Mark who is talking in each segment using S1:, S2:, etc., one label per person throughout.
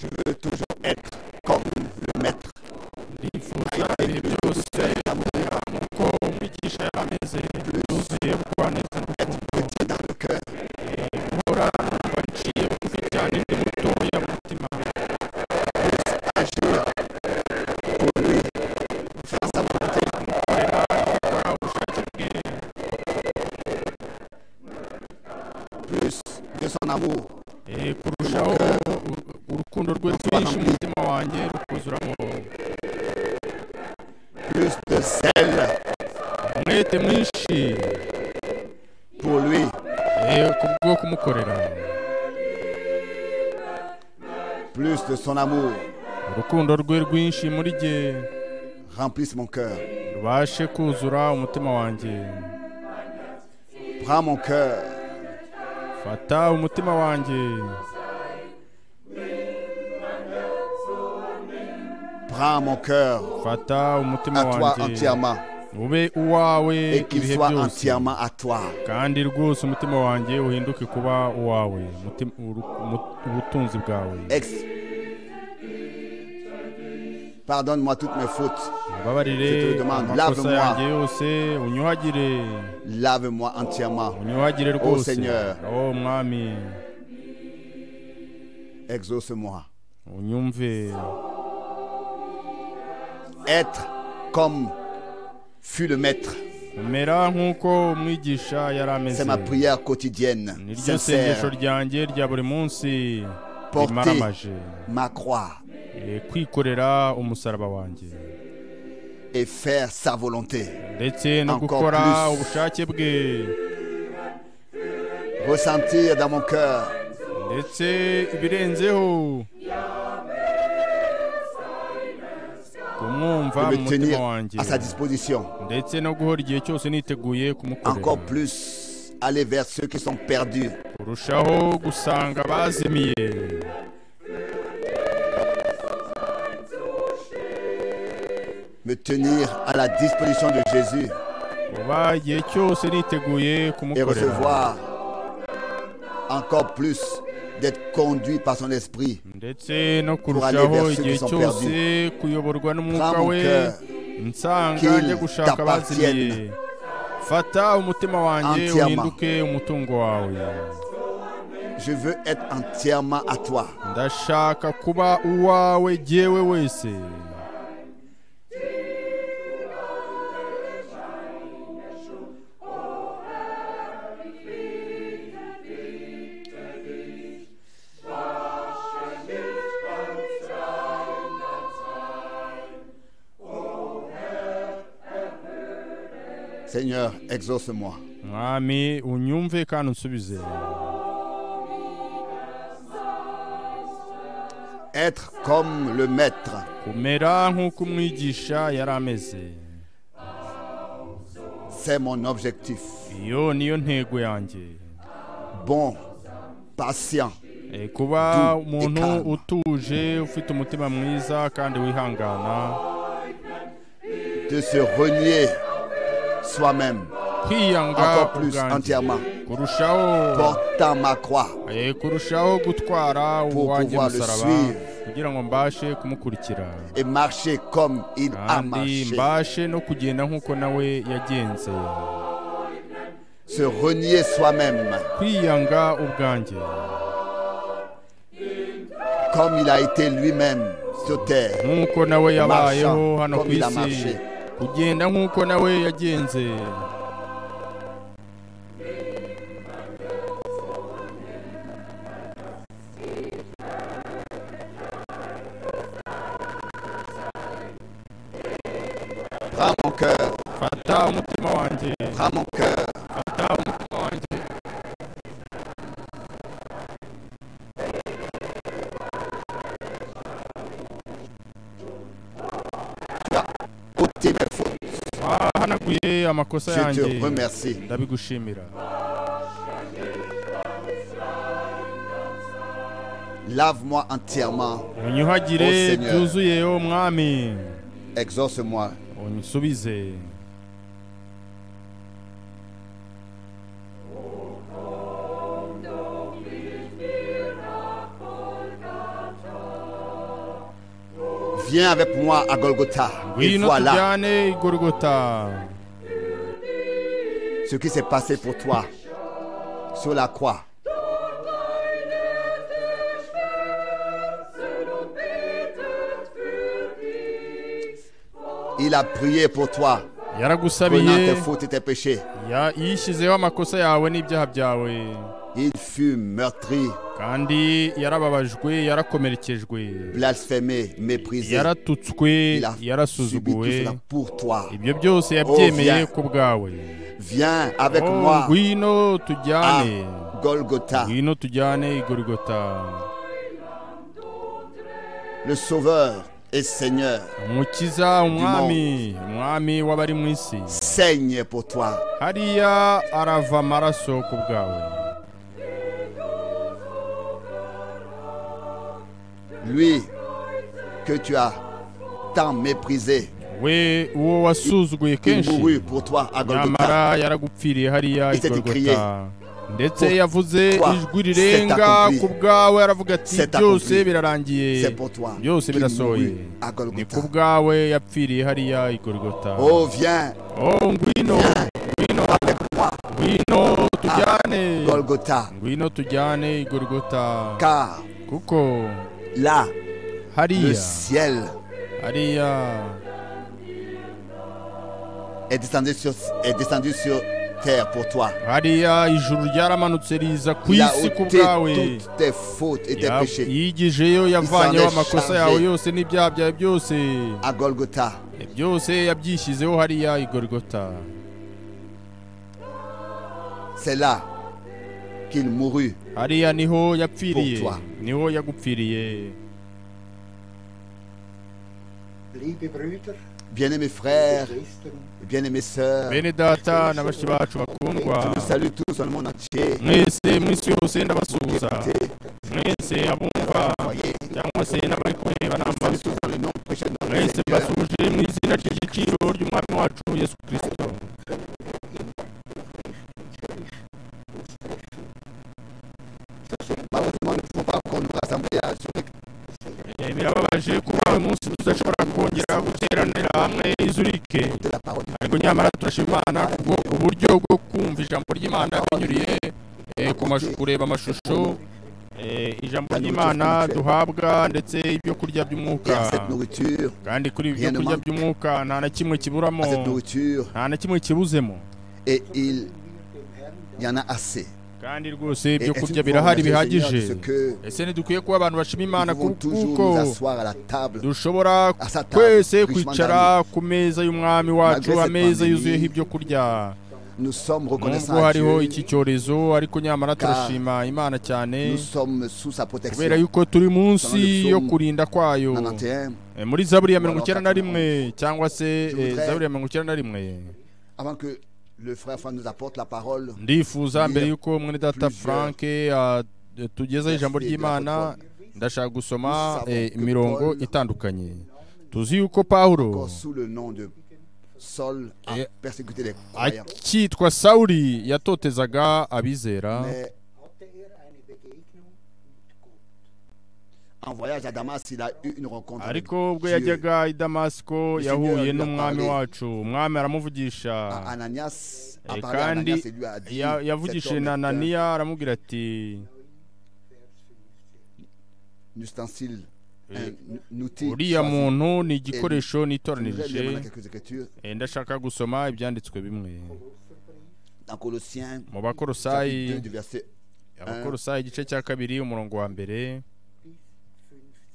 S1: veut toujours être comme le maître.
S2: Il faut salire le ciel à mon corps, pitié cher à mes ailes, d'oser quoi ne s'en
S1: Être petit dans le cœur.
S2: Ora kuachie kufichani ni moto ya mtima,
S1: Agir pour lui. Faire sa volonté.
S2: kwa ushatige
S1: Plus de son amour.
S2: Eh, kurushaho u- urukundo rwe rwinshi umutima wanjye rukuzuramo
S1: Plus de zèle
S2: umwete mwinshi
S1: pour lui.
S2: Eh, ku bwo kumukorera
S1: Plus de son amour.
S2: urukundo rwe rwinshi muri jye
S1: Remplisse mon cœur.
S2: rubashe kuzura umutima wanjye
S1: Prends mon cœur.
S2: fata umutima wanjye
S1: Prends mon cœur.
S2: fata umutima
S1: À toi
S2: wanjye
S1: entièrement.
S2: ube uwawe
S1: Et qu'il
S2: ibihe
S1: soit
S2: byose
S1: entièrement à toi.
S2: kandi rwose umutima wanjye uhinduke kuba uwawe umutima- uru- umu- ubutunzi bwawe
S1: Ex. Pardonne-moi toutes mes fautes. Je te
S2: mbabarire
S1: demande,
S2: amakosa
S1: lave-moi.
S2: yanjye yose unyuhagire
S1: Lave-moi entièrement.
S2: unyuhagire rwose
S1: Seigneur.
S2: oh mwami
S1: Exauce-moi.
S2: unyumve
S1: Être comme fut le maître.
S2: umera nk'uko umwigisha yari ameze
S1: C'est ma prière quotidienne,
S2: niryo sengesho
S1: sincère.
S2: ryanjye rya buri munsi
S1: Porter.
S2: rimaramaje
S1: Ma croix
S2: Eh, kwikorera umusaraba wanjye
S1: et faire sa volonté.
S2: ndetse no
S1: Encore
S2: gukora
S1: plus.
S2: ubushake bwe
S1: Ressentir dans mon cœur
S2: ndetse ibirenzeho
S1: de
S2: kumwumva mu
S1: me
S2: mutima
S1: tenir
S2: wanjye
S1: à sa disposition.
S2: ndetse no guhora igihe cyose niteguye kumukorera
S1: Encore plus, aller vers ceux qui sont perdus.
S2: kurushaho gusanga bazimiye
S1: Me tenir à la disposition de Jésus
S2: kuba igihe cyose niteguye
S1: et
S2: kumukorera
S1: recevoir encore plus d'être conduit par son esprit.
S2: ndetse no
S1: aller
S2: kurushaho
S1: vers ceux
S2: igihe
S1: qui sont
S2: cyose kuyoborwa n'umwuka
S1: Prends mon
S2: we
S1: cœur.
S2: nsanga
S1: Qu'il
S2: njya gushaka abazimiye
S1: t'appartienne.
S2: fata umutima wanjye
S1: Entièrement.
S2: uhinduke umutungo wawe
S1: Je veux être entièrement à toi.
S2: ndashaka kuba uwawe jyewe wese
S1: Seigneur, exauce-moi.
S2: mwami unyumve kandi unsubize
S1: Être comme le maître.
S2: kumera nk'uko umwigisha yari ameze
S1: C'est mon objectif.
S2: iyo niyo ntego yanjye
S1: Bon, patient,
S2: Eh, kuba
S1: Du-
S2: umuntu
S1: ikamba.
S2: utuje ufite umutima mwiza kandi wihangana
S1: de se renier soi-même,
S2: kwiyanga
S1: encore plus
S2: ubwanjye
S1: entièrement,
S2: kurushaho
S1: portant ma croix
S2: eh, kurushaho gutwara uwanjye
S1: pouvoir le
S2: musaraba
S1: suivre.
S2: kugira ngo mbashe kumukurikira
S1: et marcher comme il a
S2: kandi
S1: marché.
S2: mbashe no kugenda nk'uko nawe yagenze
S1: Se renier soi-même,
S2: kwiyanga ubwanjye
S1: comme il a été lui-même sur terre.
S2: nk'uko nawe yabayeho
S1: Marchand,
S2: hano ku
S1: comme il a
S2: isi
S1: marché.
S2: kugenda nk'uko nawe yagenze
S1: Prends mon cœur,
S2: fata umutima wanjye
S1: prends mon cœur,
S2: fata umutima wanjye
S1: ôtez mes fautes.
S2: wahanaguye amakosa
S1: Je
S2: yanjye
S1: te remercie.
S2: ndabigushimira
S1: Lave-moi entièrement,
S2: unyuhagire
S1: Oh, Seigneur.
S2: byuzuye o mwami
S1: exauce-moi.
S2: unsubize
S1: Viens avec moi à Golgotha. Et
S2: Oui, nous
S1: voilà
S2: tujane Golgotha.
S1: ce qui s'est passé pour toi sur la croix. Il a prié pour toi, prenant tes
S2: yaragusabiye
S1: fautes et tes péchés.
S2: ya- yishyizeho amakosa yawe n'ibyaha byawe
S1: Il fut meurtri,
S2: kandi yarababajwe yarakomerekejwe
S1: blasphémé, méprisé.
S2: yaratutswe
S1: Il a subi tout
S2: yarasuzuguwe
S1: cela pour toi.
S2: ibyo byose yabyemeye
S1: viens
S2: ku bwawe
S1: Viens avec
S2: Oh,
S1: moi
S2: ngwino
S1: à
S2: tujyane
S1: Golgotha.
S2: ngwino tujyane i gorigota
S1: Le Sauveur et Seigneur
S2: umukiza umwami umwami w'abari mu isi
S1: saigne pour toi.
S2: hariya arava amaraso ku bwawe
S1: Lui que tu as tant méprisé,
S2: we uwo wasuzuguye
S1: il
S2: kenshi
S1: mourut pour toi à Golgotha.
S2: nyamara yaragupfiriye hariya i
S1: Ese
S2: gorigota ndetse
S1: Pour
S2: yavuze
S1: toi, c'est
S2: ijwi rirenga
S1: accompli.
S2: ku bwawe aravuga ati
S1: C'est
S2: byose
S1: accompli.
S2: birarangiye
S1: C'est pour toi
S2: byose
S1: qu'il
S2: birasohoye
S1: mourut à
S2: ni ku
S1: Golgotha.
S2: bwawe yapfiriye hariya i gorigota
S1: Oh, viens,
S2: oh ngwino ngwino ngwino tujyane
S1: Golgotha,
S2: ngwino tujyane i gorigota
S1: car
S2: kuko
S1: là, le
S2: hariya
S1: ciel
S2: hariya
S1: est descendu sur, est descendu sur terre pour toi.
S2: hariya ijuru ryaramanutse riza ku
S1: Il a
S2: isi ku
S1: ôté
S2: bwawe
S1: toutes tes fautes et tes
S2: Ya-
S1: péchés
S2: yigijeyo yavanyeho amakosa
S1: chargé.
S2: yawe yose n'ibyaha byawe byose
S1: à Golgotha.
S2: byose yabyishyizeho hariya i gorigota
S1: C'est là qu'il mourut
S2: hariya niho yapfiriye
S1: Pour toi.
S2: niho yagupfiriye
S3: Liebe Brüder,
S1: Bien-aimés frères,
S3: liebe Schwestern,
S1: bien-aimées sœurs,
S2: bene data na bashiki bacu bakundwa
S1: je vous salue tous dans le monde entier.
S2: mwese mu isi yose ndabasuhuza
S1: Écoutez,
S2: mwese abumva
S1: voyez,
S2: cyangwa se n'abari
S1: salut
S2: kureba n'amaso
S1: tous dans le nom prêché de notre
S2: mwese
S1: Seigneur.
S2: mbasuje mu izina ry'igiciro ry'umwami wacu yesu kirisito
S1: Malheureusement, nous ne pouvons pas encore nous rassembler à jour
S2: Eh, birababaje kuba uyu munsi tudashobora kongera guteranira hamwe i zurike
S1: de la parole.
S2: ariko nyamara turashima imana kubwo uburyo bwo kumva ijambo ry'imana binyuriye eh, ku mashu- kureba amashusho eh, ijambo ry'imana duhabwa ndetse ibyo kurya
S1: Et à
S2: by'umwuka
S1: cette nourriture,
S2: kandi kuri ibyo
S1: Rien ne
S2: kurya
S1: manque.
S2: by'umwuka nta na kimwe kiburamo
S1: à cette nourriture,
S2: nta na kimwe kibuzemo
S1: et il y en a assez.
S2: kandi rwose
S1: Et est-ce
S2: ibyo
S1: que
S2: kurya
S1: nous pouvons
S2: birahari
S1: remercier le Seigneur de
S2: bihagije
S1: ce que
S2: ese ntidukwiye kuba abantu bashima imana
S1: nous pouvons
S2: ku-
S1: toujours
S2: kuko
S1: nous asseoir à la table,
S2: dushobora
S1: à sa table,
S2: twese
S1: richement
S2: kwicara ku meza y'umwami wacu
S1: Malgré cette
S2: ameza
S1: pandémie,
S2: yuzuyeho ibyo kurya
S1: garnie. Nous sommes
S2: nubwo
S1: reconnaissants à
S2: hariho
S1: Dieu.
S2: iki cyorezo ariko nyamara
S1: Car
S2: turashima imana cyane
S1: Nous sommes sous sa
S2: kubera
S1: protection.
S2: yuko turi munsi
S1: Dans le
S2: yo
S1: psaume
S2: kurinda kwayo
S1: 91.
S2: Eh, muri zaburi ya
S1: Ou alors
S2: mirongo icyenda na
S1: 91.
S2: rimwe cyangwa se eh,
S1: voudrais-
S2: zaburi ya mirongo icyenda na rimwe
S1: Avant que le frère Franck nous apporte la parole,
S2: ndifuza mbere
S1: Lire
S2: yuko mwene data
S1: plusieurs
S2: frank tugezeho ijambo
S1: versets de
S2: ry'imana
S1: l'apôtre
S2: ndashaka gusoma
S1: Nous
S2: eh,
S1: savons que
S2: imirongo
S1: Paul-
S2: itandukanye tuzi yuko pawulo
S1: encore sous le nom de Saul, a
S2: Et-
S1: persécuté les croyants.
S2: akitwa sawuli yatotezaga abizera
S1: Mais
S3: hatte er eine Begegnung mit Gott.
S1: en voyage à Damas, il a eu une rencontre avec
S2: ariko ubwo
S1: Dieu.
S2: yajyaga i damasiko
S1: Le
S2: yahuye
S1: Seigneur lui a
S2: n'umwami
S1: parlé.
S2: wacu umwami aramuvugisha
S1: À Ananias, a
S2: Eh,
S1: parlé à
S2: kandi
S1: Ananias et lui a dit,
S2: ya-
S1: cet
S2: yavugishije
S1: homme
S2: na
S1: est un
S2: ananiya aramubwira ati
S1: ustensile,
S2: Eh,
S1: un outil.
S2: uriya
S1: choisi.
S2: muntu ni igikoresho
S1: Je voudrais lire maintenant
S2: nitoranirije
S1: quelques écritures
S2: Eh, ndashaka gusoma ibyanditswe bimwe
S1: dans Colossiens,
S2: mu
S1: chapitre 2,
S2: bakorosayi
S1: du verset
S2: abakorosayi igice cya kabiri umurongo wa mbere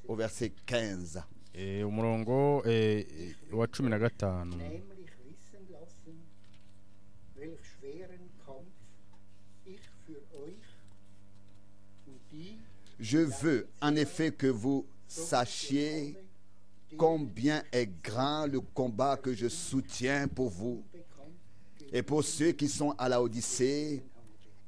S1: au verset 15.
S2: eh, umurongo eh, wa cumi na gatanu
S3: Heimlich wissen lassen, welch schweren Kampf ich für euch und die
S1: Je veux en effet que vous sachiez combien est grand le combat que je soutiens pour vous et pour ceux qui sont à la Odyssée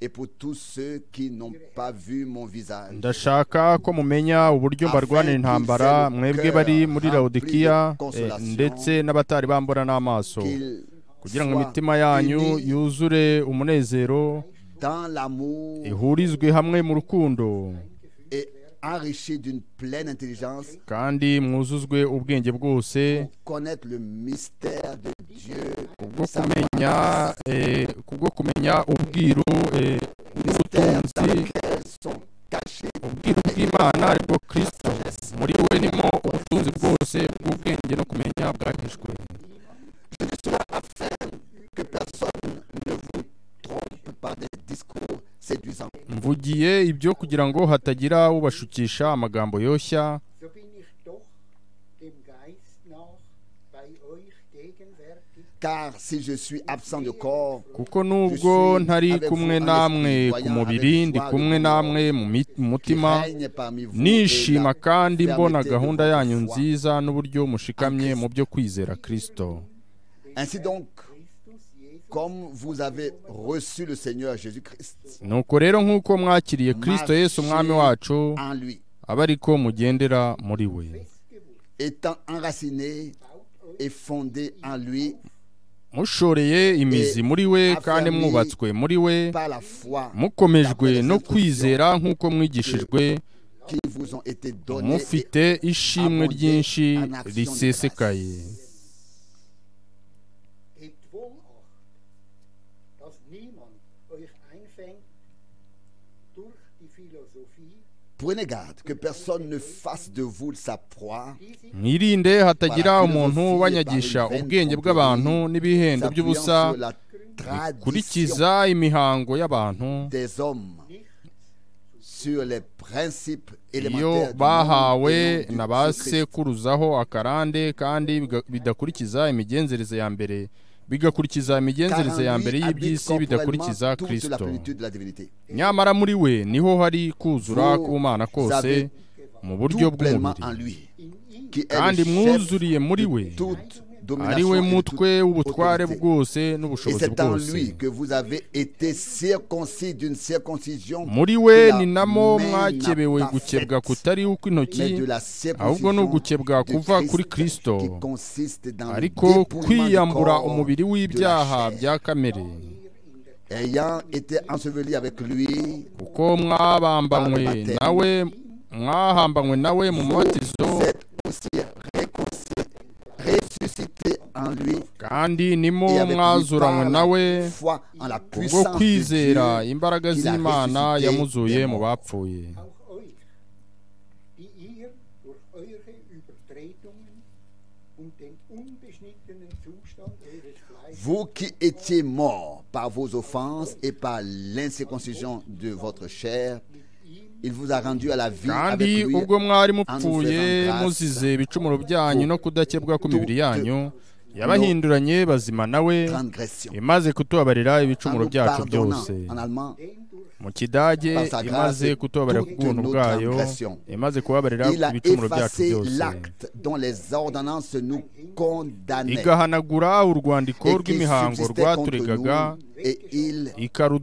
S1: et pour tous ceux qui n'ont pas vu mon visage.
S2: ndashaka ko mumenya uburyo mbarwanira intambara mwebwe bari muri lawodikiya eh, ndetse n'abatari bambura n'amaso
S1: Qu'ils
S2: kugira ngo
S1: soient
S2: imitima yanyu
S1: unis
S2: yuzure umunezero
S1: dans l'amour
S2: ihurizwe hamwe mu rukundo
S1: et enrichis d'une pleine intelligence
S2: kandi mwuzuzwe ubwenge bwose
S1: pour connaître le mystère de Dieu,
S2: kubwo kumenya eh, kubwo kumenya ubwiru eh,
S1: mystère dans
S2: n'ubutunzi
S1: lequel sont cachés
S2: ubwiru bw'imana aribwo kristo muri we nimo ubutunzi bwose bw'ubwenge no kumenya bwahishwe
S1: que personne ne vous trompe par des discours séduisants.
S2: mvugiye ibyo kugira ngo hatagira ubashukisha amagambo yoshya
S3: so bin ich doch dem Geist nach bei euch gegenwärtig.
S1: Car si je suis absent de corps,
S2: kuko nubwo ntari kumwe namwe ku mubiri ndi kumwe namwe mu mi- mu
S1: qui
S2: mutima
S1: règne parmi vous, et
S2: nishima
S1: la
S2: kandi mbona
S1: fermeté de
S2: gahunda
S1: votre foi.
S2: yanyu nziza n'uburyo mushikamye mu byo kwizera kristo
S1: Ainsi donc,
S3: Christus Jesus
S1: comme vous avez reçu le Seigneur Jésus-Christ
S2: nuko rero nk'uko mwakiriye kristo yesu umwami wacu
S1: en lui,
S2: aba ariko mugendera muri we
S3: gewusst,
S1: étant enraciné
S3: baut euch
S1: et fondé en lui
S2: mushoreye imizi muri we kandi mwubatswe muri we
S1: par la foi
S2: mukomejwe no kwizera nk'uko mwigishijwe
S1: qui vous ont été donnés.
S2: mufite ishimwe ryinshi risesekaye
S3: Hebt wohl Acht, dass niemand euch einfängt durch die Philosophie,
S1: Prenez garde que personne ne fasse de vous sa proie,
S3: die sich
S2: mwirinde hatagira umuntu ubanyagisha ubwenge bw'abantu n'ibihendo
S1: s'appuyant
S2: by'ubusa
S1: sur la tradition
S2: kurikiza imihango y'abantu
S1: des hommes,
S3: nicht
S1: sur les principes
S2: iyo
S1: élémentaires du monde
S2: bahawe
S1: et non
S2: na
S1: du
S2: ba
S1: Jésus-Christ.
S2: sekuruzaho akarande kandi biga- bidakurikiza imigenzereze ya mbere bigakurikiza
S1: Car en
S2: imigenzereze ya
S1: lui
S2: mbere
S1: habite
S2: y'iby'isi
S1: corporellement
S2: bidakurikiza
S1: toute la
S2: kristo
S1: plénitude de la divinité.
S2: nyamara muri we niho hari kuzura
S1: Vous
S2: k'umana kose
S1: avez
S2: mu buryo
S1: Tout pleinement en
S2: bw'umubiri
S1: lui,
S3: in ihm
S1: qui est le
S2: kandi
S1: chef
S2: mwuzuriye muri we
S1: de toute
S2: ari
S1: domination
S2: we
S1: et de toute
S2: mutwe w'ubutware
S1: autorité.
S2: bwose
S1: Et
S2: n'ubushobozi
S1: c'est en
S2: bwose
S1: lui que vous avez été circoncis d'une circoncision
S2: muri we
S1: qui la
S2: ni namo
S1: mène
S2: mwakebewe
S1: à
S2: gukebwa
S1: parfaite,
S2: kutari ukw'intoki
S1: mais de la
S2: ahubwo ni
S1: circoncision
S2: ugukebwa
S1: de
S2: kuva kuri
S1: Christ
S2: kristo
S1: qui consiste dans le
S2: ariko
S1: dépouillement du
S2: kwiyambura
S1: corps
S2: umubiri
S1: de la
S2: w'ibyaha
S1: chair.
S2: bya kamere
S1: ayant été enseveli avec lui
S2: kuko mwabambanywe nawe mwahambanywe nawe mu mubatizo
S1: vous êtes aussi réconciliés, ressuscités en lui
S2: kandi nimo
S1: et avec lui
S2: mwazuranywe
S1: par
S2: nawe
S1: la foi en la
S2: kubwo
S1: puissance de Dieu
S2: kwizera imbaraga
S1: qu'il a
S2: z'imana
S1: ressuscité
S2: yamuzuye
S1: des
S2: mu
S1: morts.
S2: bapfuye
S3: auch euch, die ihr durch eure Übertretungen und den unbeschnittenen Zustand eures Fleisches
S1: Vous qui étiez morts par vos offenses et par l'incirconcision de votre chair,
S3: mit ihm
S1: il vous a rendu à la vie
S2: kandi
S1: avec lui
S2: ubwo mwari mupfuye muzize ibicumuro byanyu no kudakebwa kw'imibiri yanyu yabahinduranye bazima nawe
S1: transgression.
S2: imaze kutubabarira
S1: En
S2: ibicumuro
S1: nous
S2: byacu
S1: pardonnant,
S2: byose
S1: en allemand,
S3: den durch
S2: mu kidage
S1: Par sa
S2: imaze
S1: grâce,
S2: kutubabarira ku
S1: toute
S2: bw'ubuntu
S1: notre
S2: bwayo
S1: transgression.
S2: imaze kubabarira
S1: il a
S2: ibicumuro byacu
S1: effacé
S2: byose
S1: l'acte dont les ordonnances nous condamnaient
S2: igahanagura urwandiko
S1: et qui
S2: rw'imihango
S1: subsistait contre
S2: rwaturegaga
S1: nous et il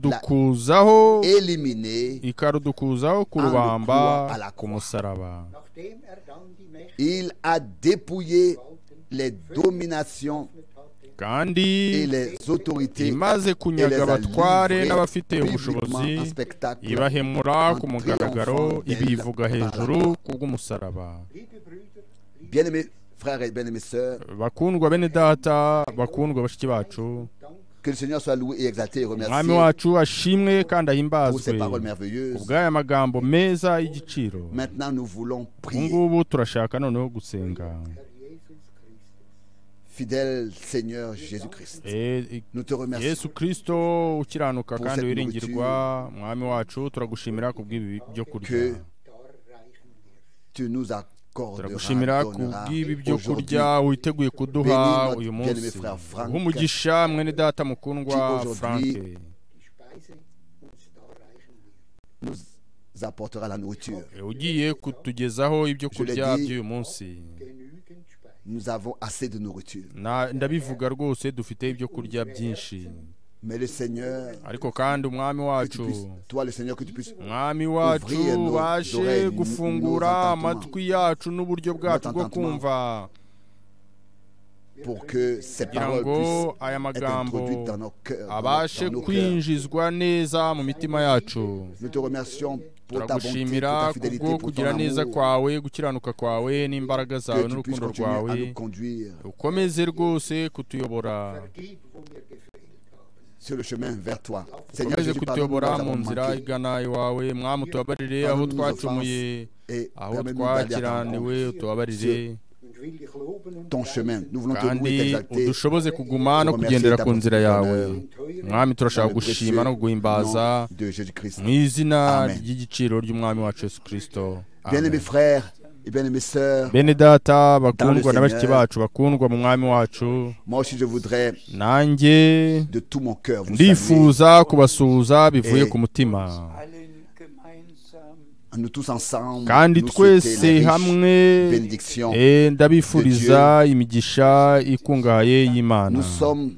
S2: ikarudukuzaho
S1: éliminé,
S2: ikarudukuzaho ku
S1: En
S2: rubamba
S1: le croix à la
S2: ku
S1: croix.
S2: musaraba
S3: nachdem er dann die Mächte
S1: il a dépouillé
S3: gewalten
S1: les dominations
S3: hatte,
S2: kandi
S1: et les autorités
S2: imaze kunyaga
S1: et les a
S2: abatware
S1: livrés
S2: n'abafite
S1: publiquement
S2: ubushobozi
S1: en spectacle
S2: ibahemura
S1: en
S2: ku mugaragaro
S1: triomphant d'elle par
S2: ibivuga
S1: la
S2: hejuru
S1: croix.
S2: ku bw'umusaraba
S3: liebe Brüder, liebe
S1: Bien-aimés frères et bien-aimés sœurs,
S2: bakundwa bene data bakundwa bashiki bacu
S3: Dank,
S1: que le Seigneur soit loué et exalté et
S2: umwami
S1: remercié
S2: wacu ashimwe kandi
S1: pour ces
S2: ahimbazwe
S1: paroles merveilleuses.
S2: ubw'aya magambo meza y'igiciro
S1: Maintenant, nous voulons
S2: ubu
S1: prier.
S2: ngubu turashaka noneho gusenga
S3: Herr Jesus Christus.
S1: Fidèle Seigneur Jésus-Christ,
S2: E- e-
S1: nous te remercions
S2: yesu kirisito ukiranuka
S1: Pour
S2: kandi
S1: cette
S2: wiringirwa mwami wacu turagushimira kubw'ibi byo kurya
S1: que
S3: Dar reichen wirst.
S1: tu nous accorderas,
S2: turagushimira
S1: donneras
S2: kubw'ibi byo
S1: aujourd'hui
S2: kurya witeguye kuduha
S1: Bénis
S2: uyu
S1: notre bien-aimé
S2: munsi
S1: frère Frank,
S2: nk'umugisha mwene data mukundwa
S1: qui aujourd'hui
S2: franke
S3: Die Speise uns dar reichen wird.
S1: nous apportera la nourriture.
S2: E, ugiye kutugezaho ibyo
S1: Je l'ai
S2: kurya
S1: dit.
S2: by'uyu munsi
S3: Genügend Speise.
S1: Nous avons assez de nourriture.
S2: Na- ndabivuga rwose dufite ibyo kurya byinshi
S1: Mais le Seigneur,
S2: ariko kandi umwami
S1: que tu
S2: wacu
S1: puisses, toi le Seigneur, que tu puisses
S2: umwami wacu
S1: Ouvrir nos
S2: ubashe
S1: oreilles,
S2: gufungura
S1: nos entendements.
S2: amatwi yacu n'uburyo bwacu bwo
S1: entendements.
S2: kumva
S1: pour que ces
S2: kugira
S1: paroles
S2: ngo
S1: puissent
S2: aya
S1: être
S2: magambo
S1: introduites dans nos cœurs. dans
S2: abashe
S1: nos- dans nos cœurs.
S2: kwinjizwa neza mu mitima yacu
S1: Nous te remercions pour ta bonté, pour ta
S2: turagushimira
S1: fidélité,
S2: kubwo
S1: pour ton
S2: kugira neza
S1: amour.
S2: kwawe gukiranuka kwawe n'imbaraga zawe
S1: Que tu puisses
S2: n'urukundo
S1: continuer à nous
S2: rwawe
S1: conduire
S2: ukomeze rwose kutuyobora
S3: Vergib, wo wir gefehlt haben.
S1: sur le chemin vers toi. Seigneur
S2: ukomeze
S1: Jésus, pardonne-nous
S2: kutuyobora
S1: nous
S2: mu
S1: avons
S2: nzira
S1: manqué
S2: igana iwawe mwami utubabarire aho
S1: Pardonne-nous nos
S2: twacumuye
S1: et
S2: aho
S1: permets-nous d'aller à ta rencontre.
S2: twakiraniwe utubabarire
S3: Und will dich loben und
S1: ton chemin. Nous voulons te
S2: kandi
S1: louer et t'exalter.
S2: udushoboze kuguma no kugendera ku nzira yawe mwami turashaka gushima no kuguhimbaza
S1: Au nom de Jésus-Christ.
S2: mu izina
S1: Amen.
S2: ry'igiciro ry'umwami wacu yesu kirisito
S1: Bien-aimés frères et bien-aimées sœurs,
S2: bene data bakundwa
S1: Dans le
S2: na bashiki
S1: Seigneur.
S2: bacu bakundwa mu mwami wacu
S1: moi aussi je voudrais
S2: nanjye
S1: de tout mon cœur vous saluer.
S2: ndifuza kubasuhuza bivuye
S1: Eh.
S2: ku mutima
S4: allen gemeinsam
S1: Nous tous ensemble,
S2: kandi
S1: nous souhaiter
S2: twese
S1: la riche
S2: hamwe
S1: bénédiction.
S2: eh, ndabifuriza imigisha ikungahaye y'imana
S1: Nous sommes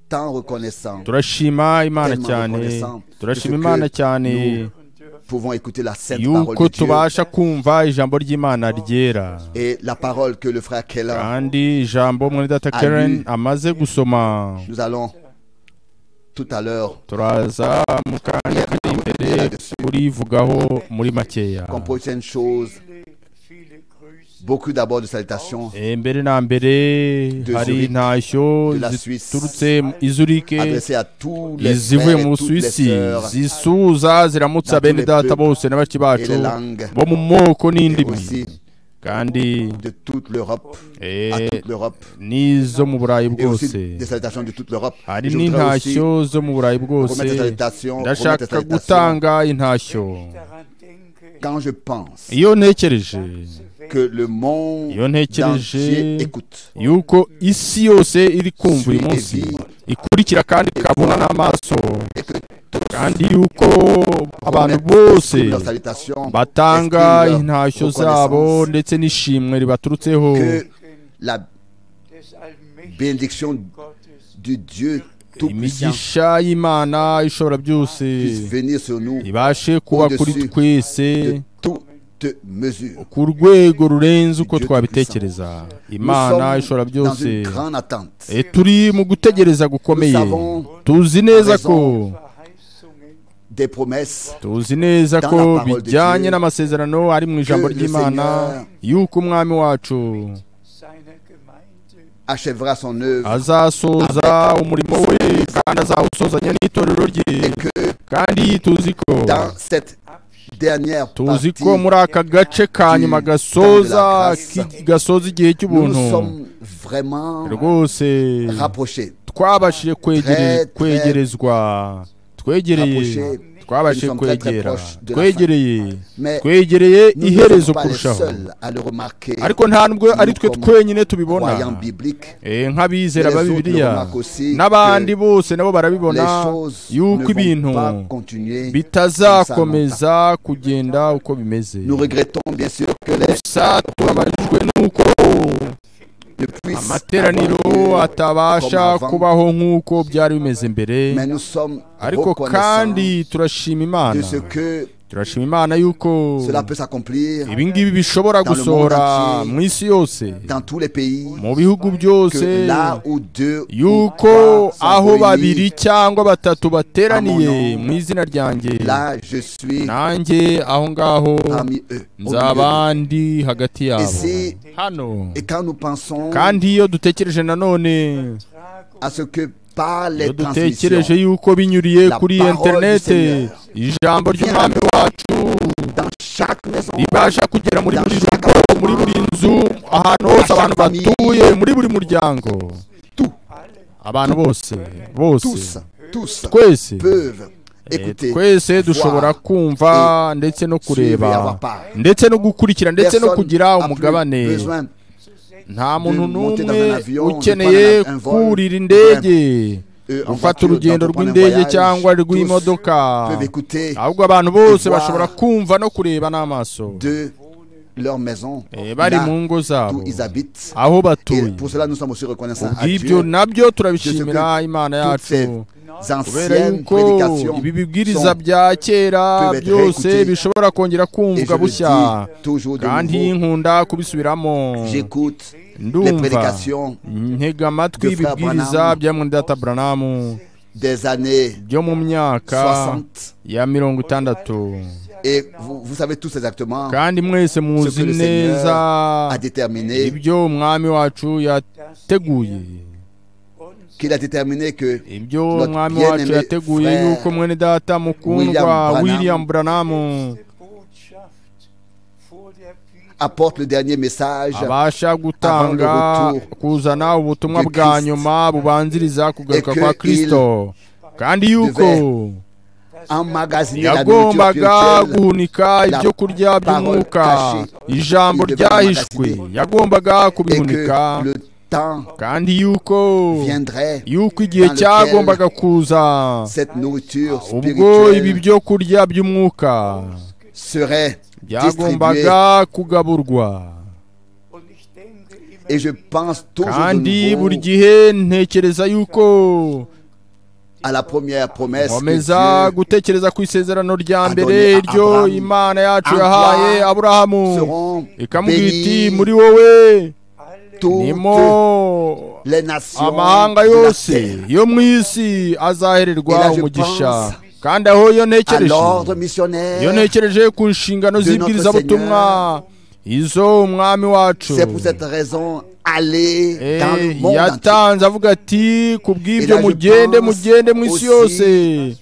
S1: tant reconnaissants.
S2: turashima imana
S1: Tellement
S2: cyane
S1: reconnaissants
S2: turashima
S1: de ce
S2: imana
S1: que
S2: cyane
S1: nous
S4: und dürfen
S1: pouvons écouter la sainte parole
S2: yuko
S1: de Dieu
S2: tubasha kumva ijambo ry'imana ryera
S1: et la parole que le frère Keller,
S2: kandi ijambo mwene data
S1: Amen.
S2: karen amaze gusoma
S1: nous allons tout à l'heure
S2: turaza mu kanya kari imbere
S1: là-dessus.
S2: kurivugaho muri makeya
S1: Comme prochaine chose,
S4: viele, viele Grüße
S1: beaucoup d'abord de salutations
S2: Eh, mbere na mbere hari
S1: Zurich,
S2: intashyo
S1: de la Suisse,
S2: ziturutse izurike
S1: adressées à tous les
S2: izivuye
S1: frères
S2: mu
S1: et toutes les
S2: busuwisi
S1: sœurs
S2: zisuza ziramutsa
S1: dans tous
S2: bene
S1: les
S2: data
S1: peuples
S2: bose na bashiki
S1: et
S2: bacu
S1: les langues
S2: bo mu moko
S1: et
S2: n'indimi
S1: aussi
S2: kandi
S1: de toute l'Europe, à
S2: eh,
S1: toute l'Europe
S2: n'izo mu burayi
S1: et aussi
S2: bwose
S1: des salutations de toute l'Europe.
S2: hari
S1: Et Je voudrais aussi
S2: n'intashyo zo mu burayi bwose
S1: remettre des salutations, remettre des
S2: ndashaka
S1: salutations
S2: gutanga intashyo
S4: daran denke,
S1: quand je pense
S2: iyo ntekereje
S1: que le monde
S2: Iyo ntekereje-
S1: entier écoute.
S2: yuko isi yose iri kumva uyu
S1: Suivez
S2: munsi
S1: vie.
S2: ikurikira kandi ikabona n'amaso kandi yuko abantu bose
S1: leurs salutations
S2: batanga
S1: expriment leur
S2: intashyo zabo
S1: reconnaissance
S2: ndetse n'ishimwe ribaturutseho
S1: que la
S4: des allmächtigen
S1: bénédiction
S4: Gottes,
S1: du Dieu Tout-Puissant
S2: imigisha y'imana ishobora byose
S1: puisse venir sur nous
S2: ibashe kuba kuri
S1: Au-dessus
S2: twese
S1: de toute mesure.
S2: ku rwego rurenze uko
S1: Dieu tout
S2: twabitekereza
S1: Nous
S2: imana ishobora
S1: sommes dans
S2: byose
S1: une grande attente.
S2: Eh, turi mu gutegereza gukomeye
S1: savons
S2: tuzi neza ko
S4: Verheißungen
S1: Des promesses
S2: tuzi neza
S1: Dans
S2: ko
S1: la parole de
S2: bijyanye
S1: Dieu,
S2: n'amasezerano ari mu ijambo
S1: que le
S2: ry'imana
S1: Seigneur
S2: yuko umwami wacu
S4: seiner Gemeinde
S1: achèvera son œuvre
S2: azasoza umurimo we kandi azawusozanya n'itorero rye
S1: et que
S2: kandi tuzi ko
S1: dans cette dernière
S2: tuzi
S1: partie,
S2: ko muri aka gace ka
S1: du
S2: nyuma
S1: temps de la
S2: gasoza
S1: grâce,
S2: ki- gasoza igihe
S1: nous
S2: cy'ubuntu
S1: nous sommes vraiment
S2: rwose
S1: rapprochés.
S2: twabashije kwegere-
S1: Très, très
S2: kwegerezwa twegereye
S1: rapprochés.
S2: twabashije
S1: Nous sommes très, très
S2: kwegera
S1: proches de la fin.
S2: twegereye
S1: Mais
S2: twegereye
S1: nous ne
S2: iherezo
S1: sommes pas les
S2: kurushaho
S1: seuls à le remarquer.
S2: ariko nta nubwo ari twe
S1: comme
S2: twenyine tubibona
S1: Croyants bibliques,
S2: Eh, nk'abizera
S1: Les
S2: ba
S1: autres
S2: bibiliya
S1: le remarquent aussi
S2: n'abandi
S1: que
S2: bose nabo
S1: les
S2: barabibona
S1: choses
S2: yuko
S1: ne
S2: ibintu
S1: vont pas continuer. comme ça
S2: bitazakomeza kugenda uko bimeze
S1: Nous regrettons bien sûr que les
S2: gusa tubabajwe n'uko
S1: ne puissent
S2: amateraniro
S1: avoir lieu.
S2: atabasha
S1: avant.
S2: kubaho nk'uko byari bimeze mbere
S1: mais nous sommes
S2: ariko
S1: reconnaissants
S2: kandi turashima
S1: de
S2: imana
S1: ce que
S2: turashima imana yuko
S1: cela peut s'accomplir
S2: ibi ngibi bishobora
S1: Dans le monde
S2: gusohora
S1: entier,
S2: mu isi yose
S1: dans tous les pays,
S2: mu bihugu
S1: que
S2: byose
S1: là où deux ou
S2: yuko
S1: trois
S2: aho
S1: sont
S2: babiri
S1: réunis,
S2: cyangwa batatu bateraniye
S1: Amono.
S2: mu izina ryanjye
S1: là je suis
S2: nanjye aho ngaho
S1: parmi eux. au milieu
S2: nzaba ndi hagati yabo
S1: Ese-
S2: hano
S1: d'eux. Et quand nous pensons
S2: kandi iyo dutekereje nanone
S4: Tragung
S1: à ce que par
S2: iyo
S1: les
S2: dutekereje
S1: transmissions
S2: yuko binyuriye
S1: La
S2: kuri
S1: parole du
S2: interinete
S1: Seigneur.
S2: ijambo ry'umwami wacu
S1: dans chaque maison,
S2: ribasha kugera muri
S1: Dans
S2: buri
S1: chaque
S2: rugo muri buri nzu ahantu hose abantu
S1: famille.
S2: batuye muri buri muryango abantu bose
S1: tous,
S2: bose
S1: tous
S2: twese
S1: peuvent
S2: Eh,
S1: écouter,
S2: twese dushobora
S1: voir,
S2: kumva ndetse no
S1: suivre et avoir
S2: kureba
S1: part.
S2: ndetse no gukurikira ndetse no
S1: Personne
S2: kugira
S1: a plus
S2: umugabane
S1: besoin
S2: nta
S1: de
S2: muntu
S1: monter dans un
S2: n'umwe
S1: avion, de
S2: ukeneye
S1: prendre un vol,
S2: kurira indege
S1: euh, en
S2: gufata
S1: voiture,
S2: urugendo
S1: d'entreprendre un
S2: rw'indege
S1: voyage.
S2: cyangwa
S1: Tous
S2: rw'imodoka
S1: peuvent écouter
S2: ahubwo abantu bose
S1: voir
S2: bashobora kumva no kureba n'amaso
S1: de leur maison,
S2: Eh, bari mu
S1: là
S2: ngo zabo
S1: où ils habitent.
S2: aho
S1: Et
S2: batuye
S1: pour cela, nous sommes aussi reconnaissants à Dieu.
S2: ubwibyo nabyo turabishimira imana
S1: toutes ces
S2: yacu kubera
S1: anciennes
S2: yuko
S1: prédications
S2: ibi bibwiriza
S1: sont
S2: bya kera
S1: peuvent être
S2: byose
S1: réécoutés.
S2: bishobora kongera
S1: et
S2: kumvwa
S1: je le
S2: bushya
S1: dis toujours de
S2: kandi
S1: nouveau,
S2: nkunda kubisubiramo
S1: j'écoute les
S2: ndumva
S1: prédications
S2: ntega amatwi
S1: de Frère
S2: ibibwiriza
S1: Branham.
S2: bya mwendata branamu
S1: des années
S2: byo mu myaka
S1: 60
S2: ya mirongo itandatu
S1: et vous, vous savez tous exactement
S2: kandi mwese
S1: ce que
S2: muzi
S1: le
S2: neza
S1: Seigneur a déterminé
S2: ibyo umwami wacu yateguye
S1: qu'il a déterminé que
S2: ibyo
S1: Notre
S2: umwami
S1: bien-aimé
S2: wacu yateguye
S1: frère
S2: yuko mwene data
S1: William
S2: mukundwa
S1: Branham
S2: william branamu
S1: apporte le dernier message
S2: abasha gutanga
S1: Avant le retour
S2: kuzana ubutumwa
S1: du
S2: bwa
S1: Christ.
S2: nyuma bubanziriza kugaruka
S1: Et
S2: kwa
S1: que
S2: kristo kandi yuko
S1: emmagasiner la nourriture
S2: yagombaga
S1: spirituelle
S2: guhunika
S1: la
S2: ibyo kurya by'umwuka
S1: parole cachée.
S2: ijambo
S1: Il devait
S2: ryahishwe
S1: emmagasiner.
S2: yagombaga
S1: et que
S2: kubihunika
S1: le temps
S2: kandi yuko
S1: viendrait
S2: yuko igihe
S1: dans lequel
S2: cyagombaga kuza
S1: cette nourriture
S2: ubwo ibi
S1: spirituelle
S2: byo kurya by'umwuka
S1: serait distribuée
S2: byagombaga kugaburwa
S1: et je pense toujours
S2: kandi
S1: de
S2: buri
S1: nouveau
S2: gihe ntekereza yuko
S1: à la première promesse que
S2: nkomeza
S1: Dieu
S2: gutekereza ku isezerano rya
S1: Adonai
S2: mbere ryo
S1: Abraham.
S2: imana yacu
S1: En
S2: yahaye
S1: toi
S2: aburahamu
S1: seront
S2: ikamubwira iti
S1: bénies
S2: muri wowe nimo
S1: toutes les nations
S2: amahanga
S1: de la
S2: yose
S1: terre.
S2: yo mu isi
S1: Et là,
S2: azahererwa
S1: je
S2: umugisha
S1: pense
S2: kandi aho iyo
S1: à
S2: ntekereje
S1: l'ordre missionnaire
S2: iyo ntekereje ku nshingano
S1: de notre
S2: z'ibwirizabutumwa izo umwami wacu
S1: c'est pour cette raison aller
S2: Eh,
S1: dans le monde entier.
S2: yatanze avuga ati ku bw'ibyo
S1: Et là, je
S2: mugende
S1: pense
S2: mugende mu isi
S1: aussi
S2: yose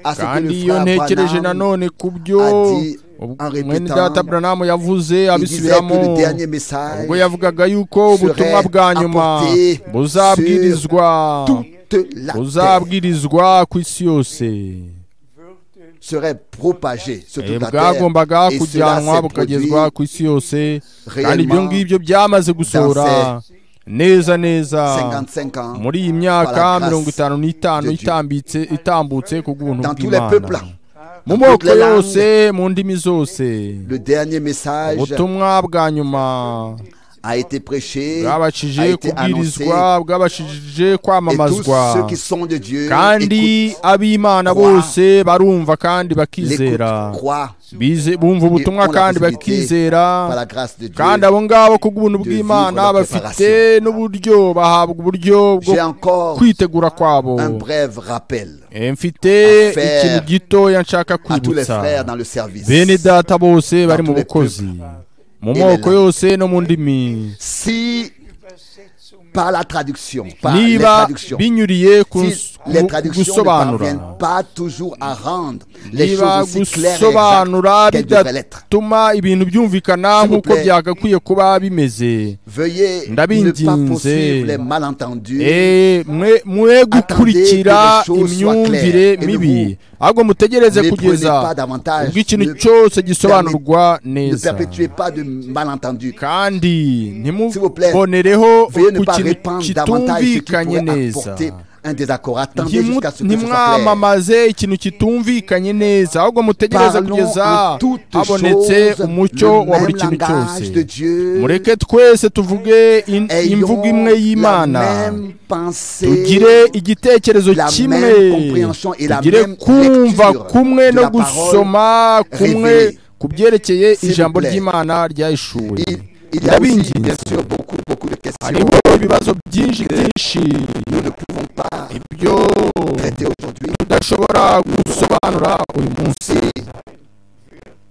S1: à ce que
S2: kandi
S1: le
S2: iyo
S1: frère
S2: ntekereje
S1: Branham
S2: nanone ku byo
S1: a dit en
S2: mwene
S1: répétant,
S2: data branamu yavuze
S1: il disait que le
S2: abisubiramo
S1: dernier message
S2: ubwo yavugaga yuko ubutumwa bwa nyuma
S1: apporté
S2: buzabwirizwa
S1: toute la terre
S2: buzabwirizwa ku isi yose
S1: serait propagé sur
S2: Eh,
S1: toute la terre
S2: bwagombaga
S1: et cela
S2: kujyanwa
S1: s'est produit
S2: bukagezwa ku isi yose kandi ibyo
S1: réellement
S2: ngibyo byamaze gusohora neza neza
S1: 55 ans
S2: muri iyi myaka
S1: Par la
S2: mirongo itanu n'itanu
S1: de Dieu.
S2: itambitse itambutse ku bw'ubuntu
S1: dans tous les peuples
S2: bw'imana mu
S1: dans toutes
S2: moko
S1: les langues.
S2: yose mu ndimi zose
S1: le dernier message
S2: ubutumwa bwa nyuma
S1: a été prêché
S2: bwabashije
S1: a été annoncé
S2: kubwirizwa bwabashije
S1: et tous
S2: kwamamazwa
S1: ceux qui sont de Dieu
S2: kandi
S1: écoutent
S2: ab'imana
S1: croient,
S2: bose barumva kandi
S1: l'écoutent,
S2: bakizera
S1: croient
S2: Bize- bumva ubutumwa
S1: ont la
S2: kandi
S1: possibilité
S2: bakizera
S1: par la grâce de Dieu
S2: kandi abo ngabo ku
S1: de
S2: bw'ubuntu bw'imana
S1: vivre leur
S2: bafite n'uburyo bahabwa uburyo bwo
S1: j'ai encore
S2: kwitegura kwabo
S1: un bref rappel
S2: Eh, mfite
S1: Affaire
S2: ikintu gitoya nshaka
S1: à tous les
S2: kwibutsa
S1: frères dans le service
S2: bene data bose bari mu
S1: tous les
S2: bukozi mu
S1: Et
S2: moko
S1: les langues.
S2: yose no mu ndimi
S1: si par la traduction, par les
S2: niba
S1: traductions.
S2: binyuriye ku
S1: Si les traductions ne
S2: gusobanura
S1: parviennent pas toujours à rendre les
S2: niba
S1: choses aussi claires et
S2: gusobanura
S1: exactes qu'elles devraient l'être,
S2: bidatuma ibintu byumvikana
S1: S'il vous
S2: nk'uko
S1: plaît.
S2: byagakwiye kuba bimeze
S1: veuillez ne
S2: Ndabinginze.
S1: pas poursuivre les malentendus.
S2: Eh, mwe mwe gukurikira
S1: que les choses soient
S2: imyumvire
S1: claires. Et ne
S2: mibi
S1: vous
S2: ahubwo mutegereze
S1: ne prenez
S2: kugeza
S1: pas davantage,
S2: ubwo ikintu
S1: ne-
S2: cyose gisobanurwa
S1: Ne
S2: neza
S1: perpétuez pas de malentendus.
S2: kandi
S1: S'il vous plaît,
S2: ntimubonereho
S1: Veuillez ne
S2: ku
S1: pas
S2: kintu
S1: répandre davantage ce qui
S2: kitumvikanye
S1: pourrait
S2: neza
S1: apporter un désaccord. Attendez
S2: Ntimu-
S1: jusqu'à ce que ce soit clair.
S2: ntimwamamaze ikintu kitumvikanye neza ahubwo mutegereze
S1: Parlons
S2: kugeza
S1: en toutes
S2: habonetse
S1: choses
S2: umucyo
S1: le
S2: wa buri
S1: même
S2: kintu cyose
S1: langage de Dieu.
S2: mureke twese tuvuge in- imvugo
S1: ayons
S2: imwe
S1: la
S2: y'imana
S1: même pensée,
S2: tugire igitekerezo
S1: la
S2: kimwe
S1: même compréhension et la
S2: tugire
S1: même
S2: kumva
S1: lecture
S2: kumwe
S1: de
S2: no
S1: la parole
S2: gusoma kumwe
S1: révélée.
S2: ku byerekeye
S1: vous
S2: ijambo
S1: plaît.
S2: ry'imana ryahishuwe
S1: il, il y a aussi,
S2: Ndabinginze.
S1: bien sûr beaucoup, beaucoup de questions
S2: hariho ibibazo byinshi byinshi ibyo
S1: traitées aujourd'hui.
S2: tudashobora gusobanura uyu munsi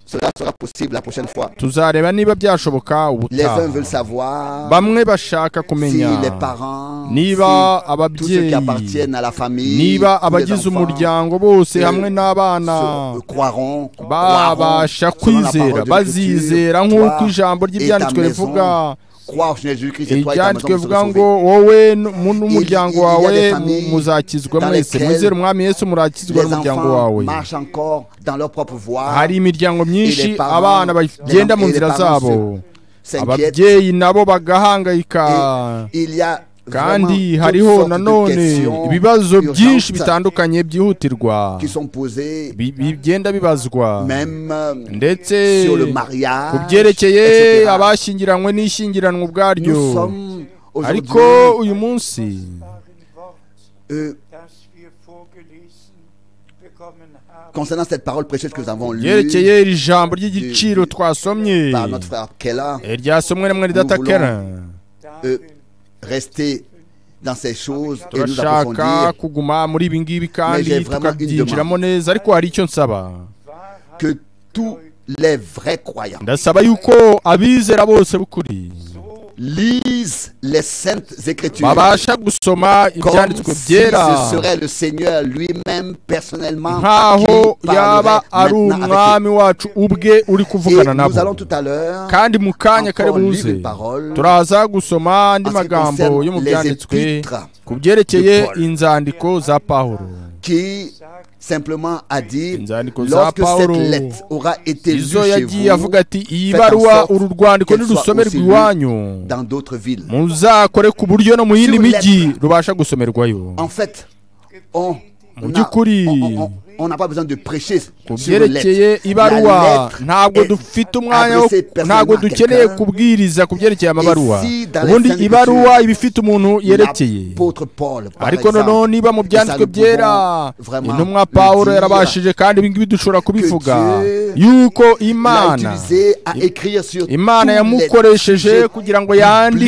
S1: Cela sera possible la prochaine fois.
S2: tuzareba niba byashoboka
S1: Les uns
S2: ubutaha
S1: veulent savoir
S2: bamwe bashaka
S1: si
S2: kumenya
S1: les parents,
S2: niba
S1: si tous ceux qui
S2: ababyeyi
S1: appartiennent à la famille,
S2: niba
S1: tous les
S2: abagize
S1: enfants,
S2: umuryango bose
S1: que
S2: hamwe n'abana
S1: se- croiront, croiront
S2: babasha
S1: selon la parole
S2: kwizera
S1: de l'Écriture,
S2: bazizera nk'uko
S1: toi
S2: ijambo
S1: et ta
S2: ry'ibyanditswe
S1: maison,
S2: rivuga
S1: croire en Jésus-Christ et toi et ta maison
S2: ibyanditswe
S1: vous serez
S2: bivuga ngo
S1: sauvés.
S2: wowe n- mu- n'umuryango
S1: Il- il y a
S2: wawe
S1: des familles
S2: mu- muzakizwa
S1: dans
S2: mwese
S1: lesquelles
S2: mwizere umwami yesu murakizwa
S1: Les
S2: n'umuryango
S1: enfants
S2: wawe
S1: marchent encore dans leur propre voie.
S2: hari imiryango myinshi
S1: parents-
S2: abana bagenda
S1: les-
S2: mu
S1: et les
S2: nzira
S1: parents
S2: zabo
S1: S'inquiètent.
S2: ababyeyi nabo bagahangayika
S1: Il y a vraiment
S2: kandi
S1: toutes
S2: hariho
S1: sortes de
S2: nanone
S1: questions
S2: ibibazo byinshi
S1: urgentes
S2: bitandukanye byihutirwa
S1: qui sont posées
S2: bi- bigenda bibazwa
S1: même euh,
S2: ndetse
S1: sur le
S2: ku
S1: mariage,
S2: byerekeye
S1: etc.
S2: abashyingiranywe n'ishyingiranwa ubwaryo
S1: Nous sommes aujourd'hui
S2: ariko uyu munsi
S1: euh, concernant cette parole précieuse que nous avons lue
S2: yerekeye iri jambo ry'igiciro twasomye
S1: par notre frère Kella,
S2: eh, ryasomwe na mwene datakera
S4: darin
S1: rester dans ces choses et nous
S2: turashaka
S1: approfondir
S2: kuguma muri ibi ngibi
S1: Mais j'ai
S2: kandi
S1: vraiment une
S2: tukabyinjiramo neza ariko hari icyo nsaba
S4: Wahrheit
S1: que tous les vrais croyants
S2: ndasaba yuko abizera bose b'ukuri
S4: so
S1: lisent les saintes écritures
S2: babasha gusoma
S1: comme
S2: ibyanditswe
S1: si
S2: byera
S1: ce serait le Seigneur lui-même personnellement qui
S2: nkaho yaba
S1: parlerait
S2: ari
S1: maintenant avec
S2: umwami wacu ubwe uri
S1: eux. Et
S2: kuvugana
S1: nous allons
S2: nabo
S1: tout à l'heure
S2: kandi mu kanya kari
S1: encore lire
S2: buze
S1: une parole
S2: turaza gusoma andi
S1: en ce qui
S2: magambo yo mu
S1: concerne les
S2: byanditswe
S1: épîtres
S2: ku byerekeye
S1: de Paul.
S2: inzandiko za pawulo
S1: qui
S4: sagt
S1: simplement a dit
S2: Inzandiko za
S1: lorsque cette
S2: Pawulo,
S1: lettre aura été lue
S2: izo
S1: chez
S2: yagiye
S1: vous
S2: avuga ati iyi
S1: faites en
S2: baruwa
S1: sorte
S2: uru rwandiko
S1: qu'elle soit
S2: nirusomerwa
S1: aussi lue
S2: iwanyu
S1: dans d'autres villes.
S2: muzakore ku buryo no mu yindi
S1: Sur
S2: mijyi
S1: lettre.
S2: rubasha gusomerwayo
S1: En fait, on
S2: Mu
S1: n'a
S2: by'ukuri,
S1: on- on- on n'a pas besoin de prêcher
S2: ku
S1: sur une
S2: byerekeye
S1: lettre.
S2: ibaruwa
S1: La
S2: ntabwo
S1: lettre est
S2: dufite umwanya wo
S1: adressée personnellement
S2: ntabwo
S1: à
S2: dukeneye
S1: quelqu'un.
S2: kubwiriza ku byerekeye amabaruwa
S1: Ici, dans les
S2: ubundi
S1: Saintes
S2: ibaruwa
S1: Écritures,
S2: iba ifite umuntu yerekeye
S1: L'apôtre Paul, par
S2: ariko noneho
S1: exemple,
S2: niba mu byanditswe
S1: nous
S2: byera
S1: pouvons vraiment
S2: intumwa
S1: le
S2: pawulo
S1: dire
S2: yarabashije kandi ibi ngibi dushobora kubivuga
S1: Dieu
S2: yuko
S1: l'a
S2: imana
S1: utilisé à écrire sur
S2: imana
S1: tous les
S2: yamukoresheje
S1: sujets
S2: kugira ngo yandike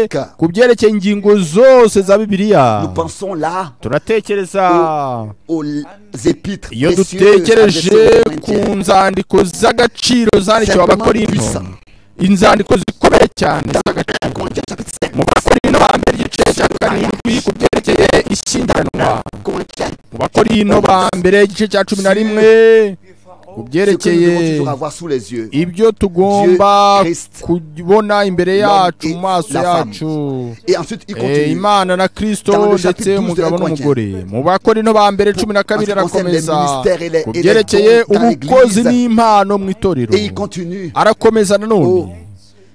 S1: bibliques.
S2: ku byerekeye ingingo zose za bibiliya
S1: Nous pensons là
S2: turatekereza
S1: aux épîtres
S2: iyo
S1: précieuses
S2: dutekereje
S1: adressées aux
S2: ku
S1: Corinthiens.
S2: nzandiko z'agaciro zandikiwe
S1: Simplement
S2: abakorinto
S1: puissant.
S2: inzandiko zikomeye cyane z'agaciro
S1: Corinthiens chapitre 5,
S2: mu bakorino ba mbere igice cya karindwi ku byerekeye ishyingiranwa
S1: Corinthiens,
S2: mu bakorino ba mbere igice cya cumi na rimwe
S4: wir
S2: ku
S4: verorten
S1: ce que nous
S2: byerekeye
S1: devons toujours avoir sous les yeux.
S2: ibyo tugomba
S1: Dieu, Christ,
S2: kubona imbere
S1: l'homme
S2: yacu
S1: et
S2: mu maso
S1: la femme.
S2: yacu
S1: Et ensuite, il
S2: Eh,
S1: continue.
S2: imana na kristo
S1: Dans le chapitre 12
S2: ndetse
S1: de
S2: umugabo
S1: la
S2: n'umugore mu bakorino ba mbere cumi na kabiri
S1: Parce qu'on sait les
S2: arakomeza
S1: ministères et les-
S2: ku
S1: et les
S2: byerekeye
S1: dons dans
S2: ubukozi
S1: l'Église.
S2: n'impano mu itorero
S1: Et il continue
S2: arakomeza
S1: au
S2: nanone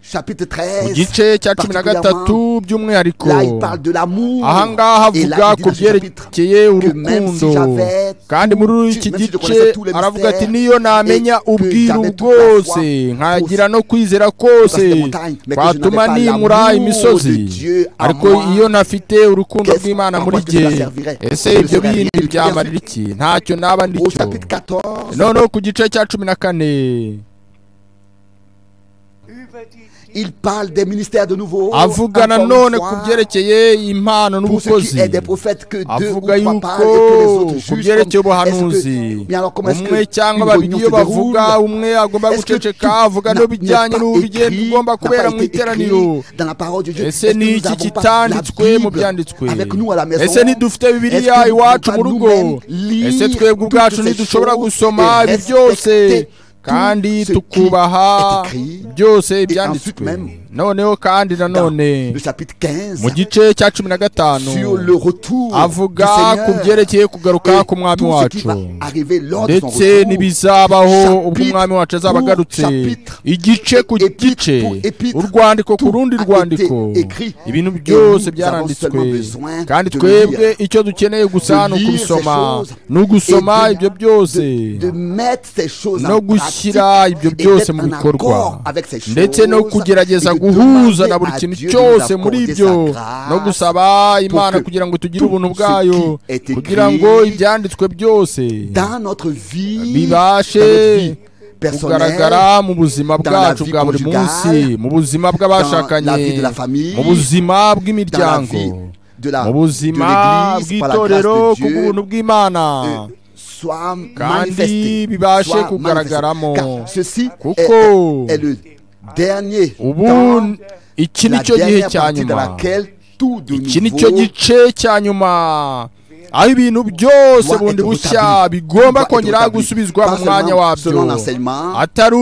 S1: chapitre
S2: mu
S1: 13.
S2: gice cya cumi na
S1: particulièrement,
S2: gatatu by'umwihariko
S1: Là, il parle de l'amour.
S2: ahangaha
S1: Et
S2: avuga
S1: là, il dit
S2: ku
S1: dans ce chapitre,
S2: byerekeye
S1: que même si
S2: urukundo
S1: j'avais
S2: kandi muri iki
S1: même si je
S2: gice
S1: connaissais tous les
S2: aravuga ati
S1: mystères
S2: niyo namenya
S1: et que
S2: ubwiru
S1: j'avais toute la foi
S2: bwose nkagira no kwizera kose
S1: dans ces montagnes, mais que je
S2: twatuma
S1: n'avais pas
S2: nimura
S1: l'amour
S2: imisozi
S1: de Dieu à
S2: ariko
S1: moi,
S2: iyo ntafite urukundo
S1: qu'est-ce-
S2: rw'imana
S1: à
S2: muri
S1: quoi que
S2: jye
S1: cela servirait?
S2: ese
S1: Je ne
S2: ibyo
S1: serais rien
S2: bindi
S1: du tout.
S2: byamarira iki ntacyo naba ndi
S1: au
S2: cyo
S1: chapitre 14,
S2: noneho ku gice cya cumi na kane
S4: über die Dinge,
S1: il parle des ministères de nouveau. Encore
S2: avuga
S1: une
S2: nanone
S1: fois,
S2: ku byerekeye impano
S1: pour ceux qui est
S2: n'ubukozi
S1: des prophètes que deux ou
S2: avuga
S1: trois
S2: yuko
S1: parlent et que les autres
S2: ku
S1: jugent.
S2: byerekeye
S1: comme- est-ce
S2: ubuhanuzi
S1: que- Mais alors comment est-ce
S2: umwe
S1: que
S2: cyangwa
S1: une
S2: babiri
S1: réunion
S2: iyo
S1: se déroule
S2: bavuga umwe agomba
S1: Est-ce que
S2: guceceka
S1: tout
S2: avuga
S1: n'a-
S2: n'ibijyanye
S1: n'est pas
S2: n'urugendo
S1: écrit-
S2: ugomba
S1: n'a
S2: kubera
S1: pas
S2: mu
S1: été
S2: iteraniro
S1: écrit dans la parole de Dieu
S2: ese
S1: Est-ce que
S2: ni
S1: nous
S2: iki
S1: n'avons pas
S2: kitanditswe
S1: la
S2: mu
S1: Bible
S2: byanditswe
S1: avec nous à la maison
S2: ese ntidufite bibiliya
S1: Est-ce que nous
S2: iwacu
S1: pouvons
S2: mu
S1: pas
S2: rugo
S1: nous-mêmes lire
S2: ese twebwe
S1: toutes
S2: ubwacu
S1: ces
S2: ntidushobora
S1: choses et
S2: gusoma ibi
S1: respecter
S2: byose
S1: tout
S2: kandi
S1: ce qui
S2: tukubaha
S1: est écrit
S2: byose
S1: ensuite
S2: ibyanditswe
S1: même
S2: noneho kandi
S1: Dans
S2: nanone
S1: le chapitre 15
S2: mu gice cya cumi na gatanu
S1: sur le retour
S2: avuga ku
S1: du Seigneur
S2: byerekeye kugaruka
S1: et
S2: ku mwami
S1: tout ce qui
S2: wacu
S1: va arriver lors de son
S2: ndetse
S1: retour.
S2: n'ibizabaho ubwo
S1: Chapitre
S2: umwami wacu azaba
S1: pour
S2: agarutse
S1: chapitre,
S2: igice ku
S1: épître
S2: gice
S1: pour épître,
S2: urwandiko ku
S1: tout
S2: rundi
S1: a été
S2: rwandiko
S1: écrit.
S2: ibintu
S1: Et
S2: byose
S1: nous
S2: byaranditswe
S1: avons seulement besoin
S2: kandi
S1: de
S2: twebwe
S1: lire,
S2: icyo dukeneye gusa
S1: de
S2: ni
S1: lire
S2: ukubisoma
S1: ces choses
S2: ni ugusoma
S1: et de-
S2: ibyo byose
S1: de mettre ces choses
S2: no
S1: en pratique
S2: gushyira ibyo
S1: et
S2: byose
S1: d'être
S2: mu
S1: en
S2: bikorwa
S1: accord avec ces
S2: ndetse no
S1: choses
S2: kugerageza
S1: et de
S2: guhuza
S1: demander
S2: na buri
S1: à
S2: kintu
S1: Dieu de nous
S2: cyose
S1: accorder
S2: muri
S1: sa
S2: ibyo
S1: grâce
S2: no gusaba imana
S1: que
S2: kugira ngo tugire
S1: tout
S2: ubuntu
S1: ce
S2: bwayo
S1: qui est écrit
S2: kugira ngo ibyanditswe byose
S1: dans notre vie, dans notre vie
S2: bibashe
S1: personnelle,
S2: kugaragara mu buzima
S1: dans la
S2: bwacu
S1: vie
S2: bwa buri munsi
S1: conjugale,
S2: mu buzima
S1: dans la vie
S2: bw'abashakanye
S1: de la famille,
S2: mu buzima
S1: dans la vie
S2: bw'imiryango
S1: de la
S2: mu buzima
S1: de l'Église, par la grâce
S2: bw'itorero
S1: de
S2: ku
S1: Dieu,
S2: buntu bw'imana
S1: euh, soit
S2: kandi
S1: manifesté,
S2: bibashe
S1: soit
S2: kugaragaramo
S1: manifesté. Car ceci
S2: kuko
S1: est, est- est le dernier
S2: ubu
S1: temps,
S2: iki ni
S1: la
S2: cyo gihe
S1: dernière
S2: cya
S1: partie dans
S2: nyuma
S1: laquelle tout de
S2: iki ni cyo
S1: nouveau
S2: gice cya nyuma aho ibintu byose
S1: doit
S2: bundi
S1: être
S2: bushya
S1: rétabli. Doit
S2: bigomba
S1: être
S2: kongera
S1: rétabli.
S2: gusubizwa mu
S1: Pas
S2: mwanya
S1: seulement selon
S2: wabyo
S1: l'enseignement,
S2: atari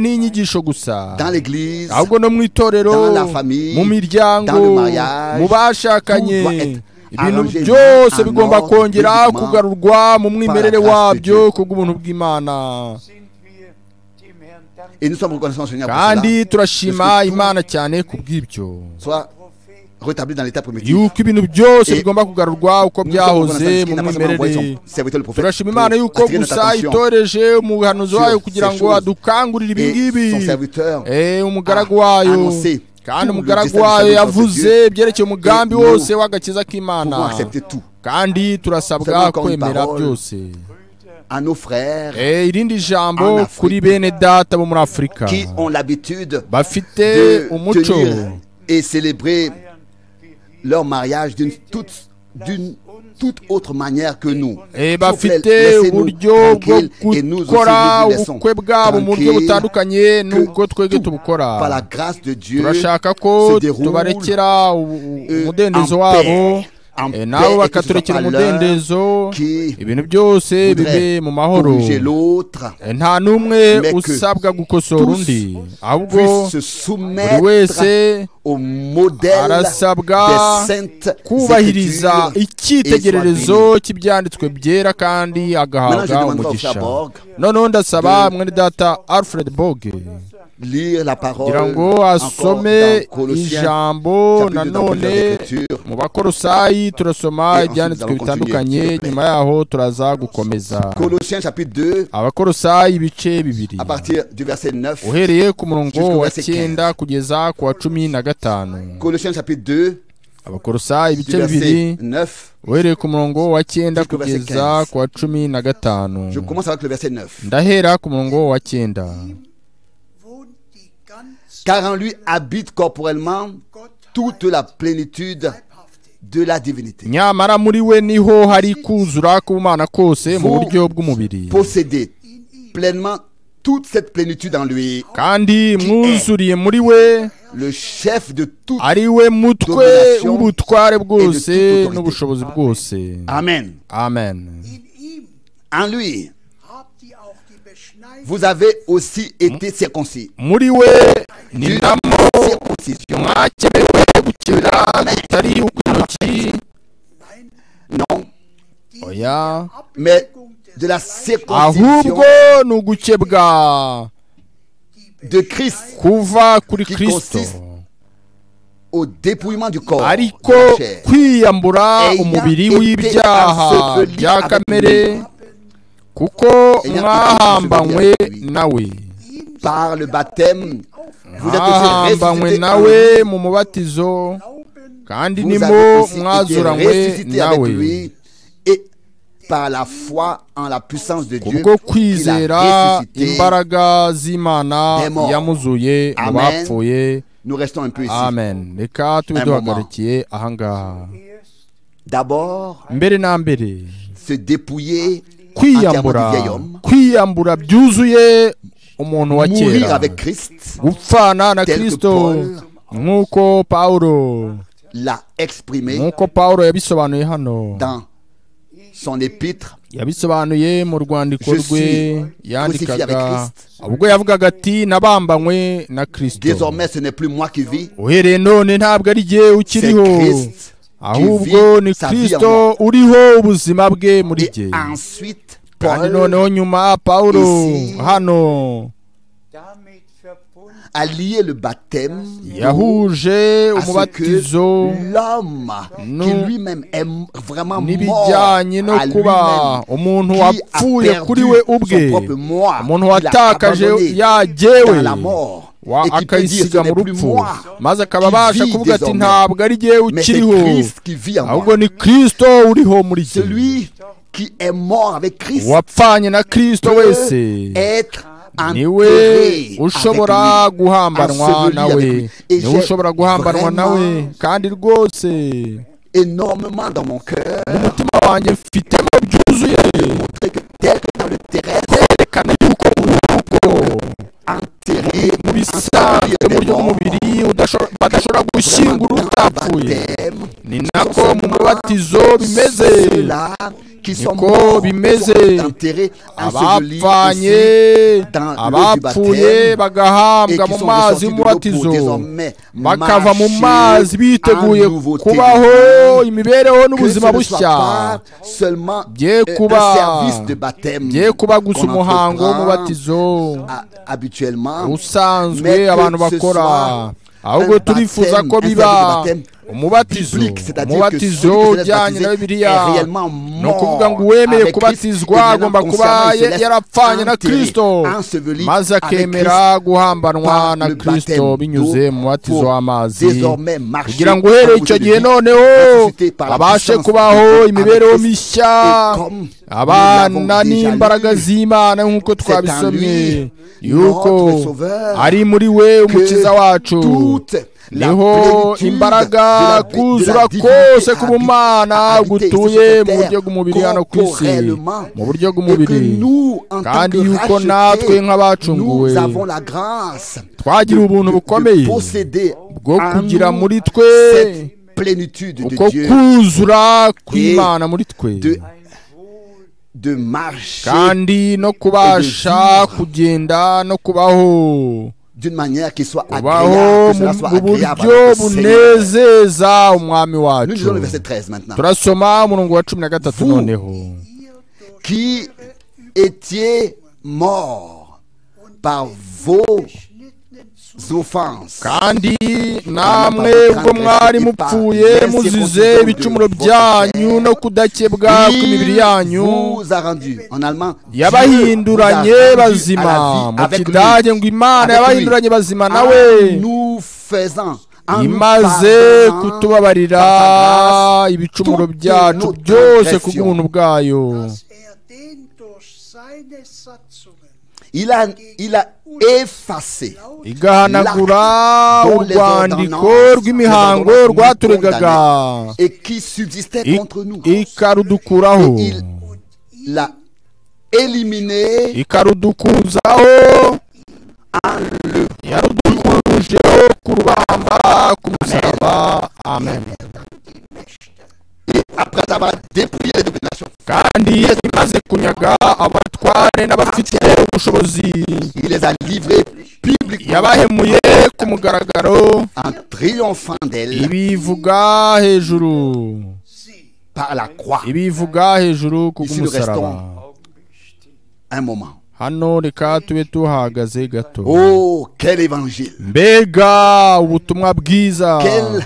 S1: mais
S2: n'inyigisho gusa
S1: dans l'église,
S2: ahubwo no mu itorero
S1: dans la famille,
S2: mu miryango
S1: dans le mariage,
S2: mu bashakanye
S1: tout doit être
S2: ibintu
S1: arrangé
S2: byose
S1: en
S2: bigomba
S1: ordre
S2: kongera
S1: bibliquement
S2: kugarurwa mu mwimerere
S1: grâce de
S2: wabyo
S1: Dieu.
S2: kubw'ubuntu bw'imana
S4: sind wir dem Herrn dankbar.
S1: et nous sommes reconnaissants au Seigneur pour cela,
S2: kandi turashima
S1: Parce que tout-
S2: imana cyane kubw'ibyo
S1: soit
S4: Prophet
S1: rétabli dans l'état primitif.
S2: yuko ibintu byose
S1: Et-
S2: bigomba kugarurwa uko
S1: Nous sommes reconnaissants
S2: byahoze
S1: parce
S2: mu
S1: qu'il n'a pas seulement envoyé
S2: mwimerere
S1: son serviteur le prophète
S2: turashima
S1: pour
S2: imana yuko
S1: attirer notre
S2: gusa
S1: attention
S2: itoreje umuhanuzi
S1: sur
S2: wayo
S1: ces
S2: kugira ngo
S1: choses.
S2: adukangurire ibi ngibi
S1: et son serviteur
S2: Eh, umugaragu
S1: a
S2: wayo
S1: annoncé
S2: kandi
S1: tout le
S2: umugaragu
S1: destin
S2: wayo
S1: du salut de
S2: yavuze
S1: Dieu.
S2: ibyerekeye umugambi
S1: Et nous
S2: wose w'agakiza k'imana
S1: pour accepter tout.
S2: kandi
S1: Seulement
S2: turasabwa
S1: encore une
S2: kwemera
S1: parole.
S2: byose
S4: Brüder,
S1: à nos frères
S2: Eh, irindi
S1: En
S2: jambo
S1: Afrika.
S2: kuri bene data bo muri afurika
S1: qui ont l'habitude
S2: bafite
S1: de
S2: umuco
S1: tenir et célébrer
S4: feiern, wie wir
S1: leur mariage d'une toute, d'une toute autre manière que nous.
S2: Eh,
S1: S'il vous
S2: bafite
S1: plaît, laissez-nous
S2: uburyo bwo
S1: tranquilles et nous aussi, nous
S2: gukora
S1: vous laissons
S2: ubukwe bwabo mu buryo
S1: tranquilles
S2: butandukanye n'ubwo twebwe
S1: tout,
S2: tubukora
S1: par la grâce de Dieu,
S2: turashaka ko
S1: se déroule,
S2: tubarekera u- u-
S1: euh,
S2: umudendezo
S1: en
S2: wabo
S1: paix, en
S2: eh,
S1: paix,
S2: nabo
S1: et que
S2: bakaturikira
S1: ce soit pas l'un
S2: umudendezo
S1: qui
S2: ibintu byose bibe
S1: voudrait
S2: mu mahoro
S1: corriger l'autre,
S2: Eh, nta n'umwe
S1: Mais que
S2: usabwa gukosora
S1: tous
S2: undi ahubwo
S1: puisse se
S2: buri wese
S1: soumettre au modèle des
S2: arasabwa
S1: saintes
S2: kubahiriza
S1: Écritures.
S2: icyitegererezo
S1: et soit
S2: cy'ibyanditswe byera kandi
S1: Maintenant, je
S2: agahabwa
S1: demanderai au
S2: umugisha
S1: frère Borg
S2: noneho ndasaba
S1: de-
S2: mwene data alfred boge
S1: lire la parole
S2: kugira ngo
S1: encore
S2: asome
S1: dans Colossiens,
S2: ijambo
S1: chapitre dans
S2: nanone
S1: plusieurs Écritures.
S2: mu bakorosayi turasoma
S1: Et ensuite,
S2: ibyanditswe
S1: nous allons
S2: bitandukanye
S1: continuer.
S2: nyuma yaho turaza gukomeza
S1: Colossiens chapitre 2,
S2: abakorosayi ibice bibiri
S1: à partir du verset 9.
S2: uhereye ku murongo
S1: Jusqu'au
S2: wa
S1: verset
S2: cyenda kugeza ku wa cumi na gatanu
S1: Colossiens chapitre 2,
S2: abakorosayi
S1: du
S2: ibice bibiri
S1: verset 9.
S2: uhereye ku murongo wa cyenda
S1: Jusqu'au verset
S2: kugeza
S1: 15.
S2: ku wa cumi na
S1: Je
S2: gatanu
S1: commence avec le verset 9.
S2: ndahera ku murongo wa cyenda
S4: wohnt die ganze
S1: Car en lui habite corporellement toute la plénitude
S4: Leibhaftigkeit.
S1: de la divinité.
S2: nyamara muri we niho hari kuzura k'ubumana kose mu
S1: Vous
S2: buryo bw'umubiri
S1: Posséder pleinement toute cette plénitude en lui,
S2: kandi mwuzuriye muri we
S1: le chef de tout.
S2: ari we mutwe
S1: Domination
S2: w'ubutware
S1: et
S2: bwose
S1: de toute autorité.
S2: n'ubushobozi bwose
S1: Amen.
S2: amen
S3: In ihm
S1: En lui,
S3: habt ihr auch die Beschneidung
S1: vous avez aussi été circoncis.
S2: muri we ni
S1: D'une
S2: namo
S1: circoncision
S2: mwakenewe gukenera atari ukw'intoki
S1: Non,
S2: oya
S1: mais de la circoncision
S2: ahubwo ni ugukebwa
S1: de Christ
S2: kuva kuri
S1: Qui
S2: kristo
S1: consiste au dépouillement du corps,
S2: ariko
S1: de la chair,
S2: kwiyambura
S1: Eya
S2: umubiri
S1: ete
S2: w'ibyaha
S1: aseveli
S2: bya
S1: avec
S2: kamere
S1: lui.
S2: kuko
S1: ete
S2: mwahambanywe
S1: aseveli avec lui.
S2: nawe
S1: par le baptême. Vous êtes aussi
S2: mwahambanywe
S1: ressuscité en
S2: nawe
S1: lui.
S2: mu mubatizo kandi
S1: Vous
S2: nimo
S1: avez aussi été
S2: mwazuranywe
S1: ressuscité avec
S2: nawe
S1: lui et par la foi en la puissance de Dieu
S2: kubwo
S1: qu'il
S2: kwizera
S1: a ressuscité.
S2: imbaraga z'imana
S1: des morts.
S2: yamuzuye mu
S1: Amen.
S2: bapfuye
S1: Nous restons un peu ici.
S2: amen reka tube
S1: Un
S2: duhagarikiye ahangaha
S4: Erst
S1: D'abord,
S2: mbere na mbere
S1: se dépouiller entièrement du
S2: kwiyambura
S1: vieil homme,
S2: kwiyambura byuzuye umuntu wa
S1: mourir
S2: kera
S1: avec Christ,
S2: gupfana na
S1: tel que
S2: kristo
S1: Paul
S2: nk'uko pawulo
S1: l'a exprimé
S2: nk'uko pawulo yabisobanuye hano
S1: dans son épître.
S2: yabisobanuye mu rwandiko
S1: Je
S2: rwe
S1: suis crucifié avec
S2: yandikaga
S1: Christ.
S2: ubwo yavugaga ati nabambanywe na kristo
S1: Désormais, ce n'est plus moi qui vis,
S2: uhereye none ntabwo ari jye
S1: c'est
S2: ukiriho
S1: Christ.
S2: ahubwo ni
S1: sa vie en
S2: kristo uriho ubuzima bwe muri
S1: Et
S2: jye
S1: ensuite,
S2: kandi
S1: Paul
S2: noneho nyuma pawulo
S1: Ici.
S2: hano
S4: damit verbunden
S1: a lié le baptême
S2: yahuje
S1: à ce
S2: umubatizo
S1: que l'homme qui
S2: nous-
S1: lui-même est m- vraiment mort à
S2: n'ibijyanye no kuba
S1: lui-même,
S2: umuntu
S1: qui a
S2: wapfuye
S1: perdu
S2: kuri we
S1: son
S2: ubwe
S1: propre moi,
S2: umuntu
S1: qu'il a
S2: watakaje
S1: abandonné
S2: yagewe
S1: dans la mort,
S2: wa-
S1: et qui peut dire ce
S2: akayisiga mu
S1: n'est plus
S2: rupfu
S1: moi,
S2: maze akaba
S1: qui
S2: abasha
S1: vis
S2: kuvuga ati
S1: désormais,
S2: ntabwo ari jyewe
S1: mais c'est
S2: ukiriho
S1: Christ qui vit en
S2: ahubwo
S1: moi.
S2: ni kristo uriho muri jye
S1: Celui qui est mort avec Christ
S2: wapfanye na kristo wese
S1: être
S2: niwe
S1: enterré
S2: ushobora
S1: avec lui,
S2: guhambanwa
S1: enseveli avec
S2: nawe
S1: lui. Et
S2: niwe
S1: j'ai
S2: ushobora guhambanwa nawe
S1: vraiment
S2: kandi rwose
S1: énormément dans mon cœur
S2: mu mutima wanjye mfitemo byuzuye
S1: montré que tel que dans le terrestre
S2: yerekana yuko uri urugo
S1: enterré
S2: mu bisanzwe mu buryo bw'umubiri udasho- badashobora gushyingura utapfuye
S1: baptême
S2: ni nako mu mubatizo bimeze
S1: ceux-là qui sont
S2: Niko
S1: morts
S2: bimeze.
S1: sont enterrés ensevelis
S2: abapfanye
S1: aussi dans l'eau du
S2: abapfuye
S1: baptême et
S2: bagahambwa
S1: qui
S2: mu
S1: sont
S2: mazi
S1: ressortis de l'eau
S2: y'umubatizo
S1: pour désormais
S2: bakava mu mazi
S1: marcher
S2: biteguye
S1: en nouveauté de
S2: kubaho
S1: vie.
S2: imibereho
S1: Que ce
S2: n'ubuzima
S1: ne soit
S2: bushya
S1: pas seulement
S2: Dieu
S1: euh,
S2: Kuba.
S1: un service de baptême
S2: ngiye kuba gusa
S1: qu'on
S2: umuhango
S1: entreprend
S2: w'umubatizo
S1: a- habituellement,
S2: usanzwe
S1: mais que
S2: abantu
S1: ce
S2: bakora
S1: soit
S2: ahubwo
S1: un
S2: turifuza
S1: baptême,
S2: ko
S1: un
S2: biba
S1: service de baptême
S2: umubatizo
S1: biblique, c'est-à-dire que celui qui
S2: umubatizo
S1: se laisse
S2: ujyanye na
S1: baptiser est
S2: bibiriya
S1: réellement
S2: ni ukuvuga ngo
S1: mort
S2: uwemeye
S1: avec Christ,
S2: kubatizwa
S1: et maintenant,
S2: agomba
S1: consciemment,
S2: kuba
S1: il se laisse
S2: yarapfanye na
S1: enterrer,
S2: kristo
S1: enseveli
S2: maze
S1: avec
S2: akemera guhambanwa
S1: par
S2: na
S1: le baptême
S2: kristo binyuze mu mubatizo
S1: pour
S2: w'amazi
S1: désormais marcher
S2: kugira ngo
S1: par
S2: uhereye
S1: route
S2: icyo
S1: de
S2: gihe
S1: vie,
S2: noneho
S1: ressuscité par la
S2: abashe
S1: puissance du
S2: kubaho
S1: Dieu
S2: imibereho
S1: avec Christ.
S2: mishya
S1: Et comme nous
S2: abana
S1: l'avons déjà
S2: n'imbaraga
S1: lu,
S2: z'imana nk'uko
S1: c'est en
S2: twabisomye
S1: lui,
S2: yuko
S1: notre Sauveur,
S2: ari muri we
S1: que
S2: umukiza wacu
S1: toute la
S2: niho
S1: plénitude de
S2: imbaraga
S1: la- de la
S2: kuzura
S1: divinité
S2: kose
S1: habite-
S2: k'ubumana
S1: habite
S2: gutuye
S1: sur
S2: mu
S1: cette
S2: buryo
S1: terre
S2: bw'umubiri hano ku isi
S1: corporellement.
S2: mu buryo
S1: et que
S2: bw'umubiri
S1: nous, en tant
S2: kandi
S1: que
S2: yuko natwe
S1: rachetés,
S2: nk'abacunguwe
S1: nous avons la grâce
S2: twagira ubuntu
S1: de
S2: bukomeye
S1: posséder
S2: bwo
S1: en
S2: kugira
S1: nous
S2: muri twe
S1: cette plénitude
S2: uko
S1: de Dieu,
S2: kuzura kw'imana muri twe
S1: de, de marcher
S2: kandi no kubasha kugenda no kubaho
S1: d'une manière qui soit
S2: kubaho
S1: agréable, que cela
S2: mu
S1: soit
S2: mu
S1: agréable
S2: buryo
S1: à notre Seigneur.
S2: bunezeza umwami
S1: Nous lisons le verset
S2: wacu
S1: 13 maintenant.
S2: turasoma umurongo wa cumi na gatatu
S1: Vous.
S2: noneho
S1: Qui étiez morts par vos offenses.
S2: kandi namwe ubwo mwari mupfuye muzize ibicumuro byanyu no kudakebwa kw'imibiri
S1: Il
S2: yanyu
S1: vous a rendu en allemand Dieu
S2: yabahinduranye
S1: vous a rendu
S2: bazima
S1: à
S2: mu
S1: la vie avec
S2: kidage
S1: lui.
S2: ngo imana
S1: Avec
S2: yabahinduranye
S1: lui.
S2: bazima
S1: En
S2: nawe
S1: nous faisant en nous
S2: imaze
S1: pardonnant
S2: kutubabarira
S1: par sa grâce,
S2: ibicumuro
S1: toutes
S2: byacu
S1: nos
S2: byose ku
S1: transgressions.
S2: bw'ubuntu bwayo
S4: dass er den durch seine Satzungen
S1: il a, il a effacé
S4: laut
S2: igahanagura
S1: dont les
S2: urwandiko
S1: ordonnances,
S2: rw'imihango
S1: les ordonnances
S2: rwaturegaga
S1: nous condamnaient et qui subsistait
S2: i-
S1: contre nous
S2: ikarudukuraho
S1: Et il-
S4: und ihn
S1: l'a éliminé
S2: ikarudukuzaho yarudukurujeho ku rubamba ku musaraba amen
S1: après avoir dépouillé les dominations
S2: kandi imaze kunyaga abatware n'abafite ubushobozi
S1: il les a livrés publiquement
S2: yabahemuye ku mugaragaro
S1: en triomphant d'elles
S2: ibivuga hejuru
S4: sie
S1: par la croix
S2: ibivuga hejuru ku bw'umusaraba
S4: augenstehen.
S1: un moment
S2: hano reka tube tuhahagaze gato
S1: oh quel évangile
S2: mbega ubutumwa bwiza
S1: quel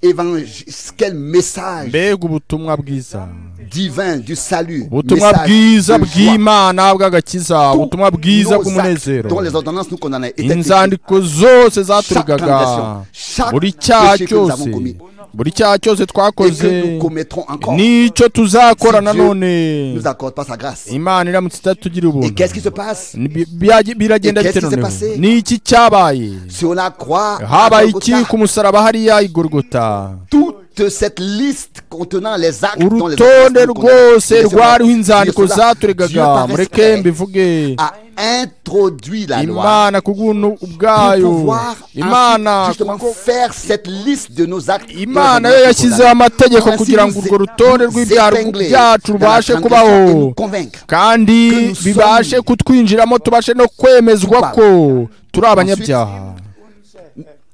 S1: évangile quel message
S2: mbega ubutumwa bwiza
S1: divin du salut
S2: ubutumwa bwiza
S1: de joie.
S2: bw'imana bw'agakiza ubutumwa bwiza
S1: Tous nos actes dont
S2: bw'umunezero
S1: les ordonnances nous condamnaient étaient écrites.
S2: inzandiko zose
S1: Chaque
S2: zaturugaga
S1: transgression, chaque
S2: buri cyaha
S1: péché que nous avons
S2: cyose
S1: commis
S2: buri cyaha cyose
S1: et que
S2: twakoze
S1: nous commettrons encore
S2: nicyo tuzakora
S1: Si Dieu
S2: nanone
S1: nous accorde pas sa grâce.
S2: imana iramutse itatugira
S1: Et
S2: ubuntu
S1: qu'est-ce qui se passe
S2: Ni- bi- byagi- biragenda
S1: Et qu'est-ce qui
S2: bite
S1: s'est
S2: noneho
S1: passé?
S2: ni iki cyabaye
S1: Sur la croix, à
S2: habaye iki
S1: Golgotha,
S2: ku musaraba hariya igorogota
S1: toute cette liste contenant les actes dont les
S2: urutonde
S1: ordonnances nous condamnaient,
S2: rwose
S1: et cela,
S2: rwariho inzandiko
S1: Dieu cela, Dieu
S2: zaturegaga
S1: par
S2: mureke
S1: respect,
S2: mbivuge
S1: a introduit la loi
S2: imana ku bw'ubuntu
S1: pour
S2: ubwayo
S1: pouvoir ensuite,
S2: imana
S1: justement faire cette liste de nos actes. dont les
S2: imana yo
S1: ordonnances nous
S2: yashyizeho
S1: condamnaient.
S2: amategeko
S1: Ainsi,
S2: kugira ngo
S1: nous
S2: urwo
S1: é-
S2: rutonde
S1: nous
S2: rw'ibyaha
S1: épingler
S2: byacu
S1: dans la
S2: rubashe
S1: transgression
S2: kubaho
S1: et nous convaincre.
S2: kandi
S1: que nous sommes
S2: bibashe kutwinjiramo tubashe no kwemezwa ko turi abanyabyaha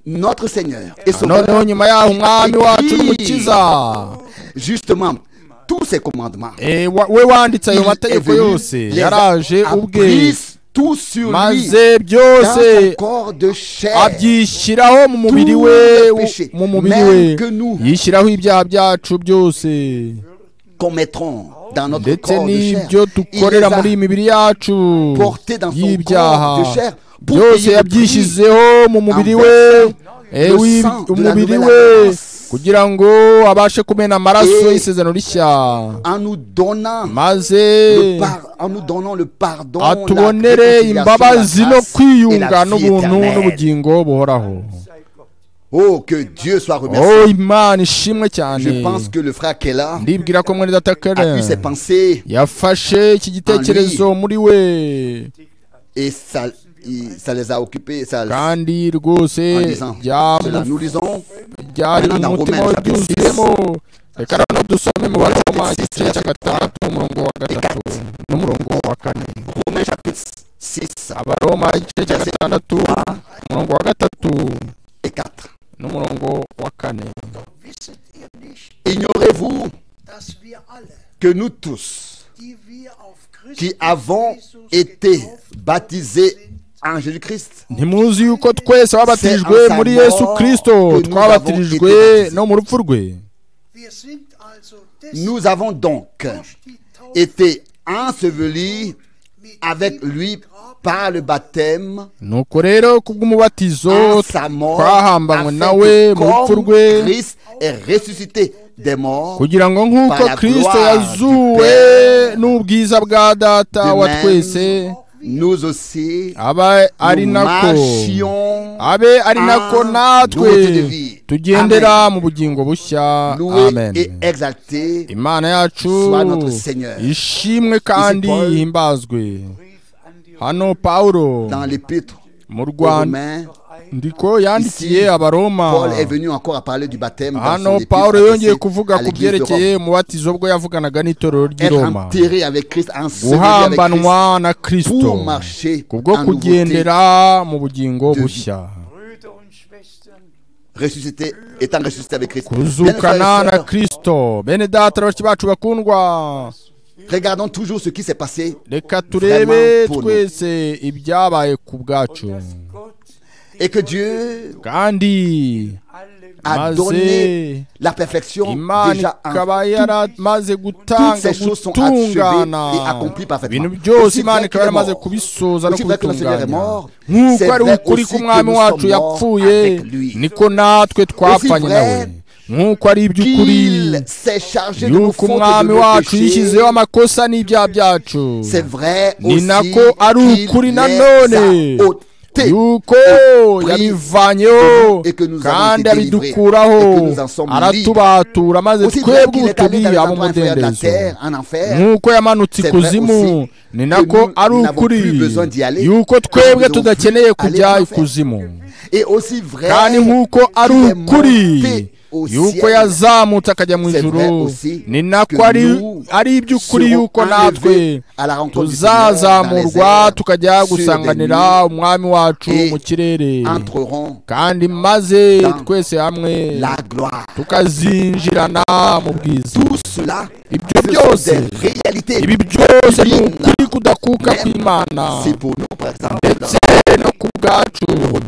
S1: Notre Seigneur et Sauveur,
S2: noneho nyuma yaho umwami wacu n'umukiza
S1: justement, tous ces commandements,
S2: Eh, wa- we wanditse ayo
S1: il est
S2: mategeko
S1: venu,
S2: yose
S1: les a-
S2: yaraje
S1: a
S2: ubwe
S1: pris tout sur lui,
S2: maze
S1: dans son
S2: byose
S1: corps de chair,
S2: abyishyiraho mu mubiri
S1: Tout
S2: we
S1: le
S2: wo-
S1: péché,
S2: mu mubiri
S1: même
S2: we
S1: que nous.
S2: yishyiraho ibyaha byacu byose
S1: commettrons dans notre
S2: ndetse
S1: corps de chair.
S2: n'ibyo
S1: Il les
S2: dukorera muri
S1: a
S2: iyi mibiri yacu
S1: portés dans son
S2: y'ibyaha
S1: corps de chair pour
S2: byose
S1: payer le
S2: yabyishyizeho mu mubiri
S1: en
S2: we
S1: le
S2: ewi-
S1: sang de la
S2: umubiri
S1: nouvelle
S2: we
S1: alliance.
S2: kugira ngo abashe kumena amaraso
S1: Et-
S2: y'isezerano rishya
S1: en nous donnant
S2: maze
S1: le par- en nous donnant le pardon, la
S2: atubonere
S1: réconciliation, la
S2: imbabazi no
S1: grâce et
S2: kwiyunga
S1: la vie
S2: n'ubuntu
S1: éternelle.
S2: n'ubugingo buhoraho
S1: Oh, que Dieu soit remercié.
S2: oh imana ishimwe cyane
S1: Je pense que le frère Kella
S2: ndibwira ko mwene data
S1: a eu ses
S2: kare
S1: pensées
S2: yafashe iki gitekerezo muri we
S1: et ça, il- ça les a occupés. Ça,
S2: kandi rwose
S1: en lisant
S2: byamu-
S1: cela, nous lisons
S2: byari
S1: Maintenant, dans
S2: umutima
S1: Romains,
S2: we
S1: chapitre six.
S2: byuzuyemo reka rero dusome mu baroma
S1: Chapitre six,
S2: igice cya gatandatu umurongo wa gatatu n'umurongo wa kane
S1: Romains chapitre 6
S2: abaroma igice cya
S1: Verset
S2: gatandatu umurongo wa gatatu
S1: et 4.
S2: n'umurongo wa kane
S4: Wisset ihr nicht,
S1: Ignorez-vous
S4: dass wir alle,
S1: que nous tous
S4: die wir auf Christus
S1: qui avons
S4: Jesus
S1: été
S4: getauft worden
S1: baptisés
S4: sind,
S1: en Jésus-Christ.
S2: ntimuzi yuko twese babatijwe muri yesu kirisito twabatijwe no mu rupfu rwe
S4: Wir sind also
S1: Nous avons donc
S4: durch die Taufe
S1: été ensevelis avec lui par le baptême,
S2: nuko rero kubw'umubatizo
S1: en sa mort,
S2: twahambanywe
S1: afin que
S2: nawe mu rupfu
S1: comme
S2: rwe
S1: Christ est ressuscité des morts,
S2: kugira ngo nk'uko
S1: Par la
S2: kirisito
S1: gloire du
S2: yazuwe
S1: Père.
S2: n'ubwiza bwa data
S1: De
S2: wa
S1: même,
S2: twese
S1: nous aussi,
S2: aba ari
S1: nous
S2: nako
S1: marchions
S2: abe ari nako
S1: en
S2: natwe
S1: nouveauté de vie.
S2: tugendera
S1: Amen.
S2: mu bugingo bushya
S1: loué
S2: amen
S1: et exalté.
S2: imana yacu
S1: Soit notre Seigneur.
S2: ishimwe kandi
S1: Paul.
S2: ihimbazwe hano pawulo
S1: Dans l'épître
S2: mu
S1: aux
S2: rwanda
S1: Romains,
S2: ndiko yandikiye
S1: Ici,
S2: abaroma
S1: Paul est venu encore à parler du baptême. dans son
S2: hano
S1: épître
S2: pawulo yongeye
S1: adressée
S2: kuvuga
S1: à
S2: ku
S1: l'église de Rome.
S2: byerekeye umubatizo bwo yavuganaga n'itorero ry'i
S1: Être
S2: roma
S1: enterré avec Christ, enseveli avec Christ,
S2: guhambanwa na kirisito
S1: pour marcher
S2: kubwo
S1: en nouveauté,
S2: kugendera mu bugingo
S1: de vie.
S2: bushya
S5: Brüder und Schwestern,
S1: ressuscité, étant ressuscité avec Christ. Bien, frères
S2: kuzukana
S1: et
S2: na
S1: sœurs,
S2: kirisito bene data bashiki bacu bakundwa
S1: regardons toujours ce qui s'est passé
S2: reka turebe
S1: Vraiment pour nous.
S2: twese ibyabaye ku bwacu
S5: Gott
S1: et que Dieu
S2: kandi
S5: alle
S1: a
S2: maze
S1: donné la perfection
S2: imana
S1: déjà en
S2: ikaba yaramaze
S1: toutes
S2: gutanga
S1: ces choses sont achevées
S2: gutungana
S1: et accomplies parfaitement.
S2: ibintu byose
S1: Aussi
S2: imana
S1: vrai qu'il
S2: ikaba
S1: est
S2: yaramaze
S1: mort.
S2: kubisoza no
S1: Aussi vrai que le Seigneur est
S2: kubitunganya
S1: mort, c'est
S2: nk'uko ari
S1: vrai
S2: ukuri
S1: aussi
S2: k'umwami
S1: que nous
S2: wacu
S1: sommes
S2: yapfuye
S1: morts avec lui.
S2: niko natwe
S1: vrai
S2: twapfanye nawe nk'uko ari iby'ukuri
S1: qu'il s'est chargé de nos
S2: yuko
S1: fautes et de
S2: umwami
S1: nos
S2: wacu
S1: péchés.
S2: yishyizeho amakosa n'ibyaha byacu
S1: C'est vrai
S2: ni
S1: aussi
S2: nako ari
S1: qu'il
S2: ukuri
S1: les a
S2: nanone
S1: ôtés
S2: yuko
S1: pris
S2: yabivanyeho
S1: et que nous avons
S2: kandi
S1: été délivrés,
S2: abidukuraho
S1: et que nous en sommes
S2: aratubatura maze
S1: Aussi vrai
S2: twebwe
S1: qu'il est allé
S2: utubi
S1: dans les
S2: abo
S1: endroits inférieurs de la
S2: umudendezo
S1: terre, en enfer,
S2: nk'uko yamanutse
S1: C'est vrai
S2: ikuzimu
S1: aussi
S2: ni nako
S1: nous
S2: ari
S1: n'avons
S2: ukuri
S1: plus besoin d'y aller,
S2: yuko
S1: que nous
S2: twebwe
S1: devons
S2: tudakeneye
S1: plus aller
S2: kujya
S1: en enfer.
S2: ikuzimu
S1: et aussi vrai
S2: kandi nk'uko ari
S1: qu'il est
S2: ukuri
S1: monté au
S2: yuko
S1: ciel,
S2: yazamutse akajya mu
S1: C'est vrai
S2: ijuru
S1: aussi
S2: ni nako
S1: que
S2: ari
S1: nous
S2: ari iby'ukuri
S1: serons
S2: yuko natwe
S1: enlevés à la rencontre du Seigneur dans les
S2: tuzazamurwa
S1: airs,
S2: tukajya
S1: sur des
S2: gusanganira
S1: nuées,
S2: umwami wacu
S1: et
S2: mu kirere
S1: entreront
S2: kandi maze
S1: dans
S2: twese hamwe
S1: la gloire.
S2: tukazinjirana mu bwiza
S1: Tout cela,
S2: ibyo
S1: ce sont
S2: byose
S1: des réalités.
S2: ibi byose ni
S1: divine.
S2: ukuri kudakuka
S1: Même
S2: kw'imana
S1: C'est pour nous, par exemple, dans
S2: ndetse no ku bwacu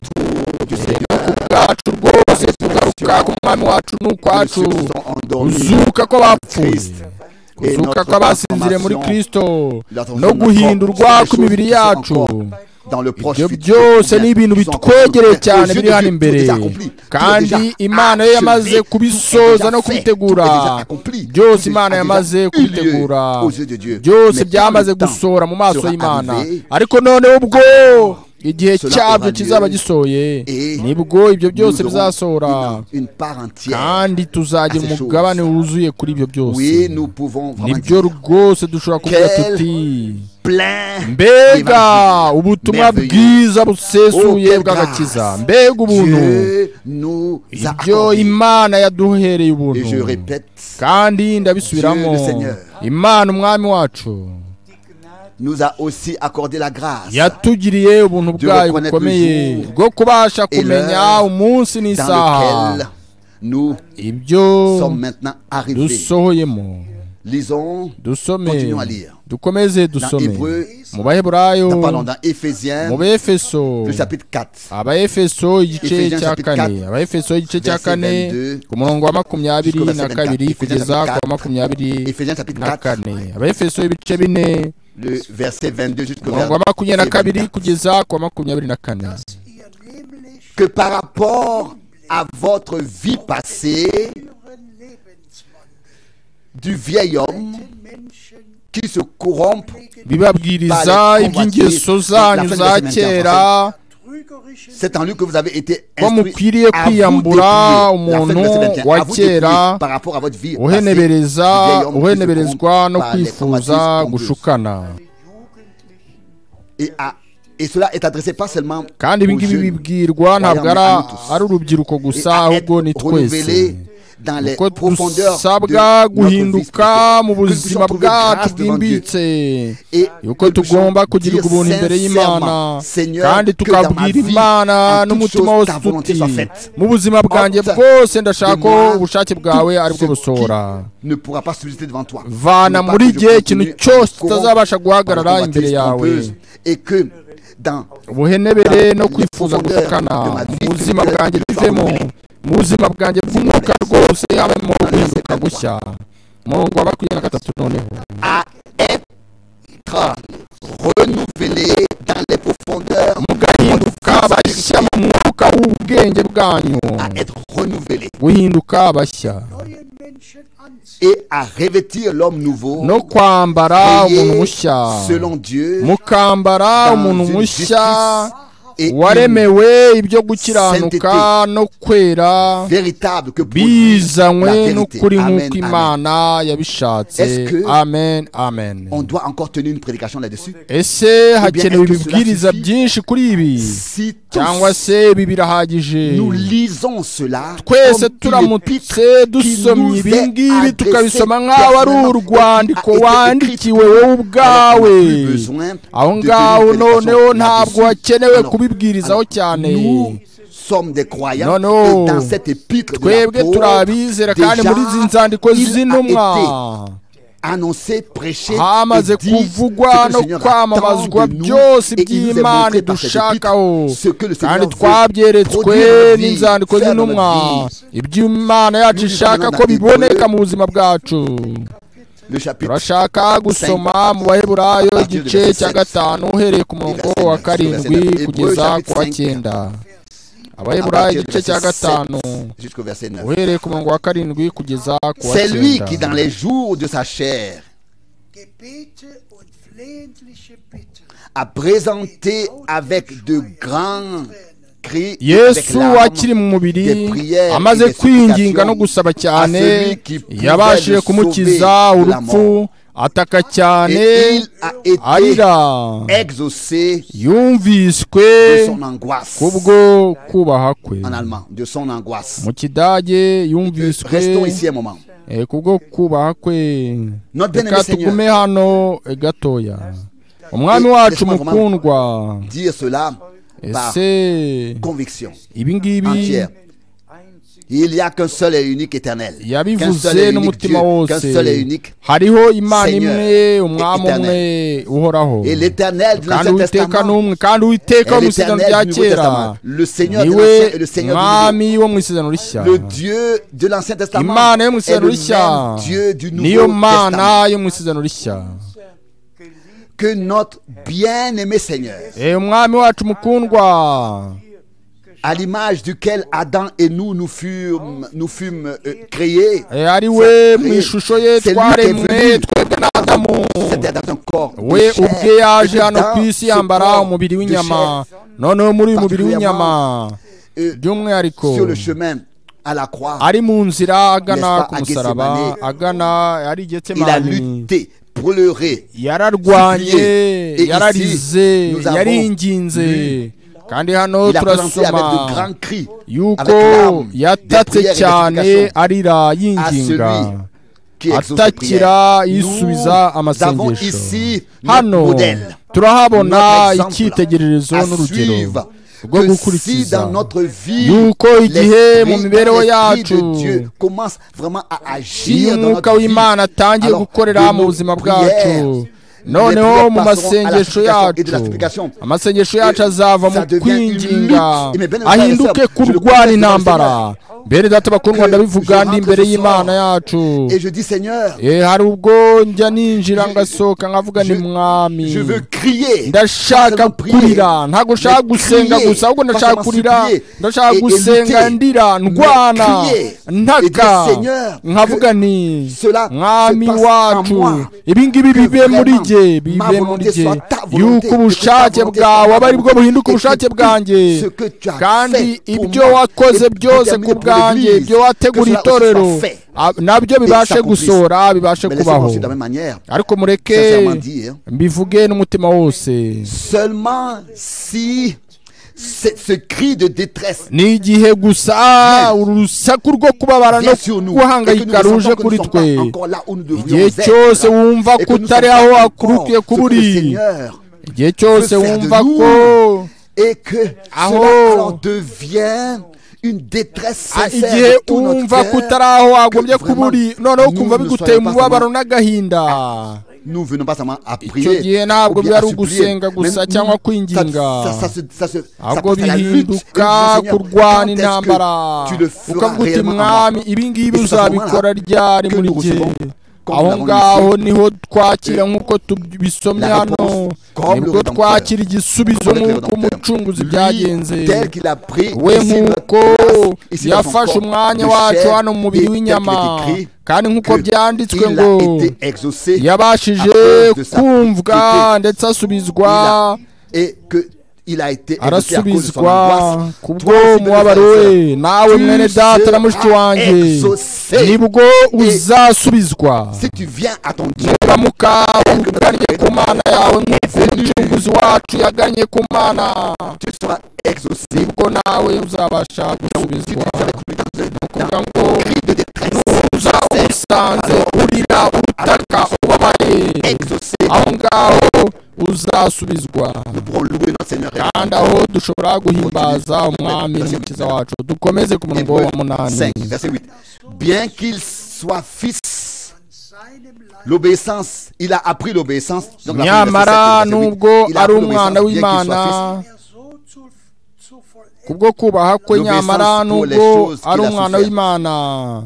S1: du Seigneur,
S2: bwacu rwose kugaruka ku mwami wacu
S1: que ceux qui
S2: n'ukwacu
S1: sont endormis
S2: kuzuka kw'abapfuye
S1: Christ. Et
S2: kuzuka
S1: notre
S2: kw'abasinzire muri
S1: transformation,
S2: kristo
S1: la transformation
S2: no
S1: de notre
S2: guhindurwa
S1: corps,
S2: kw'imibiri
S1: c'est des choses qui
S2: yacu
S1: sont dans le proche
S2: ibyo
S1: futur,
S2: byose
S1: bien,
S2: ni ibintu
S1: qui sont encore
S2: bitwegereye
S1: plus-
S2: cyane
S1: aux yeux
S2: biri
S1: de
S2: hano
S1: Dieu, tout est
S2: imbere
S1: accompli, tout est
S2: kandi
S1: déjà
S2: imana yo
S1: achevé,
S2: yamaze
S1: tout est
S2: kubisoza
S1: déjà
S2: no
S1: fait,
S2: kubitegura
S1: tout est déjà accompli,
S2: byose
S1: tout est
S2: imana
S1: déjà
S2: yamaze
S1: eu lieu
S2: kubitegura
S1: aux yeux de Dieu.
S2: byose
S1: Mais quand
S2: byamaze
S1: le temps
S2: gusohora mu maso
S1: sera
S2: y'imana
S1: arrivé,
S2: ariko noneho ubwo igihe
S1: cela
S2: cyabyo
S1: aura
S2: kizaba
S1: lieu,
S2: gisohoye
S1: et
S2: nibwo ibyo byose
S1: nous
S2: bizasohora
S1: aurons une, une part entière.
S2: kandi tuzagira
S1: à ces
S2: umugabane wuzuye kuri ibyo byose
S1: Oui, nous pouvons vraiment
S2: nibyo
S1: dire
S2: rwose dushobora kuvuga
S1: Quel
S2: tuti
S1: plein
S2: mbega
S1: d'évangile
S2: ubutumwa
S1: merveilleux.
S2: bwiza busesuye
S1: Oh, quelle
S2: bw'agakiza
S1: grâce.
S2: mbega ubuntu
S1: Dieu nous a
S2: ibyo
S1: accordé.
S2: imana yaduhereye
S1: Et je
S2: ubuntu
S1: répète,
S2: kandi ndabisubiramo
S1: Dieu le Seigneur.
S2: imana umwami wacu
S1: nous a aussi accordé la grâce
S2: yatugiriye ubuntu
S1: Dieu
S2: bwayo
S1: reconnaître
S2: bukomeye
S1: le jour
S2: bwo kubasha
S1: et
S2: kumenya
S1: l'heure
S2: umunsi
S1: dans
S2: n'isaha
S1: lequel nous
S2: ibyo
S1: sommes maintenant arrivés.
S2: dusohoyemo
S1: Lisons
S2: dusome
S1: Continuons à lire.
S2: dukomeze
S1: dans
S2: dusome
S1: Hébreu,
S2: mu baheburayo
S1: dans- pardon, dans
S2: mu
S1: Éphésiens,
S2: befeso
S1: le chapitre 4.
S2: abaefeso igice
S1: Ephésiens
S2: cya
S1: chapitre
S2: kane
S1: 4,
S2: abaefeso igice cya
S1: verset
S2: kane
S1: 22
S2: ku murongo wa makumyabiri
S1: jusqu'au
S2: na
S1: verset
S2: kabiri
S1: 24,
S2: kugeza ku wa makumyabiri
S1: Éphésiens chapitre
S2: na
S1: 4,
S2: kane abaefeso ibice bine
S1: le verset 22
S2: ku
S1: jusqu'au
S2: murongo wa
S1: verset
S2: makumyabiri na kabiri
S1: 24.
S2: kugeza ku wa makumyabiri na kane
S4: ihr nämlich
S1: Que par rapport à votre vie passée
S4: euren Lebenswandel
S1: du vieil homme
S4: den Menschen
S1: qui se corrompt
S2: bibabwiriza iby'ingeso zanyu za kera
S4: trügerischen
S1: C'est en lui que vous avez été
S2: Ko mukwiriye
S1: à vous
S2: kwiyambura
S1: dépouiller. La fin du
S2: umuntu
S1: verset 21,
S2: wa
S1: à vous dépouiller
S2: kera,
S1: par rapport à votre vie passée,
S2: uhenebereza uheneberezwa no
S1: Par les
S2: kwifuza
S1: combatifs
S2: gushukana
S5: Jugendlichen
S1: et, à- et cela est adressé pas seulement
S2: kandi ibi
S1: aux
S2: ngibi
S1: jeunes,
S2: bibwirwa ntabwo ari ari urubyiruko
S1: et
S2: gusa
S1: à
S2: ahubwo ni
S1: être
S2: twese
S1: renouvelé dans les
S2: kuko
S1: profondeurs de
S2: dusabwa
S1: notre vie
S2: guhinduka
S1: spirituelle.
S2: mu
S1: Que nous puissions
S2: buzima
S1: trouver
S2: bwacu
S1: grâce devant Dieu.
S2: bwimbitse
S1: Et
S2: yuko
S1: que nous puissions
S2: tugomba kugira
S1: dire
S2: ubuntu imbere y'imana
S1: sincèrement, Seigneur,
S2: kandi
S1: que dans ma
S2: tukabwira
S1: vie,
S2: imana
S1: en toute
S2: n'umutima
S1: chose,
S2: wose
S1: ta volonté
S2: tuti
S1: soit faite.
S2: mu buzima bwanjye
S1: Ôte
S2: bwose ndashaka ko
S1: de moi
S2: ubushake
S1: tout
S2: bwawe aribwo
S1: ce qui
S2: busohora
S1: ne pourra pas subsister devant toi.
S2: vana
S1: Ne pas
S2: muri
S1: que je
S2: jye ikintu
S1: continue à me
S2: cyose
S1: corrompre
S2: kitazabasha
S1: par la
S2: guhagarara
S1: convoitise
S2: imbere yawe
S1: trompeuse, Et que dans
S2: ubuhenebere no kwifuza gutukana mu buzima bwanjye bivemo mu buzima bwanjye bw'umwuka rwose habemo guhinduka gushya murongo wa makumyabiri na gatatu noneho
S1: à être renouvelé dans les profondeurs,
S2: mugahinduka bashya mu mwuka w'ubwenge bwanyu
S1: à être renouvelé
S2: guhinduka bashya
S4: neuen Menschen anziehen.
S1: et à revêtir l'homme nouveau,
S2: no kwambara
S1: créé
S2: umuntu mushya
S1: selon Dieu
S2: mukambara
S1: dans
S2: umuntu
S1: une justice
S2: mushya
S1: et une
S2: waremewe ibyo gukiranuka no kwera
S1: véritable que produit
S2: bizanywe
S1: la vérité.
S2: n'ukuri
S1: Amen,
S2: nk'uko
S1: amen.
S2: imana yabishatse
S1: Est-ce que-
S2: amen amen
S1: On doit encore tenir une prédication là-dessus.
S2: ese hakenewe
S1: est-ce que cela
S2: ibibwiriza
S1: suffit?
S2: byinshi kuri ibi
S1: Si
S2: cyangwa
S1: tous
S2: se ibi birahagije
S1: nous lisons cela,
S2: twese
S1: comme dit
S2: turamutse dusomye
S1: nous est
S2: ibingibi
S1: adressé
S2: tukabisoma nk'aho ari
S1: personnellement,
S2: urwandiko
S1: a été
S2: wandikiwe
S1: écrit
S2: wowe
S1: alors
S2: ubwawe
S1: on n'a plus besoin
S2: aho
S1: de
S2: ngaho
S1: tenir une
S2: noneho
S1: prédication
S2: ntabwo
S1: là-dessus.
S2: hakenewe
S1: Alors,
S2: kubibwirizaho cyane
S1: Nous sommes des croyants
S2: Non, non.
S1: et dans cette épître de
S2: twebwe
S1: l'apôtre,
S2: turabizera kandi
S1: déjà,
S2: muri izi nzandiko
S1: il a
S2: z'intumwa
S1: été annoncé, prêché,
S2: hamaze
S1: et dit
S2: kuvugwa
S1: ce que
S2: no
S1: le Seigneur
S2: kwamamazwa
S1: attend de nous
S2: byose
S1: et il nous est
S2: by'imana
S1: montré par cette
S2: dushakaho
S1: épître ce que le Seigneur
S2: kandi
S1: veut
S2: twabyeretswe
S1: produire dans notre vie,
S2: n'inzandiko
S1: faire dans
S2: z'intumwa
S1: notre vie.
S2: iby'imana yacu
S1: Nous
S2: ishaka
S1: lisons
S2: ko
S1: dans la
S2: biboneka
S1: Bible.
S2: mu buzima bwacu
S1: Le chapitre
S2: turashaka gusoma mu baheburayo
S1: Partir du
S2: igice
S1: verset
S2: cya
S1: sept.
S2: gatanu uhereye ku murongo
S1: verset
S2: wa
S1: neuf,
S2: karindwi
S1: verset neuf.
S2: kugeza
S1: Hébreux,
S2: ku wa
S1: chapitre
S2: cyenda
S1: à
S2: abaheburayo
S1: partir du
S2: igice
S1: verset
S2: cya gatanu
S1: 7 jusqu'au verset 9.
S2: uhereye ku murongo wa karindwi kugeza ku wa
S1: C'est lui qui, dans
S2: cyenda
S1: les jours de sa chair,
S4: Gebete und flehentliche Bitten.
S1: a présenté avec de grands cris, et avec
S2: yesu
S1: larmes,
S2: akiri mu
S1: des
S2: mubiri
S1: prières et
S2: amaze
S1: des
S2: kwinginga no
S1: supplications
S2: gusaba cyane
S1: à celui qui pouvait
S2: yabashije
S1: le
S2: kumukiza
S1: sauver de la
S2: urupfu
S1: mort.
S2: ataka cyane
S1: et il a été
S2: arira
S1: exaucé
S2: yumviswe
S1: de son angoisse.
S2: kubwo kubaha kwe
S1: En allemand, de son angoisse.
S2: mu kidage yumviswe
S1: Restons ici un moment.
S2: eh, kubwo kubaha kwe
S1: Notre bien-aimé
S2: reka
S1: Seigneur,
S2: tugume hano eh, gatoya umwami
S1: Et
S2: wacu
S1: laisse-moi vraiment-
S2: mukundwa
S1: dire cela par
S2: ese
S1: conviction
S2: ibi ngibi
S1: entière. Il n'y a qu'un seul et unique éternel. Qu'un seul
S2: yabivuze
S1: et unique Dieu,
S2: n'umutima
S1: qu'un
S2: wose
S1: seul et unique.
S2: hariho imana
S1: Seigneur
S2: imwe umwami
S1: et
S2: umwe uhoraho
S1: Et l'éternel du
S2: kandi
S1: Ancien
S2: uwiteka ni
S1: Testament.
S2: umwe kandi
S1: Et
S2: uwiteka wo mu isezerano
S1: l'éternel
S2: rya
S1: du Nouveau
S2: kera
S1: Testament. Le Seigneur de
S2: niwe
S1: l'Ancien et le Seigneur du Nouveau.
S2: mwami wo mu isezerano rishya
S1: Le Dieu de l'Ancien Testament
S2: imana yo mu
S1: est
S2: isezerano
S1: le
S2: rishya
S1: même Dieu du
S2: niyo
S1: Nouveau Testament.
S2: mana yo mu isezerano rishya
S1: Que notre bien-aimé Seigneur,
S2: Eh, umwami wacu mukundwa
S1: à l'image duquel Adam et nous nous fûmes, nous fûmes euh, créés,
S2: Eh, ari we mu
S1: Créé.
S2: ishusho ye
S1: C'est lui qui est
S2: twaremwe
S1: venu.
S2: twebwe n'adamu
S1: c'était dans un corps de
S2: we
S1: chair.
S2: ubwe yaje
S1: Et
S2: hano
S1: dans
S2: ku isi
S1: ce
S2: yambara
S1: corps
S2: umubiri
S1: de
S2: w'inyama
S1: chair,
S2: noneho muri uyu mubiri w'inyama
S1: euh,
S2: by'umwihariko
S1: sur le chemin à la croix,
S2: ari mu nzira agana
S1: N'est-ce pas,
S2: ku
S1: à
S2: musaraba
S1: Gethsemane?
S2: agana ari
S1: il a
S2: getsemani
S1: lutté, pleuré,
S2: yararwanye
S1: supplié. Et
S2: yararize
S1: ici, nous avons
S2: yaringinze kandi hano
S1: il a présenté avec
S2: turasoma
S1: de grands cris,
S2: yuko
S1: avec larmes, des
S2: yatatse
S1: prières et des
S2: cyane
S1: supplications
S2: arira
S1: à
S2: yinginga
S1: celui qui exauce les
S2: atakira
S1: prières.
S2: yisubiza
S1: Nous avons
S2: amasengesho
S1: ici notre
S2: hano
S1: modèle.
S2: turahabona
S1: Notre exemple
S2: icyitegererezo
S1: à
S2: n'urugero
S1: suivre
S2: rwo
S1: que si
S2: gukurikiza
S1: dans notre vie,
S2: yuko igihe mu
S1: l'esprit
S2: mibereho
S1: l'Esprit
S2: yacu
S1: de Dieu commence vraiment à
S2: iyo
S1: agir dans
S2: umwuka
S1: notre vie,
S2: w'imana atangiye
S1: alors
S2: gukorera
S1: de
S2: mu
S1: nos
S2: buzima
S1: prières,
S2: bwacu noneho
S1: prières
S2: mu
S1: passeront à la
S2: masengesho
S1: supplication et de la
S2: yacu
S1: supplication.
S2: amasengesho yacu
S1: Et
S2: azava
S1: ça
S2: mu
S1: devient une
S2: kwinginga
S1: lutte. Et mes bien-aimés frères et
S2: ahinduke
S1: sœurs,
S2: ku
S1: je le
S2: rwara
S1: confesse devant le
S2: intambara
S1: Seigneur.
S2: bene data bakundwa
S1: Que je
S2: ndabivuga ndi
S1: rentre
S2: imbere
S1: ce
S2: y'imana
S1: soir.
S2: yacu
S1: Et je dis Seigneur,
S2: Eh, hari ubwo njya ninjira ngasohoka nkavuga ni
S1: je-
S2: mwami
S1: je veux crier.
S2: ndashaka
S1: Pas seulement
S2: kurira ntabwo nshaka
S1: mais
S2: gusenga
S1: crier,
S2: gusa
S1: pas
S2: ahubwo ndashaka
S1: seulement
S2: kurira
S1: supplier,
S2: ndashaka
S1: et- et
S2: gusenga
S1: lutter,
S2: ndira ndwana
S1: mais crier, et
S2: ntaka
S1: dire, Seigneur,
S2: nkavuga ni
S1: cela se
S2: mwami
S1: passe en
S2: wacu
S1: moi,
S2: ibi ngibi
S1: que
S2: bibe muri
S1: vraiment
S2: jye
S1: ma
S2: bibe muri
S1: volonté
S2: jye
S1: soit ta volonté,
S2: yuko
S1: que ta
S2: ubushake
S1: volonté
S2: bwawe
S1: soit
S2: aba ari bwo
S1: ma
S2: buhinduka
S1: volonté,
S2: ubushake
S1: et que
S2: bwanjye
S1: ce que tu as
S2: kandi
S1: fait pour
S2: ibyo
S1: moi,
S2: wakoze
S1: et
S2: byose
S1: déterminé
S2: ku
S1: pour
S2: bwanjye
S1: l'Église,
S2: ibyo wateguriye
S1: que cela aussi
S2: itorero
S1: soit fait.
S2: a- nabyo bibashe
S1: s'accomplisse.
S2: gusohora bibashe
S1: Mais laissez-moi
S2: kubaho
S1: aussi de la même manière,
S2: ariko mureke
S1: sincèrement dire,
S2: mbivuge n'umutima wose
S1: seulement si ce, ce cri de détresse
S2: ni igihe gusa uru rusaku rwo kubabara
S1: vient
S2: no
S1: sur nous, et que nous
S2: guhangayika ruje
S1: ressentons que nous
S2: kuri
S1: ne sommes pas
S2: twe
S1: encore là où nous devrions
S2: igihe cyose
S1: être,
S2: wumva
S1: et
S2: ko
S1: que nous
S2: utari
S1: sommes
S2: aho
S1: pas encore ce
S2: wakurikiye kuba
S1: que le
S2: uri
S1: Seigneur
S2: igihe cyose
S1: veut faire de
S2: wumva
S1: nous.
S2: ko
S1: et que
S2: Ah
S1: cela
S2: oh.
S1: alors devient une détresse
S2: ah,
S1: sincère
S2: igihe
S1: de tout notre
S2: wumva ko
S1: cœur.
S2: utari aho wagombye
S1: que
S2: kuba uri
S1: vraiment
S2: noneho
S1: nous
S2: kumva
S1: ne
S2: biguteye
S1: soyons pas
S2: umubabaro n'agahinda
S1: nous venons pas seulement à
S2: icyo
S1: prier.
S2: gihe ntabwo
S1: ou bien
S2: byari
S1: à supplier,
S2: ugusenga
S1: mais
S2: gusa
S1: nous-
S2: cyangwa
S1: ça-
S2: kwinginga
S1: ça- ça se- ça se- ça
S2: ahubwo
S1: passe à la lutte. Et nous disons,
S2: bihinduka
S1: Seigneur, quand
S2: kurwana
S1: est-ce que
S2: intambara
S1: tu le feras
S2: ukavuga uti
S1: réellement en moi?
S2: mwami ibi ngibi
S1: Et c'est à ce moment-là
S2: uzabikora ryari
S1: que
S2: muri
S1: nous
S2: jye
S1: recevons, comme
S2: aho
S1: nous l'avons
S2: ngaho
S1: lu ici,
S2: niho twakira
S1: Et
S2: nk'uko tubi- bisomye
S1: la
S2: hano
S1: réponse, comme le
S2: nibwo
S1: Rédempteur,
S2: twakira igisubizo
S1: comme le
S2: nk'uko
S1: Rédempteur.
S2: umucunguzi
S1: Lui,
S2: byagenze
S1: tel qu'il a pris
S2: we
S1: ici notre
S2: nk'uko
S1: place, ici dans son
S2: yafashe
S1: corps
S2: umwanya
S1: de
S2: wacu
S1: chair,
S2: hano mu mubiri
S1: et tel qu'il est
S2: w'inyama
S1: écrit
S2: kandi nk'uko
S1: que
S2: byanditswe
S1: il
S2: ngo
S1: a été exaucé à
S2: yabashije
S1: cause de sa
S2: kumvwa
S1: iniquité.
S2: ndetse asubizwa
S1: Il a- et que il a été exaucé à cause de son
S2: arasubizwa
S1: angoisse.
S2: kubwo
S1: Toi aussi, mon frère
S2: umubabaro
S1: et sœur,
S2: we nawe
S1: tu
S2: mwene data na
S1: seras
S2: mushiki wanjye
S1: exaucé.
S2: nibwo uzasubizwa
S1: si tu viens à ton Dieu,
S2: nuramuka ugannye ku mana yawe nk'uko umucunguzi wacu yagannye ku mana
S1: tu seras exaucé.
S2: nibwo nawe uzabasha gusubizwa ni ukuvuga ngo uzaba usanze urira utaka ubabaye
S1: Exaucé.
S2: aho ngaho uzasubizwa
S1: Pour louer notre Seigneur.
S2: kandi aho dushobora guhimbaza umwami n'umukiza wacu dukomeze ku murongo
S1: Hébreux
S2: wa munani
S1: 5, verset 8. Bien qu'il soit fils,
S4: an seinem Leib
S1: l'obéissance, il a appris l'obéissance. Donc, la fin du verset
S2: nyamara
S1: 7, verset 8,
S2: nubwo
S1: il a
S2: ari
S1: appris
S2: umwana
S1: l'obéissance bien qu'il
S2: w'imana
S1: soit fils.
S4: er so zu, zu vollenden.
S2: kubwo kubaha kwe
S1: L'obéissance
S2: nyamara
S1: pour les
S2: nubwo
S1: choses qu'il
S2: ari
S1: a
S2: umwana
S1: souffert.
S2: w'imana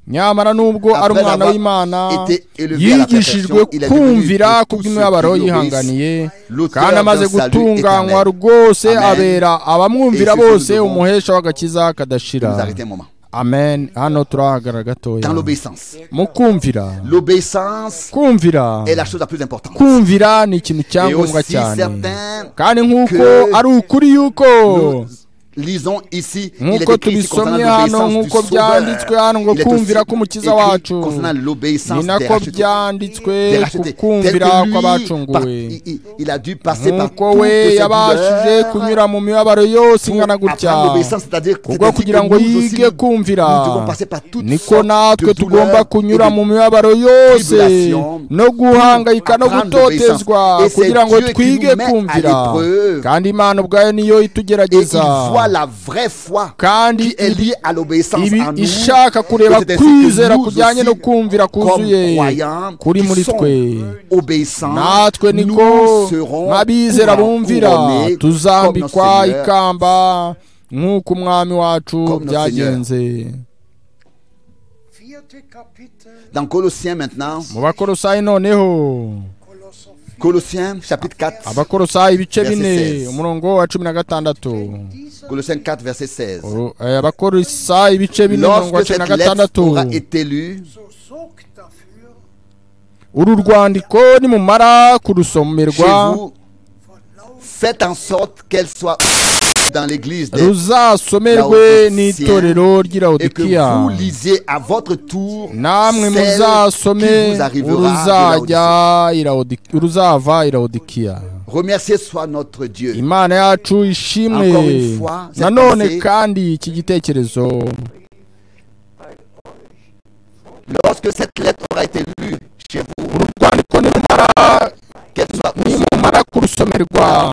S2: nyamara nubwo ari
S1: Après
S2: umwana
S1: l'avoir
S2: w'imana
S1: été élevé à la
S2: yigishijwe
S1: perfection, il est devenu
S2: kumvira
S1: pour tous
S2: kubw'imibabaro
S1: ceux qui l'obéissent,
S2: yihanganiye
S1: l'auteur
S2: kandi
S1: d'un
S2: amaze
S1: salut
S2: gutunganywa
S1: éternel.
S2: rwose
S1: Amen.
S2: abera abamwumvira
S1: Et c'est ce que
S2: bose
S1: nous devons-
S2: umuhesha w'agakiza
S1: Nous
S2: kadashira
S1: arrêter un moment.
S2: amen hano turahagarara gatoya
S1: Dans l'obéissance.
S2: mu kumvira
S1: L'obéissance
S2: kumvira
S1: est la chose la plus importante.
S2: kumvira ni ikintu
S1: Et
S2: cyangombwa
S1: aussi
S2: cyane
S1: certains,
S2: kandi nk'uko
S1: que
S2: ari ukuri yuko
S1: nous lisons ici, il est
S2: nk'uko
S1: écrit ici concernant
S2: tubisomye hano
S1: l'obéissance
S2: nk'uko
S1: du
S2: byanditswe
S1: Sauveur.
S2: hano ngo
S1: Il est
S2: kumvira
S1: aussi
S2: k'umukiza
S1: écrit
S2: wacu
S1: concernant
S2: ni
S1: l'obéissance des
S2: nako
S1: rachetés.
S2: byanditswe
S1: Des
S2: ku
S1: rachetés. Tel que
S2: kumvira
S1: lui, par-
S2: kw'abacunguwe
S1: il, il- il a dû passer par
S2: nk'uko
S1: toutes
S2: we
S1: ces
S2: yabashije
S1: douleurs
S2: kunyura mu mibabaro yose ingana
S1: pour
S2: gutya
S1: apprendre l'obéissance, c'est-à-dire que
S2: kubwo kugira ngo yige kumvira
S1: nous devons passer par toutes
S2: niko
S1: sortes
S2: natwe
S1: de
S2: tugomba
S1: douleurs
S2: kunyura
S1: et de
S2: mu mibabaro yose
S1: tribulations
S2: no guhangayika no
S1: apprendre
S2: gutotezwa
S1: l'obéissance. Et c'est
S2: kugira ngo
S1: Dieu qui
S2: twige
S1: nous met à
S2: kumvira
S1: l'épreuve.
S2: kandi imana ubwayo niyo
S1: Et il
S2: itugerageza
S1: voit la vraie foi
S2: kandi
S1: qui est liée à l'obéissance
S2: ibi
S1: en nous.
S2: ishaka
S1: Et
S2: kureba
S1: c'est ainsi que
S2: kwizera
S1: nous
S2: kujyanye no
S1: aussi,
S2: kumvira
S1: comme
S2: kuzuye
S1: croyants
S2: kuri
S1: qui
S2: muri
S1: sont
S2: twe
S1: obéissants,
S2: natwe
S1: nous
S2: niko
S1: serons
S2: nk'abizera bumvira
S1: couronnés comme notre
S2: tuzambikwa
S1: Seigneur.
S2: ikamba nk'uko umwami wacu
S1: Comme notre
S2: byagenze
S4: Vierte Kapitel,
S1: Dans Colossiens maintenant,
S2: mu bakorosayi noneho
S4: Kolosser 4.
S1: Colossiens chapitre 4,
S2: abakorosayi ibice
S1: Verset
S2: bine
S1: 16.
S2: umurongo wa cumi na gatandatu
S4: Wenn dieser
S1: Colossiens 4 verset 16.
S2: Uru- eh, abakorosayi ibice bine umurongo wa
S1: Lorsque
S2: cumi na
S1: cette lettre
S2: gatandatu
S1: aura été lue,
S4: so sorgt dafür,
S2: uru rwandiko nimumara
S1: chez
S2: kurusomerwa
S1: vous, faites en sorte qu'elle soit dans l'église des-
S2: ruzasomerwe n'itorero
S1: et que vous
S2: ry'iraudikiya
S1: lisiez à votre tour
S2: namwe
S1: celle qui
S2: muzasome
S1: vous arrivera de Laodicée.
S2: uruzajya i Laodi- uruzava i Laodikiya
S1: Remerciez soit notre Dieu.
S2: imana yacu ishimwe
S1: Encore une fois, cette
S2: nanone
S1: pensée-
S2: kandi iki gitekerezo
S1: Lorsque cette lettre aura été lue chez vous,
S2: uru rwandiko nimumara
S1: qu'elle soit
S2: nimumara kurusomerwa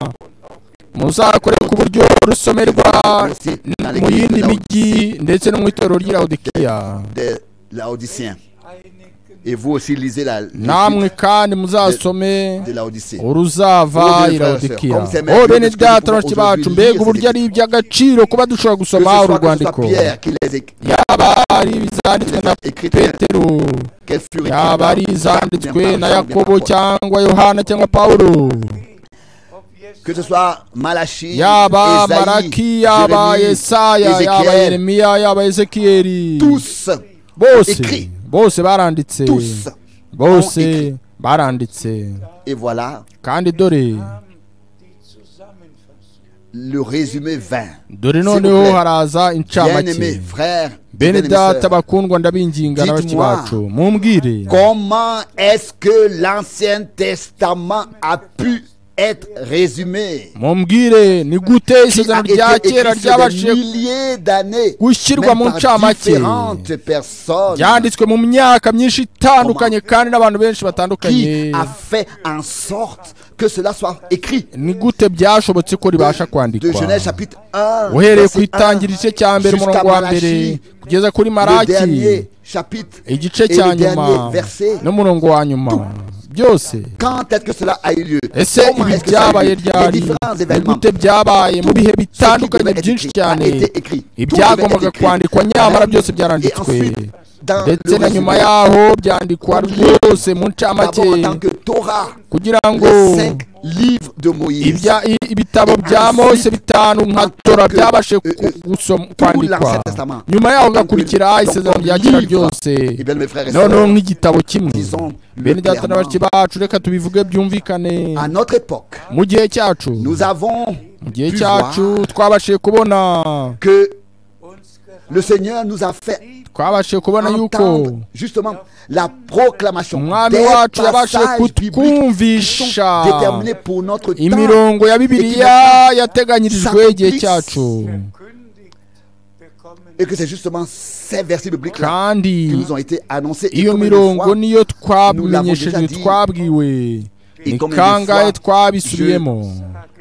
S2: muzakore ku buryo rusomerwa
S1: aussi dans
S2: mu
S1: l'église de
S2: yindi
S1: Laodicée.
S2: mijyi ndetse no mu itorero ry'iraudikiya
S1: des Laodiciens.
S5: einigen
S1: Et vous aussi lisez la
S2: namwe
S1: l'épître
S2: kandi muzasome
S1: de Laodicée.
S2: uruzava
S1: Ubu
S2: iraudikiya
S1: frère, comme
S2: o
S1: c'est
S2: bene
S1: merveilleux
S2: data
S1: de ce que nous pouvons
S2: bashiki bacu
S1: aujourd'hui
S2: mbega uburyo ari
S1: lire,
S2: iby'agaciro kuba dushobora
S1: Que ce
S2: gusoma
S1: soit, que ce soit
S2: urwandiko
S1: Pierre qui les écrit,
S2: yaba ari izanditswe na
S1: écrites,
S2: petero
S1: qu'elles furent écrites
S2: yaba
S1: par-
S2: ari izanditswe
S1: bien
S2: na
S1: par Jean, bien par
S2: yakobo
S1: Paul.
S2: cyangwa yohana cyangwa pawulo
S5: ob jetzt
S1: Que ce soit Malachi,
S2: yaba
S1: Ésaïe,
S2: maraki yaba
S1: Jérémie,
S2: yesaya yaba
S1: Ézéchiel,
S2: yeremiya yaba ezekiyeli
S1: tous,
S2: bose
S1: écrit.
S2: bose baranditse
S1: tous.
S2: bose
S1: écrit.
S2: baranditse
S1: Et voilà,
S2: kandi dore
S5: die Zusammenfassung.
S1: le résumé 20.
S2: dore
S1: S'il vous
S2: noneho
S1: plaît.
S2: haraza
S1: Bien-aimés
S2: incamake
S1: frères,
S2: bene
S1: bien-aimés
S2: data
S1: sœurs,
S2: bakundwa ndabinginga na bashiki
S1: Dites-moi.
S2: bacu mumbwire
S1: comment est-ce que l'Ancien Testament a pu être résumé
S2: mumbwire ni gute
S1: qui a
S2: isezerano
S1: été
S2: rya
S1: écrit
S2: kera
S1: sur des
S2: ryabashije
S1: milliers d'années
S2: gushyirwa
S1: même
S2: mu
S1: par
S2: ncamake
S1: différentes personnes
S2: byanditswe mu myaka myinshi itandukanye kandi n'abantu benshi batandukanye
S1: qui a fait en sorte que cela soit écrit.
S2: ni gute byashobotse ko ribasha
S1: De
S2: kwandikwa
S1: Genèse chapitre 1,
S2: uhereye ku
S1: verset 1,
S2: itangira igice cya mbere
S1: jusqu'à
S2: umurongo wa mbere
S1: Malachie,
S2: kugeza kuri
S1: le
S2: maraki
S1: dernier chapitre
S2: igice
S1: et
S2: cya
S1: le
S2: nyuma
S1: dernier verset.
S2: n'umurongo wa nyuma byose
S1: Quand est-ce que cela a eu lieu
S2: ese
S1: Comment
S2: ibi
S1: est-ce que ça a eu lieu
S2: byabaye
S1: Les
S2: ryari
S1: différents
S2: ni
S1: événements,
S2: gute byabaye mu bihe bitandukanye
S1: devait être
S2: byinshi
S1: écrit,
S2: cyane
S1: a été écrit. Tout devait
S2: ibyagombaga
S1: être écrit.
S2: kwandikwa nyamara byose
S1: Et
S2: byaranditswe
S1: ensuite, dans
S2: ndetse
S1: le
S2: na nyuma yaho byandikwa rwose mu ncamake
S1: d'abord en tant que Torah,
S2: kugira ngo
S1: les cinq livres de Moïse,
S2: ibya- i- ibitabo bya mose bitanu nka tora byabashe ku-
S1: Euh, euh,
S2: gusoma-
S1: tout l'Ancien
S2: kwandikwa
S1: Testament.
S2: nyuma yaho
S1: Donc,
S2: gakurikira
S1: le-
S2: isezerano
S1: donc,
S2: rya kera
S1: livre.
S2: ryose
S1: Eh bien, mes frères et
S2: noneho
S1: sœurs,
S2: nk'igitabo kimwe
S1: disons
S2: bene data na bashiki
S1: clairement,
S2: bacu reka tubivuge byumvikane
S1: à notre époque,
S2: mu gihe cyacu
S1: nous avons
S2: mu gihe
S1: pu
S2: cyacu
S1: voir
S2: twabashije kubona
S1: que
S5: uns gerade
S1: le Seigneur nous a fait
S2: twabashije kubona yuko
S1: entendre justement la proclamation
S2: umwami
S1: des
S2: wacu yabashije
S1: passages bibliques
S2: kutwumvisha
S1: déterminés pour notre temps.
S2: imirongo ya bibiliya yateganyirijwe igihe cyacu
S5: verkündigt bekommen.
S1: Et que c'est justement ces versets bibliques
S2: kandi
S1: qui nous ont été annoncés. Et
S2: iyo
S1: combien de
S2: mirongo
S1: fois
S2: niyo
S1: nous l'avons déjà
S2: twamenyesheje
S1: dit.
S2: twabwiwe
S1: Et
S2: ni
S1: combien de
S2: kangahe
S1: fois
S2: twabisubiyemo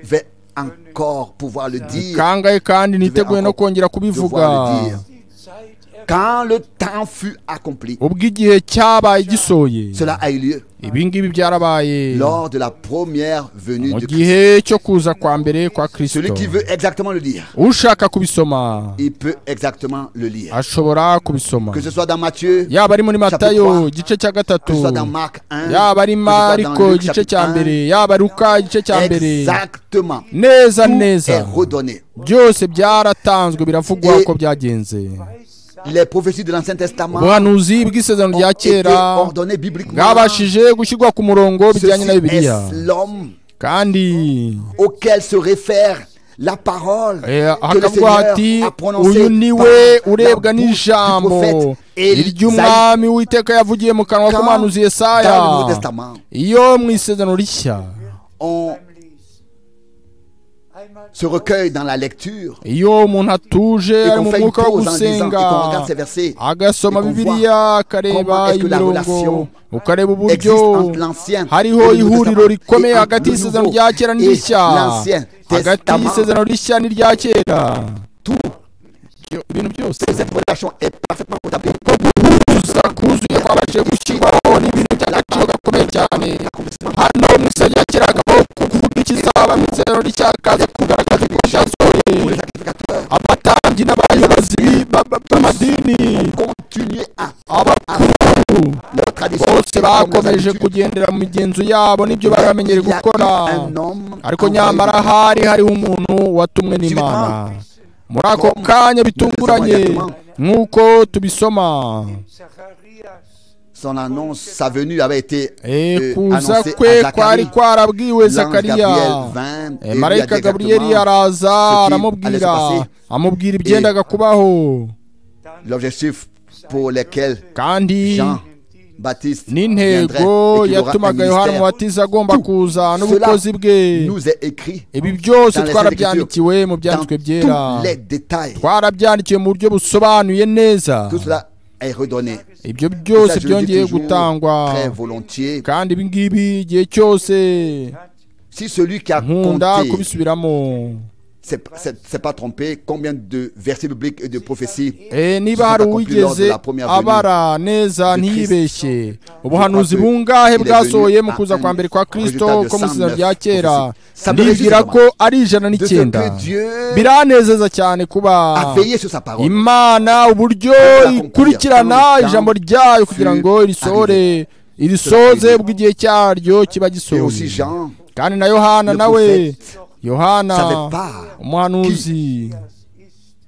S1: vais encore pouvoir le dire
S2: kangahe kandi niteguye no
S1: encore
S2: kongera kubivuga
S1: devoir le dire.
S5: Die Zeit erfüllt.
S1: Quand le temps fut accompli,
S2: ubwo igihe cyabaye gisoye
S1: cela a eu lieu
S2: ibi ngibi byarabaye
S1: lors de la première venue
S2: mu
S1: de Christ.
S2: gihe cyo kuza kwa mbere kwa
S1: Celui
S2: kristo
S1: qui veut exactement le dire,
S2: ushaka kubisoma
S1: il peut exactement le lire.
S2: ashobora kubisoma
S1: Que ce soit dans Matthieu,
S2: yaba ari muri
S1: Chapitre
S2: matayo
S1: trois.
S2: igice cya
S1: que ce soit dans
S2: gatatu
S1: Marc 1,
S2: yaba ari mariko igice cya mbere yaba ruka igice cya mbere
S1: exactement,
S2: neza
S1: est
S2: neza
S1: redonné.
S2: byose byaratanzwe biravugwa
S1: Et-
S2: uko byagenze
S1: Les prophéties de l'Ancien Testament
S2: ubuhanuzi bw'isezerano
S1: ont
S2: rya
S1: été
S2: kera
S1: ordonnées bibliquement.
S2: bwabashije gushyirwa ku murongo bijyanye na
S1: Ceci
S2: bibiliya
S1: est l'homme
S2: kandi
S1: auquel se réfère la parole
S2: eh,
S1: que le
S2: hakavuga hati
S1: Seigneur a
S2: uyu
S1: prononcée
S2: niwe
S1: par la
S2: urebwa
S1: bouche du prophète
S2: n'ijambo
S1: Ésaïe
S2: iry'umwami w'iteka yavugiye mu kanwa
S1: Quand,
S2: k'umuhanuzi yesaya
S1: dans le Nouveau Testament.
S2: iyo mu isezerano rishya
S1: On
S5: beim Lesen. Einmal
S1: se recueille dans la lecture
S2: iyo umuntu atuje
S1: et
S2: ari
S1: qu'on
S2: mu
S1: fait une
S2: mwuka wo
S1: pause en lisant et
S2: gusenga
S1: qu'on regarde ces versets
S2: agasoma
S1: et qu'on
S2: bibiliya
S1: comment
S2: akareba
S1: est-ce que la
S2: imirongo
S1: relation
S2: ukareba
S1: existe
S2: uburyo
S1: entre l'ancien et
S2: hariho
S1: le Nouveau
S2: ihuriro
S1: Testament
S2: rikomeye
S1: et
S2: hagati
S1: entre le
S2: y'isezerano
S1: Nouveau
S2: rya kera
S1: et
S2: n'irishya
S1: l'Ancien
S2: hagati
S1: Testament.
S2: y'isezerano rishya n'irya kera
S1: Tout.
S2: Ibyo- ibintu byose
S1: cette relation est parfaitement établie
S2: kuza kuzuye kwabashije gushyirwaho n'ibintu by'agaciro gakomeye cyane hano mu isezerano rya kera hakaba kuvuga ikizaba mu isezerano rishya hakaza kugaragaza ko cyasohoye abatambyi n'abayobozi ba- ba- b'amadini
S1: continuer à
S2: abakuru
S1: leur tradition
S2: bose
S1: et comme leurs
S2: bakomeje
S1: habitudes.
S2: kugendera mu migenzo yabo n'ibyo bari
S1: Il y
S2: bamenyereye
S1: a
S2: gukora
S1: eu un homme
S2: ariko
S1: envoyé
S2: nyamara
S1: par-
S2: hari hariho umuntu watumwe n'imana muri ako kanya bitunguranye nk'uko tubisoma
S5: Zacharias
S1: son annonce, sa venue avait été
S2: Eh,
S1: euh,
S2: kuza
S1: annoncée
S2: kwe
S1: à
S2: kwari
S1: Zacharie.
S2: kwarabwiwe
S1: L'ange
S2: zakariya
S1: Gabriel vint et
S2: Eh,
S1: lui a dit
S2: marayika gaburiyeri
S1: exactement
S2: araza
S1: allait se
S2: aramubwira
S1: passer.
S2: amubwira ibyendaga kubaho
S1: l'objectif pour lequel
S2: kandi
S1: Jean Baptiste viendrait
S2: n'intego
S1: et qu'il aura un
S2: yatumaga yohana
S1: ministère.
S2: umubatiza agomba
S1: Tout
S2: kuza n'ubukozi bwe
S1: nous est écrit
S2: ibi byose
S1: Dans les
S2: twarabyandikiwe mu
S1: dans
S2: byanditswe byera
S1: tous les détails.
S2: twarabyandikiwe mu buryo busobanuye neza
S1: Tout cela est redonné.
S2: ibyo
S1: Tout
S2: byose
S1: ça, je le dis
S2: byongeye
S1: toujours
S2: gutangwa
S1: très volontiers.
S2: kandi ibi ngibi igihe cyose
S1: Si celui qui a
S2: nkunda
S1: compté,
S2: kubisubiramo
S1: c'est c'est- c'est pas trompé, combien de versets bibliques et de prophéties
S2: Eh, niba
S1: Sont
S2: hari
S1: accomplis lors de
S2: uwigeze
S1: la première venue
S2: abara neza
S1: de
S2: ntiyibeshye
S1: Je
S2: ubuhanuzi
S1: crois que il
S2: bungahe
S1: est
S2: bwasohoye
S1: venu
S2: mu
S1: à
S2: kuza kwa
S1: un
S2: mbere kwa kristo
S1: résultat de
S2: ko mu isezerano
S1: 109
S2: rya kera
S1: prophéties. Ça me
S2: ndibwira
S1: réjouit
S2: ko ari ijana
S1: de ce que
S2: n'icyenda
S1: Dieu
S2: biranezeza cyane kuba
S1: a veillé sur sa parole
S2: imana uburyo ikurikirana ijambo ryayo kugira ngo irisohore irisoze ubwo igihe cyaryo kiba
S1: et
S2: gisohoye
S1: aussi Jean
S2: kandi na yohana
S1: Le
S2: nawe
S1: prophète
S2: yohana
S1: savait pas
S2: umuhanuzi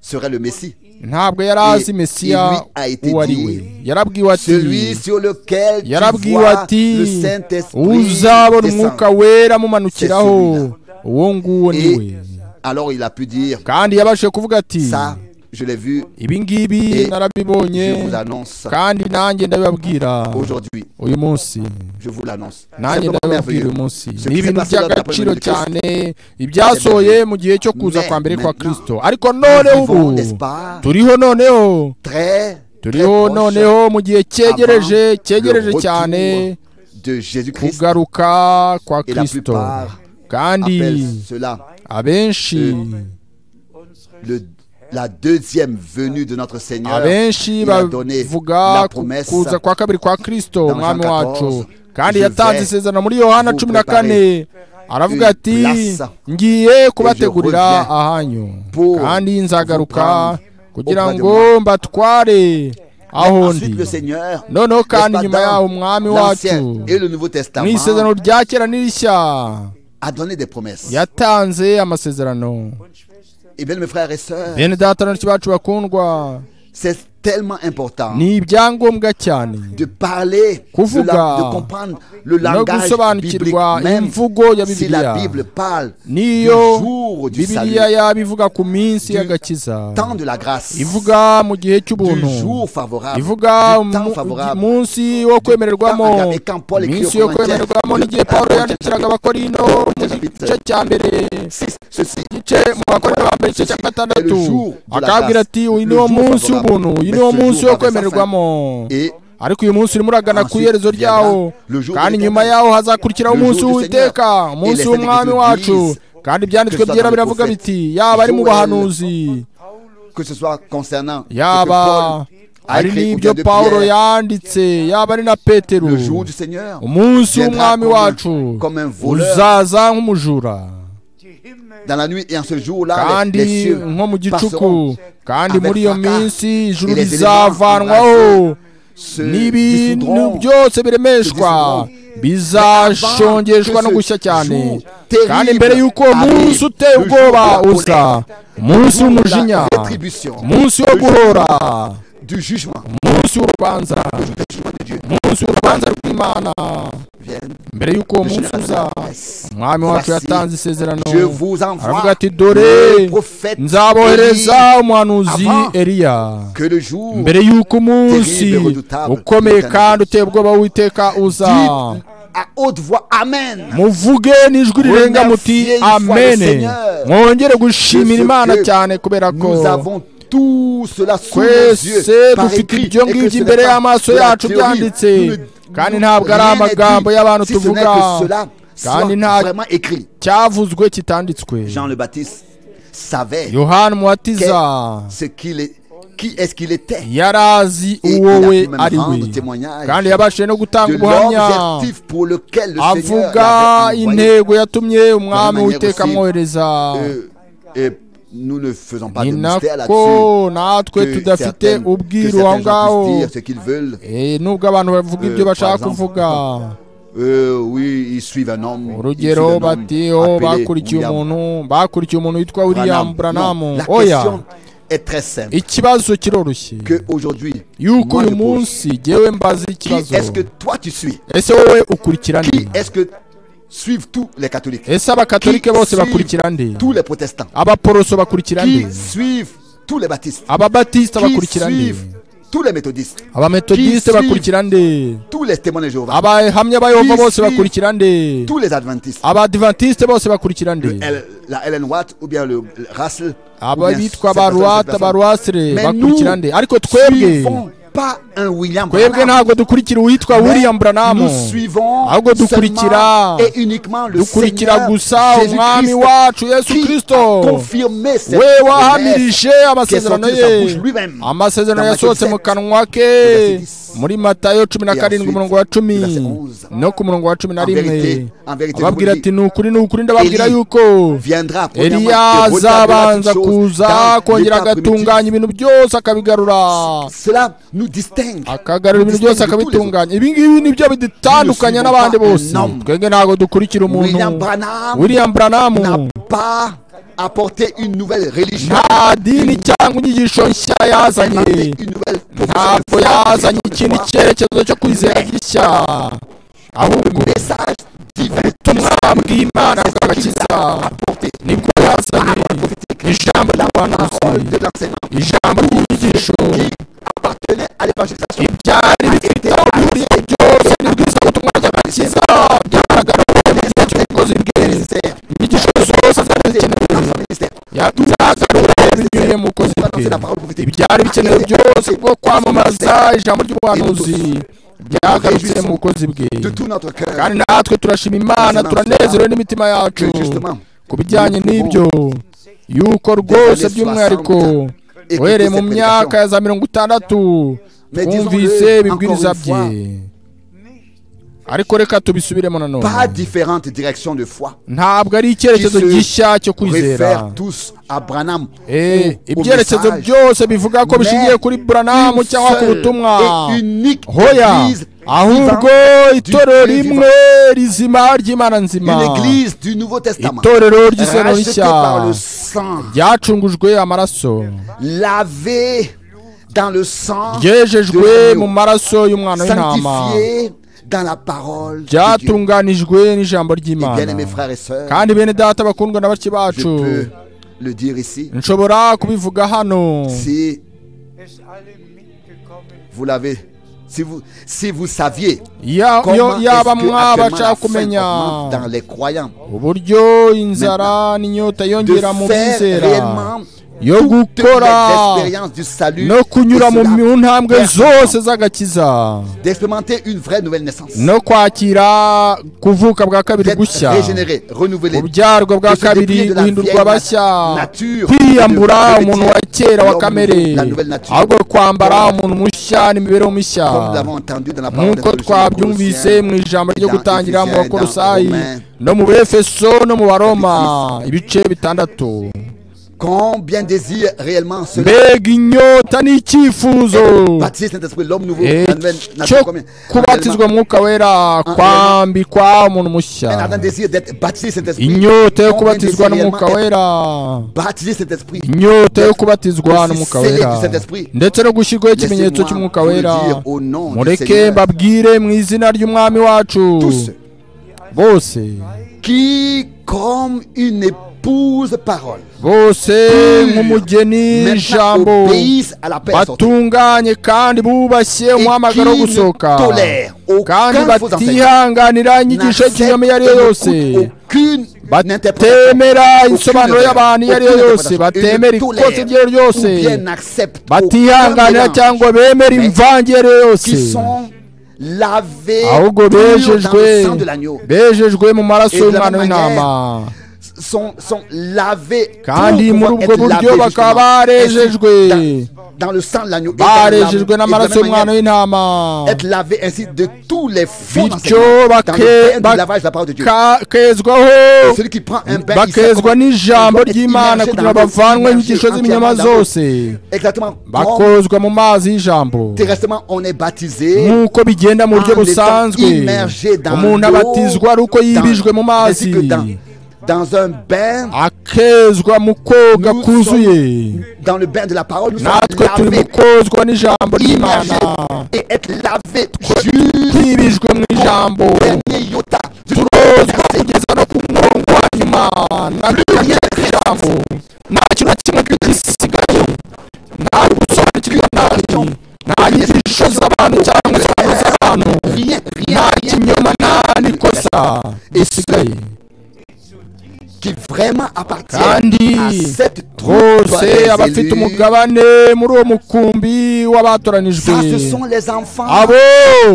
S1: serait le Messie,
S2: ntabwo yari azi
S1: Et
S2: mesiya
S1: lui a été
S2: uwo ari we
S1: dit,
S2: yarabwiwe
S1: celui
S2: ati
S1: sur lequel tu
S2: yarabwiwe
S1: vois le
S2: ati
S1: Saint-Esprit
S2: uzabona umwuka
S1: descendre.
S2: wera mumanukiraho uwo nguwo ni we
S1: Et alors il a pu dire,
S2: kandi yabashije kuvuga ati
S1: ça, je l'ai vu,
S2: ibi ngibi
S1: Et
S2: narabibonye
S1: je vous annonce
S2: kandi nanjye ndabibabwira
S1: aujourd'hui,
S2: uyu munsi
S1: je vous l'annonce.
S2: nanjye
S1: Simplement
S2: ndabibabwira
S1: merveilleux.
S2: uyu
S1: Ce
S2: munsi ni
S1: qui s'est
S2: ibintu
S1: passé lors de la
S2: by'agaciro
S1: première
S2: cyane ibyasohoye mu gihe cyo kuza
S1: Mais
S2: kwa mbere kwa
S1: maintenant,
S2: kirisito ariko noneho
S1: nous vivons,
S2: ubu
S1: n'est-ce pas,
S2: turiho noneho
S1: très, très
S2: turiho
S1: proche
S2: noneho mu gihe cyegereje
S1: le
S2: cyegereje cyane
S1: retour de Jésus-Christ.
S2: kugaruka kwa
S1: Et la
S2: kirisito
S1: plupart
S2: kandi
S1: Appelle cela
S2: abenshi
S5: unseres
S1: le- la deuxième venue de notre Seigneur.
S2: abenshi
S1: il a donné
S2: bavuga
S1: la
S2: ku-
S1: promesse
S2: kuza kwa kabiri kwa kristo
S1: dans Jean
S2: umwami wacu
S1: 14,
S2: kandi
S1: Je
S2: yatanze
S1: vais
S2: isezerano muri yohana
S1: vous
S2: cumi na kane
S1: une
S2: aravuga ati
S1: place
S2: ngiye kubategurira
S1: reviens
S2: ahanyu
S1: pour
S2: kandi nzagaruka
S1: vous
S2: kugira
S1: auprès de
S2: ngo mbatware aho ndi
S1: Ensuite, le Seigneur,
S2: noneho kandi
S1: n'est-ce pas,
S2: nyuma
S1: dans
S2: yaho umwami wacu
S1: l'Ancien et le Nouveau
S2: mu isezerano
S1: Testament,
S2: rya kera n'irishya
S1: a donné des promesses.
S2: yatanze amasezerano
S5: Und Schwestern,
S1: Et bien, mes frères et sœurs,
S2: bene data n'incuti bacu bakundwa
S1: c'est tellement important
S2: ni ibyangombwa cyane
S1: de parler, de,
S2: Kuvuga.
S1: la- de comprendre le
S2: no
S1: langage biblique
S2: gusobanukirwa
S1: même.
S2: imvugo ya
S1: Si la Bible
S2: bibiliya
S1: parle du
S2: niyo
S1: jour du salut,
S2: bibiliya yaba ivuga ku minsi
S1: Du
S2: y'agakiza
S1: temps de la grâce,
S2: ivuga mu gihe cy'ubuntu
S1: du jour favorable,
S2: ivuga
S1: du temps
S2: mu-
S1: favorable,
S2: munsi wo kwemererwamo
S1: agapé, quand Paul écrit
S2: iminsi
S1: aux
S2: yo
S1: Corinthiens,
S2: kwemererwamo
S1: le-
S2: n'igihe
S1: la-
S2: paul
S1: la-
S2: yandikiraga
S1: la-
S2: abakorino mu
S1: chapitre-
S2: gice cya mbere
S1: Six, ceci
S2: igice mu bakorino ba mbere igice cya gatandatu
S1: Le jour de la
S2: akabwira
S1: grâce,
S2: ati uyu
S1: le
S2: ni wo
S1: jour
S2: munsi
S1: favorable,
S2: w'ubuntu uyu ni
S1: mais
S2: wo
S1: ce
S2: mundu
S1: jour avait
S2: wo
S1: sa fin.
S2: kwemererwamo
S1: et
S2: ariko uyu munsi urimo uragana ku
S1: Ensuite,
S2: iherezo
S1: viendra
S2: ryawo
S1: le jour
S2: kandi
S1: de
S2: nyuma
S1: l'éternel.
S2: yawo hazakurikiraho
S1: Le
S2: umunsi
S1: jour du
S2: w'uwiteka
S1: Seigneur.
S2: umunsi
S1: Et les
S2: w'umwami
S1: Saintes
S2: wacu
S1: Églises,
S2: kandi ibyanditswe
S1: que ce
S2: byera
S1: soit dans le
S2: biravuga
S1: prophète
S2: biti yaba ari mu
S1: Joël,
S2: bahanuzi
S5: Paulus,
S1: que ce soit concernant ce que
S2: yaba
S1: Paul a
S2: ari
S1: écrit ou bien
S2: n'ibyo
S1: de
S2: pawulo
S1: Pierre,
S2: yanditse yaba ari na petero
S1: le jour du Seigneur
S2: umunsi
S1: viendra
S2: w'umwami
S1: comme un-
S2: wacu
S1: comme un voleur
S2: uzaza nk'umujura
S5: die Himmel
S1: dans la nuit et en ce jour-là, les,
S2: kandi
S1: les cieux
S2: nko mu gicuku
S1: passeront.
S2: kandi
S1: avec
S2: muri iyo
S1: fracas.
S2: minsi ijuru
S1: Et les éléments
S2: rizavanwaho
S1: se
S2: n'ibintu
S1: dissoudront.
S2: byose biremeshwa bizashongeshwa no gushya cyane kandi mbere y'uko uwo munsi uteye ubwoba uza umunsi w'umujinya
S1: La rétribution
S2: umunsi wo guhora
S1: du jugement
S2: umunsi w'urubanza umunsi w'urubanza rw'imana
S1: vienne
S2: mbere y'uko uwo
S1: de
S2: munsi
S1: génération
S2: uza
S1: à génération.
S2: umwami
S1: Voici,
S2: wacu yatanze isezerano
S1: Je vous
S2: aravuga
S1: envoie
S2: ati dore
S1: le prophète Élie,
S2: nzabohereza umuhanuzi
S1: avant
S2: eliya
S1: que le jour
S2: mbere y'uko umunsi
S1: Terrible, redoutable,
S2: ukomeye
S1: Satanas.
S2: kandi uteye ubwoba w'uwiteka
S1: dites
S2: uza
S1: à haute voix Amen
S2: muvuge n'ijwi rirenga muti
S1: Remerciez une fois le
S2: amene
S1: Seigneur.
S2: mwongere gushimira
S1: Que ce
S2: imana
S1: que
S2: cyane kubera ko
S1: nous avons tout cela sous nos yeux
S2: twese
S1: par
S2: dufite
S1: écrit et
S2: ibyo
S1: que
S2: ngibyo
S1: ce n'est
S2: imbere
S1: pas
S2: y'amaso
S1: de la
S2: yacu
S1: théorie.
S2: byanditse
S1: Nous ne-
S2: kandi
S1: nous-
S2: ntabwo ari
S1: rien n'est
S2: amagambo
S1: dit, si
S2: y'abantu
S1: ce n'est
S2: tuvuga
S1: que cela
S2: kandi
S1: soit
S2: nta
S1: vraiment écrit
S2: cyavuzwe kitanditswe
S1: Jean le Baptiste savait
S2: yohana umubatiza
S1: quel- ce qu'il est, qui est-ce qu'il était
S2: yari azi
S1: Et il
S2: uwo
S1: a
S2: we
S1: pu même
S2: ari we
S1: rendre témoignage
S2: kandi yabashije no gutanga
S1: de
S2: ubuhamya
S1: l'objectif pour lequel le Seigneur
S2: avuga
S1: l'avait envoyé.
S2: intego yatumye umwami
S1: manière aussi,
S2: witeka amwohereza
S1: Euh, et nous ne faisons pas
S2: ni
S1: de mystère là-dessus.
S2: nako natwe
S1: Que
S2: tudafite
S1: certaines- que
S2: ubwiru aho
S1: certains
S2: ngaho
S1: gens puissent dire ce qu'ils veulent.
S2: Eh, nubwo abantu bavuga
S1: Euh,
S2: ibyo
S1: par
S2: bashaka
S1: exemple,
S2: kuvuga
S1: Euh, oui, ils suivent un homme. ils suivent
S2: urugero
S1: un homme
S2: bati oh
S1: appelé
S2: bakurikiye
S1: William
S2: umuntu bakurikiye umuntu witwa
S1: Branham.
S2: william branham
S1: Non, La
S2: oya
S1: question est très simple.
S2: ikibazo kiroroshye
S1: Que aujourd'hui,
S2: yuko
S1: moi, je
S2: uyu
S1: pose.
S2: munsi jyewe mbaza
S1: qui
S2: ikibazo
S1: est-ce que toi tu suis
S2: ese wowe ukurikira
S1: Qui
S2: nde
S1: est-ce que suivent tous les catholiques
S2: ese abakatolike
S1: Qui
S2: bose
S1: suit
S2: bakurikira nde
S1: Tous les protestants
S2: abaporoso bakurikira nde
S1: Qui suivent tous les baptistes
S2: ababatisita
S1: Qui
S2: bakurikira nde
S1: suivent tous les méthodistes
S2: abametodiste
S1: Qui suit-
S2: bakurikira nde
S1: Tous les témoins de Jéhovah
S2: abahamya ba
S1: Qui
S2: yehova bose
S1: suit-
S2: bakurikira nde
S1: Tous les adventistes
S2: abadivantisite bose bakurikira nde
S1: Elle- la Ellen White ou bien le le Russell ou bien cette
S2: ababitwa
S1: personne, cette
S2: abarwata
S1: personne.
S2: barwasire
S1: Mais nous
S2: bakurikira nde ariko twebwe
S1: suivons pas un William
S2: twebwe
S1: Branham.
S2: ntabwo dukurikira uwitwa
S1: Mais
S2: william branham
S1: nous suivons
S2: ahubwo
S1: seulement
S2: dukurikira
S1: et uniquement le
S2: dukurikira
S1: Seigneur
S2: gusa umwami
S1: Jésus-Christ
S2: wacu yesu
S1: qui a
S2: kristo
S1: confirmé cette
S2: we
S1: promesse.
S2: wahamirije amasezerano
S1: sorti de sa
S2: ye
S1: bouche lui-même.
S2: amasezerano
S1: Dans Matthieu
S2: yasohotse
S1: 17,
S2: mu kanwa ke
S1: verset 10.
S2: muri matayo cumi na
S1: Et
S2: karindwi
S1: ensuite,
S2: umurongo wa cumi
S1: verset 11.
S2: no ku murongo wa cumi na
S1: En
S2: rimwe
S1: vérité, en vérité, je vous
S2: ababwira
S1: le
S2: ati
S1: dis,
S2: ni ukuri ni ukuri ndababwira
S1: Eli
S2: yuko
S1: viendra premièrement et
S2: eliya
S1: restaurera toutes
S2: azabanza
S1: choses
S2: kuza
S1: dans
S2: akongera
S1: l'état primitif.
S2: agatunganya ibintu byose akabigarura
S1: Cela nous distingue.
S2: akagarura
S1: Nous distingue de
S2: ibintu byose
S1: tous les autres.
S2: akabitunganya ibi ngibi nibyo bidutandukanya
S1: Nous ne
S2: n'abandi
S1: suivons pas
S2: bose
S1: un homme.
S2: twebwe ntabwo dukurikira umuntu
S1: William Branham
S2: william branham
S1: n'a pas apporté une nouvelle religion.
S2: nta dini cyangwa inyigisho nshya yazanye
S1: inventé une nouvelle
S2: ntabwo yazanye ikindi cyerekezo cyo kwizera gishya ahubwo
S1: message divin
S2: ubutumwa bw'imana bw'agakiza nibwo yazanye ijambo ry'abahanuzi
S1: de l'enseignement
S2: ijambo ry'inyigisho
S1: appartenait à l'évangélisation.
S2: ibyari bifite aho bihuriye byose n'ibwiza ubutumwa bw'agakiza byagaragaye neza cy'umukozi bwe
S1: Ministère,
S2: inyigisho zose zari zikenewe
S1: dans son ministère.
S2: byagarura binyuriye mu bukozi bwe ibyari bikenewe byose bwo kwamamaza ijambo ry'ubuhanuzi byagarutse mu bukozi bwe
S1: De tout notre cœur.
S2: kandi natwe turashima imana turanezerewe n'imitima yacu ku bijyanye n'ibyo yuko rwose by'umwihariko uhereye mu myaka ya za mirongo itandatu twumvise ibibwiriza bye
S5: nicht
S2: ariko reka tubisubiremo nanone
S1: Pas différentes directions de foi
S2: ntabwo ari icyerekezo
S1: qui se
S2: gishya cyo kwizera
S1: réfèrent tous à Branham.
S2: Eh,
S1: ou au
S2: ibyerekezo
S1: message.
S2: byose bivuga ko
S1: Mais
S2: bishingiye kuri buranamu
S1: une
S2: cyangwa ku
S1: seule
S2: butumwa
S1: et unique
S2: hoya
S1: église
S2: ahubwo
S1: vivante du
S2: itorero
S1: Dieu
S2: rimwe rizima ry'imana nzima
S1: Une église du Nouveau Testament.
S2: itorero ry'isezerano
S1: Rachetée
S2: rishya
S1: par le sang.
S2: ryacungujwe amaraso
S1: Lavée dans le sang. de
S2: ryejejwe
S1: l'agneau,
S2: mu maraso y'umwana w'intama
S1: Sanctifiée dans la parole. de Dieu.
S2: ryatunganijwe n'ijambo
S1: Et
S2: ry'imana
S1: bien aimés frères et sœurs,
S2: kandi bene data bakundwa na bake
S1: je
S2: bacu
S1: peux le dire ici.
S2: nshobora kubivuga hano
S1: Si
S5: es alle mitgekommen
S1: vous l'avez, si vous, si vous saviez
S2: Ya- yo-
S1: comment est-ce que
S2: yaba
S1: actuellement la
S2: mwabasha
S1: faim
S2: kumenya
S1: augmente dans les croyants,
S2: uburyo inzara n'inyota
S1: de
S2: yongera mu
S1: faire
S2: bizera
S1: réellement
S2: yo
S1: toutes les
S2: gukora
S1: expériences du salut,
S2: no kunyura
S1: et
S2: mu
S1: cela
S2: mu ntambwe
S1: pertinemment.
S2: zose z'agakiza
S1: d'expérimenter une vraie nouvelle naissance,
S2: no kwakira kuvuka bwa kabiri
S1: d'être
S2: gushya
S1: régénéré, renouvelé,
S2: ubyarwa bwa
S1: de se déplier
S2: kabiri
S1: de la vieille
S2: guhindurwa bashya
S1: nature,
S2: kwiyambura
S1: et de
S2: umuntu wa kera wa kamere
S1: la nouvelle nature,
S2: ahubwo kwambara umuntu mushya n'imibereho mishya
S1: comme nous l'avons entendu dans la parole
S2: nk'uko twabyumvise mu ijambo ryo
S1: dans
S2: gutangira mu
S1: Ephésiens,
S2: bakorosayi
S1: dans Romains.
S2: no mu befeso no mu baroma ibice bitandatu
S1: Combien désire réellement ce
S2: mbega inyota n'icyifuzo
S1: baptisé Saint-Esprit, l'homme nouveau,
S2: Eh,
S1: la nouvelle
S2: cyo
S1: nature, combien
S2: kubatizwa mwuka wera kwambikwa umuntu mushya
S1: Un ardent désir d'être baptisé Saint-Esprit.
S2: inyota
S1: Combien
S2: yo kubatizwa
S1: désire
S2: n'umwuka
S1: réellement
S2: wera
S1: être Baptisé Saint-Esprit.
S2: inyota yo kubatizwa
S1: Aussi
S2: n'umwuka
S1: scellé
S2: wera
S1: du Saint-Esprit.
S2: ndetse no gushyirwaho ikimenyetso
S1: Laissez-moi
S2: cy'umwuka
S1: vous le
S2: wera
S1: dire au nom du
S2: mureke
S1: Seigneur.
S2: mbabwire mu izina ry'umwami wacu
S1: Tous ceux
S2: bose
S1: qui, comme une épouse parole,
S2: bose nk'umugeni
S1: maintenant
S2: ijambo
S1: obéissent à la paix sortie.
S2: batunganye kandi bubashye umuhamagaro wo
S1: qui ne
S2: gusoka
S1: tolèrent aucun
S2: kandi
S1: faux enseignement.
S2: batihanganira inyigisho y'ikinyoma iyo ari yo yose
S1: aucune interprétation.
S2: batemera insobanuro
S1: Aucune
S2: y'abantu iyo ari yo
S1: aucune
S2: yose
S1: interprétation.
S2: batemera
S1: Une
S2: ikosa
S1: tolère
S2: iryo ari ryo ryose
S1: ou bien n'acceptent
S2: batihanganira
S1: aucun mélange
S2: cyangwa bemera
S1: Mais
S2: imvange iyo ari yo yose
S1: qui sont lavés
S2: ahubwo
S1: purs dans le
S2: bejejwe
S1: sang de l'agneau
S2: bejejwe mu maraso
S1: Et de la
S2: y'umwana
S1: même
S2: w'intama
S1: sont, sont lavés pour
S2: kandi muri
S1: pouvoir
S2: ubwo
S1: être
S2: buryo
S1: lavés
S2: bakaba barejejwe
S1: justement. Ainsi, dans, dans le sang de l'agneau et dans la-
S2: barejejwe
S1: et de la
S2: n'amaraso
S1: même
S2: y'umwana
S1: manière,
S2: w'intama
S1: être lavé ainsi de tous les faux
S2: bityo
S1: enseignements dans
S2: bake-
S1: le bain
S2: bak-
S1: du lavage de la parole de Dieu.
S2: ka- kezwaho
S1: Et Celui qui prend un bain, il sait
S2: bakezwa
S1: comment-
S2: n'ijambo
S1: il doit être
S2: ry'imana
S1: immergé
S2: kugira
S1: dans
S2: ngo
S1: l'eau,
S2: bavanwe
S1: immergé
S2: inyigisho
S1: entièrement
S2: z'ibinyoma
S1: dans l'eau.
S2: zose
S1: Exactement. Comme
S2: bakozwa mu mazi y'ijambo
S1: terresтрement, on est baptisé.
S2: nk'uko bigenda mu buryo
S1: en étant
S2: busanzwe
S1: immergé dans
S2: umuntu
S1: l'eau,
S2: abatizwa ari uko yibijwe mu
S1: dans- ainsi
S2: mazi
S1: que dans- Dans un bain,
S2: akezwa mu koga
S1: Nous
S2: kuzuye
S1: dans le bain de la parole, nous
S2: natwe
S1: sommes
S2: turi mu
S1: lavés,
S2: kozwa n'ijambo ry'imana
S1: immergés et être lavés jusqu'au
S2: twibijwe mu ijambo
S1: dernier iota. Jusqu'au
S2: kozwa kugeza no ku murongo wa nyuma n'abitabiriye ijambo nta kintu na kimwe gisigaye nta gusobanukirwa nabi nta nyigisho z'abantu cyangwa insobanuro z'abantu
S1: rien, rien
S2: nta kinyoma nta n'ikosa risigaye
S1: qui vraiment appartient
S2: Kandi
S1: à cette troupe
S2: bose
S1: des
S2: abafite
S1: élus.
S2: umugabane muri uwo mukumbi w'abatoranijwe
S1: Ça, ce sont les enfants.
S2: abo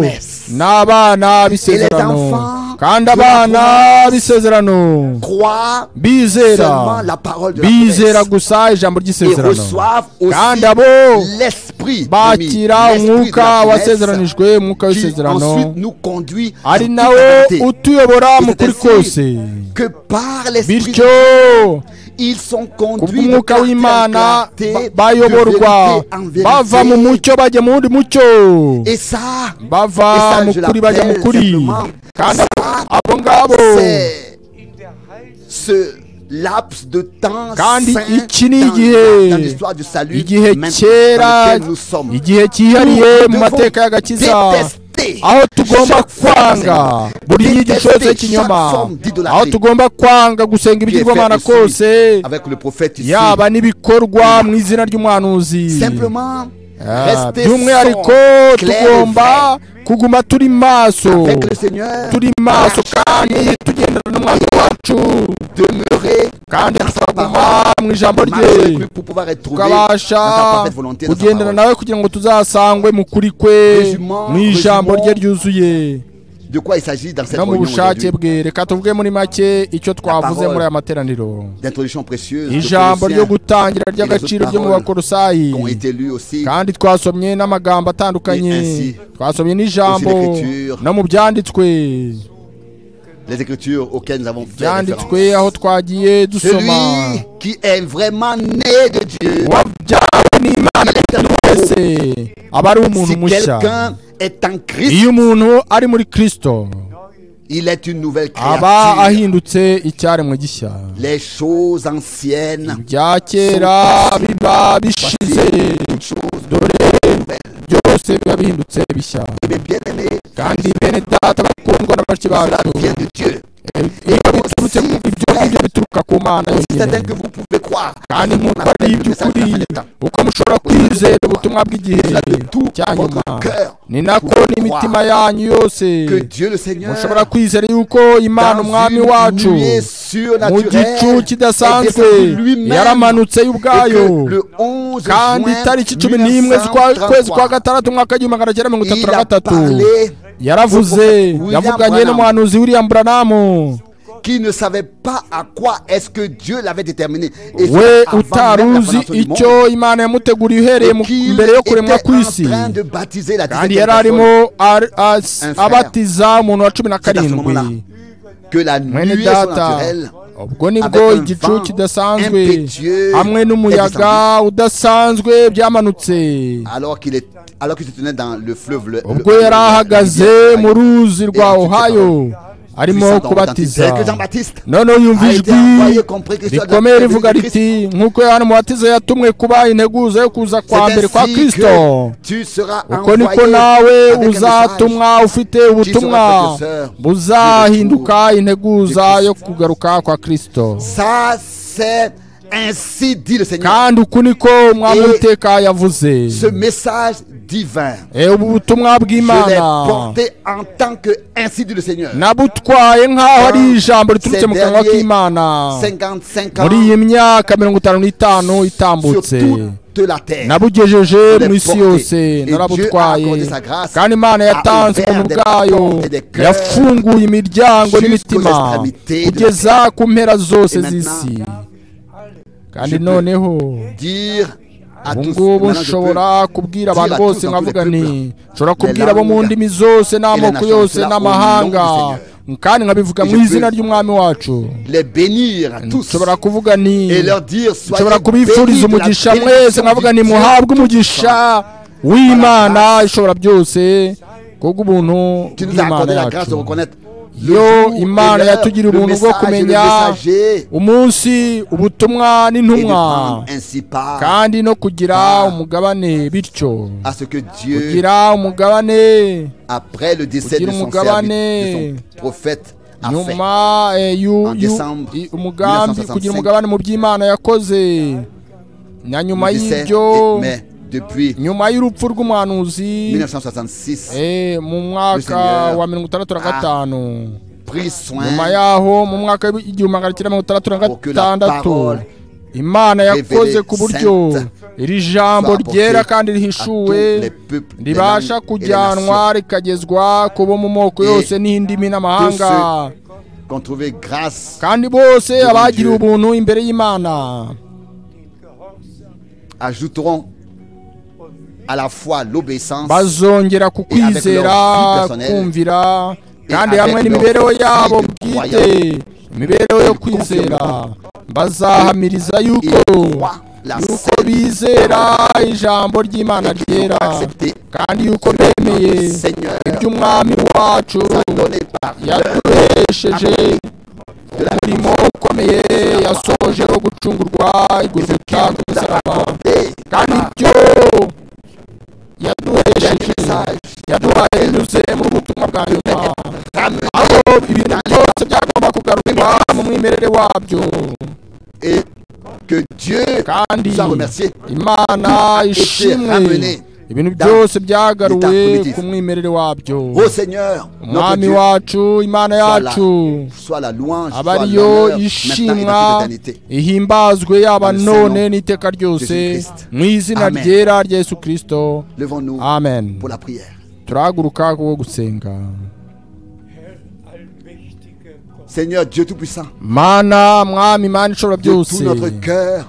S1: Yes.
S2: ni abana b'isezerano
S1: Et les enfants
S2: kandi
S1: de la
S2: abana
S1: promesse.
S2: b'isezerano
S1: croient
S2: bizera
S1: seulement la parole de la
S2: bizera
S1: promesse
S2: gusa ijambo
S1: et
S2: ry'isezerano
S1: reçoivent
S2: kandi abo
S1: aussi l'esprit de mi-
S2: bakira
S1: l'esprit de
S2: umwuka
S1: la promesse
S2: wasezeranijwe umwuka
S1: qui ensuite
S2: w'isezerano
S1: nous conduit à
S2: ari nawe utuyobora mu kuri kose
S1: que par l'esprit
S2: bityo
S1: ils sont
S2: kubwo
S1: conduits de
S2: umwuka
S1: clarté en
S2: w'imana
S1: clarté,
S2: ba-
S1: de
S2: bayoborwa
S1: vérité en vérité.
S2: bava mu mucyo bajya mu wundi mucyo
S1: et ça
S2: bava mu
S1: je
S2: kuri bajya mu
S1: l'appelle
S2: kuri
S1: simplement,
S2: kandi
S1: ça,
S2: abo ngabo
S1: c'est
S5: in der Heiligen
S1: ce laps de temps
S2: Kandi
S1: saint
S2: iki ni
S1: dans-
S2: igihe-
S1: dans l'histoire du salut
S2: igihe
S1: maintenant dans
S2: kera
S1: lequel nous sommes.
S2: igihe cyihariye mu mateka y'agakiza aho tugomba kwanga buri nyigisho yose y'ikinyoma aho tugomba kwanga gusenga ibigirwamana kose
S1: avec le prophète ici.
S2: yaba n'ibikorwa mu izina ry'umuhanuzi
S1: Simplement,
S2: Ah,
S1: rester
S2: by'umwihariko
S1: sobre, clair et
S2: tugomba kuguma turi maso
S1: avec le Seigneur,
S2: turi maso kandi tugendana n'umwami wacu
S1: demeurer,
S2: kandi tukaguma mu ijambo
S1: marcher avec
S2: rye
S1: lui pour pouvoir être trouvé dans sa
S2: tukabasha
S1: parfaite volonté, dans sa
S2: kugendana
S1: parole.
S2: nawe kugira ngo tuzasangwe mu kuri kwe
S1: Résumons-
S2: mu ijambo
S1: résumons
S2: rye ryuzuye
S1: De quoi il s'agit dans cette
S2: no mu
S1: réunion
S2: bushake
S1: aujourd'hui
S2: bwe reka tuvuge muri make icyo twavuze muri aya materaniro
S1: D'introduction précieuse de
S2: ijambo ryo
S1: Colossiens
S2: gutangira ry'agaciro ryo mu bakorosayi
S1: qui ont été lus aussi
S2: kandi twasomye n'amagambo atandukanye
S1: Ni ainsi.
S2: twasomye n'ijambo
S1: Aussi l'écriture.
S2: no mu byanditswe
S1: les écritures auxquelles nous avons fait référence.
S2: byanditswe aho twagiye dusoma
S1: Celui qui est vraiment né de Dieu,
S2: wabyawe n'imana
S1: il est un nouveau.
S2: wese aba ari umuntu
S1: Si
S2: mushya
S1: quelqu'un est en Christ,
S2: iyo umuntu ari muri kristo
S1: il est une nouvelle
S2: aba
S1: créature.
S2: ahindutse icyaremwe gishya
S1: Les choses anciennes,
S2: ibya kera biba bishize dore byose biba bihindutse bishya
S1: mes bien-aimés,
S2: kandi bene data bakundwa na bake
S1: cela
S2: bacu
S1: vient de Dieu.
S2: ibyo biturutse mu ibyo ngibyo bituruka ku mana
S1: C'est certain
S2: yonyine
S1: que vous pouvez croire.
S2: kandi nk'uko ari iby'ukuri uko mushobora kwizera ubutumwa bw'igihe cya nyuma ni nako n'imitima yanyu yose
S1: Que Dieu le Seigneur,
S2: mushobora kwizera yuko imana
S1: dans
S2: umwami
S1: une
S2: wacu
S1: nuée
S2: mu
S1: surnaturelle,
S2: gicu kidasanzwe
S1: est descendu lui-même
S2: yaramanutse
S1: et
S2: y'ubwayo
S1: que le 11
S2: kandi itariki cumi n'imwe z'ukwa- kwezi kwa
S1: 1933,
S2: gatandatu umwaka w'igihumbi magana cyenda mirongo itatu
S1: il
S2: na
S1: a
S2: gatatu
S1: parlé
S2: yaravuze
S1: William
S2: yavuganye
S1: Branham.
S2: n'umuhanuzi william branamu
S1: qui ne savait pas à quoi est-ce que Dieu l'avait déterminé. Et ce,
S2: we
S1: avant
S2: utari
S1: même la
S2: uzi
S1: fondation du monde.
S2: icyo imana yamuteguriye uhereye mu-
S1: Et qu'il
S2: mbere yo kuremwa
S1: était
S2: kw'isi
S1: en train de baptiser la
S2: kandi
S1: 17e
S2: yari
S1: personne.
S2: arimo ar- as-
S1: Un frère.
S2: abatiza umuntu wa cumi na
S1: C'est à ce
S2: karindwi
S1: moment-là. que la
S2: mwene
S1: nuée
S2: data
S1: surnaturelle
S2: ubwo
S1: avec
S2: nibwo
S1: un
S2: igicu
S1: vent
S2: kidasanzwe
S1: impétueux
S2: hamwe
S1: est
S2: n'umuyaga
S1: descendu.
S2: udasanzwe byamanutse
S1: alors qu'il est alors qu'il se tenait dans le fleuve le,
S2: ubwo
S1: le-
S2: yari ahagaze
S1: le-
S2: mu ruzi rwa
S1: Et
S2: ohayo arimo
S1: puissant dans l'authentique.
S2: kubatiza
S1: C'est que Jean-Baptiste
S2: noneho yumva
S1: a été
S2: ijwi
S1: envoyé comme précurseur de-
S2: rikomeye
S1: de- de
S2: rivuga
S1: Christ.
S2: riti nk'uko yohana umubatiza yatumwe kuba integuza yo kuza
S1: C'est
S2: kwa mbere kwa
S1: ainsi
S2: kristo
S1: que tu seras
S2: uko
S1: envoyé
S2: niko nawe
S1: avec un message.
S2: uzatumwa ufite ubutumwa buzahinduka integuza yo kugaruka kwa kristo
S1: ça c'est ainsi dit le Seigneur
S2: kandi uku niko umwami
S1: Et
S2: w'iteka yavuze
S1: ce message divin
S2: Eh, ubu butumwa
S1: je l'ai
S2: bw'imana
S1: porté en tant que ainsi dit le Seigneur
S2: nabutwaye nk'aho ari ijambo riturutse mu
S1: Ces
S2: kanwa
S1: derniers
S2: k'imana
S1: 55
S2: muri iyi
S1: ans
S2: myaka mirongo itanu n'itanu
S1: sur
S2: itambutse
S1: toute la terre
S2: nabugejeje
S1: Je
S2: mu
S1: l'ai
S2: isi
S1: porté.
S2: yose
S1: Et Dieu a
S2: narabutwaye
S1: accordé sa grâce,
S2: kandi imana yatanze
S1: a
S2: ubuntu
S1: ouvert des
S2: bwayo
S1: portes et des cœurs
S2: yafunguye imiryango
S1: jusqu'aux
S2: n'imitima
S1: extrémités de la
S2: kugeza ku mpera zose
S1: Et maintenant,
S2: z'isi kandi
S1: je peux
S2: noneho
S1: dire à
S2: ubu
S1: tous
S2: ngubu
S1: maintenant, je peux
S2: nshobora kubwira
S1: dire
S2: abantu
S1: à tous
S2: bose
S1: dans
S2: nkavuga
S1: tous les
S2: nti
S1: peuples,
S2: nshobora
S1: les
S2: kubwira abo mu
S1: langues
S2: ndimi zose n'amoko
S1: nations
S2: yose
S1: cela au nom du
S2: n'amahanga kandi nkabivuga
S1: Et
S2: mu
S1: je
S2: izina
S1: peux-
S2: ry'umwami wacu
S1: les bénir à tous
S2: nshobora kuvuga ni
S1: et leur dire soyez
S2: nshobora kubifuriza
S1: bénis de la
S2: umugisha mwese
S1: bénédiction
S2: nkavuga
S1: du
S2: nti
S1: Dieu
S2: muhabwe
S1: Tout-Puissant.
S2: umugisha w'imana ishobora byose kubwo ubuntu
S1: Tu nous as
S2: bw'imana
S1: accordé la grâce de
S2: yacu
S1: reconnaître le
S2: yo
S1: jour et
S2: imana
S1: l'heure,
S2: yatugiriye
S1: le
S2: ubuntu bwo
S1: message et le
S2: kumenya
S1: messager
S2: umunsi ubutumwa
S1: et de
S2: n'intumwa
S1: prendre ainsi part
S2: kandi no kugira
S1: Ah.
S2: umugabane bityo
S1: à ce que Dieu
S2: kugira umugabane
S1: après le décès de
S2: Kugira
S1: son,
S2: umugabane.
S1: serviteur, de son prophète a fait.
S2: nyuma eh,
S1: En
S2: y'u- y'u-
S1: décembre
S2: i- umugambi
S1: 1965.
S2: kugira umugabane mu by'imana yakoze na
S1: Le
S2: nyuma
S1: décès,
S2: y'ibyo
S1: et- mais depuis
S2: nyuma y'urupfu rw'umuhanuzi
S1: 1966,
S2: eh, mu mwaka
S1: Seigneur
S2: wa mirongo itandatu na
S1: a
S2: gatanu
S1: pris soin
S2: nyuma yaho mu mwaka w'igihumbi magana cyenda mirongo itandatu na
S1: Pour que la
S2: gatandatu
S1: parole
S2: imana yakoze
S1: révélée
S2: ku buryo
S1: sainte
S2: iri jambo
S1: soit
S2: ryera
S1: apportée
S2: kandi
S1: à tous
S2: rihishuwe
S1: les peuples, les
S2: ribasha
S1: langues et les
S2: kujyanwa
S1: nations.
S2: rikagezwa kubo mu moko
S1: Et
S2: yose n'indimi n'amahanga
S1: qu'on trouvait grâce
S2: kandi bose
S1: devant
S2: abagiriwe
S1: Dieu.
S2: ubuntu imbere y'imana
S1: ajouteront à la fois l'obéissance
S2: bazongera ku
S1: Et avec
S2: kwizera
S1: leur vie personnelle.
S2: kumvira
S1: Et
S2: kandi
S1: avec
S2: hamwe
S1: leur
S2: n'imibereho
S1: vie
S2: yabo
S1: de
S2: bwite imibereho yo kwizera bazahamiriza
S1: et
S2: yuko
S1: croient la
S2: yuko
S1: seule
S2: bizera ijambo ry'imana ryera
S1: acceptée
S2: kandi yuko
S1: nom
S2: bemeye
S1: du Seigneur
S2: iby'umwami wacu
S1: donnée par
S2: yaduhesheje umurimo ukomeye yasoje wo gucungurwa igurubita ku musaraba kandi ibyo yaduhesheje yaduhaye binyuze mu butumwa bwa nyuma aho ibintu byose byagomba kugarurwa mu mwimerere wabyo
S1: et que Dieu
S2: kandi
S1: nous a remerciés
S2: imana ishimwe ibintu byose byagaruwe ku mwimerere wabyo
S1: ô Seigneur notre
S2: umwami
S1: Dieu
S2: wacu imana yacu
S1: soit la louange
S2: aba
S1: soit
S2: ariyo
S1: l'honneur maintenant et dans
S2: ishimwa
S1: toute éternité
S2: ihimbazwe yaba
S1: Dans le Saint
S2: none
S1: Nom
S2: n'iteka ryose
S1: Christ.
S2: mu izina
S1: Amen.
S2: ryera rya yesu kirisito
S1: levons-nous
S2: amen
S1: pour la prière
S2: turahaguruka kuwo gusenga
S1: Seigneur Dieu Tout-Puissant,
S2: mana mwami mana ishobora
S1: de tout
S2: byose
S1: notre cœur,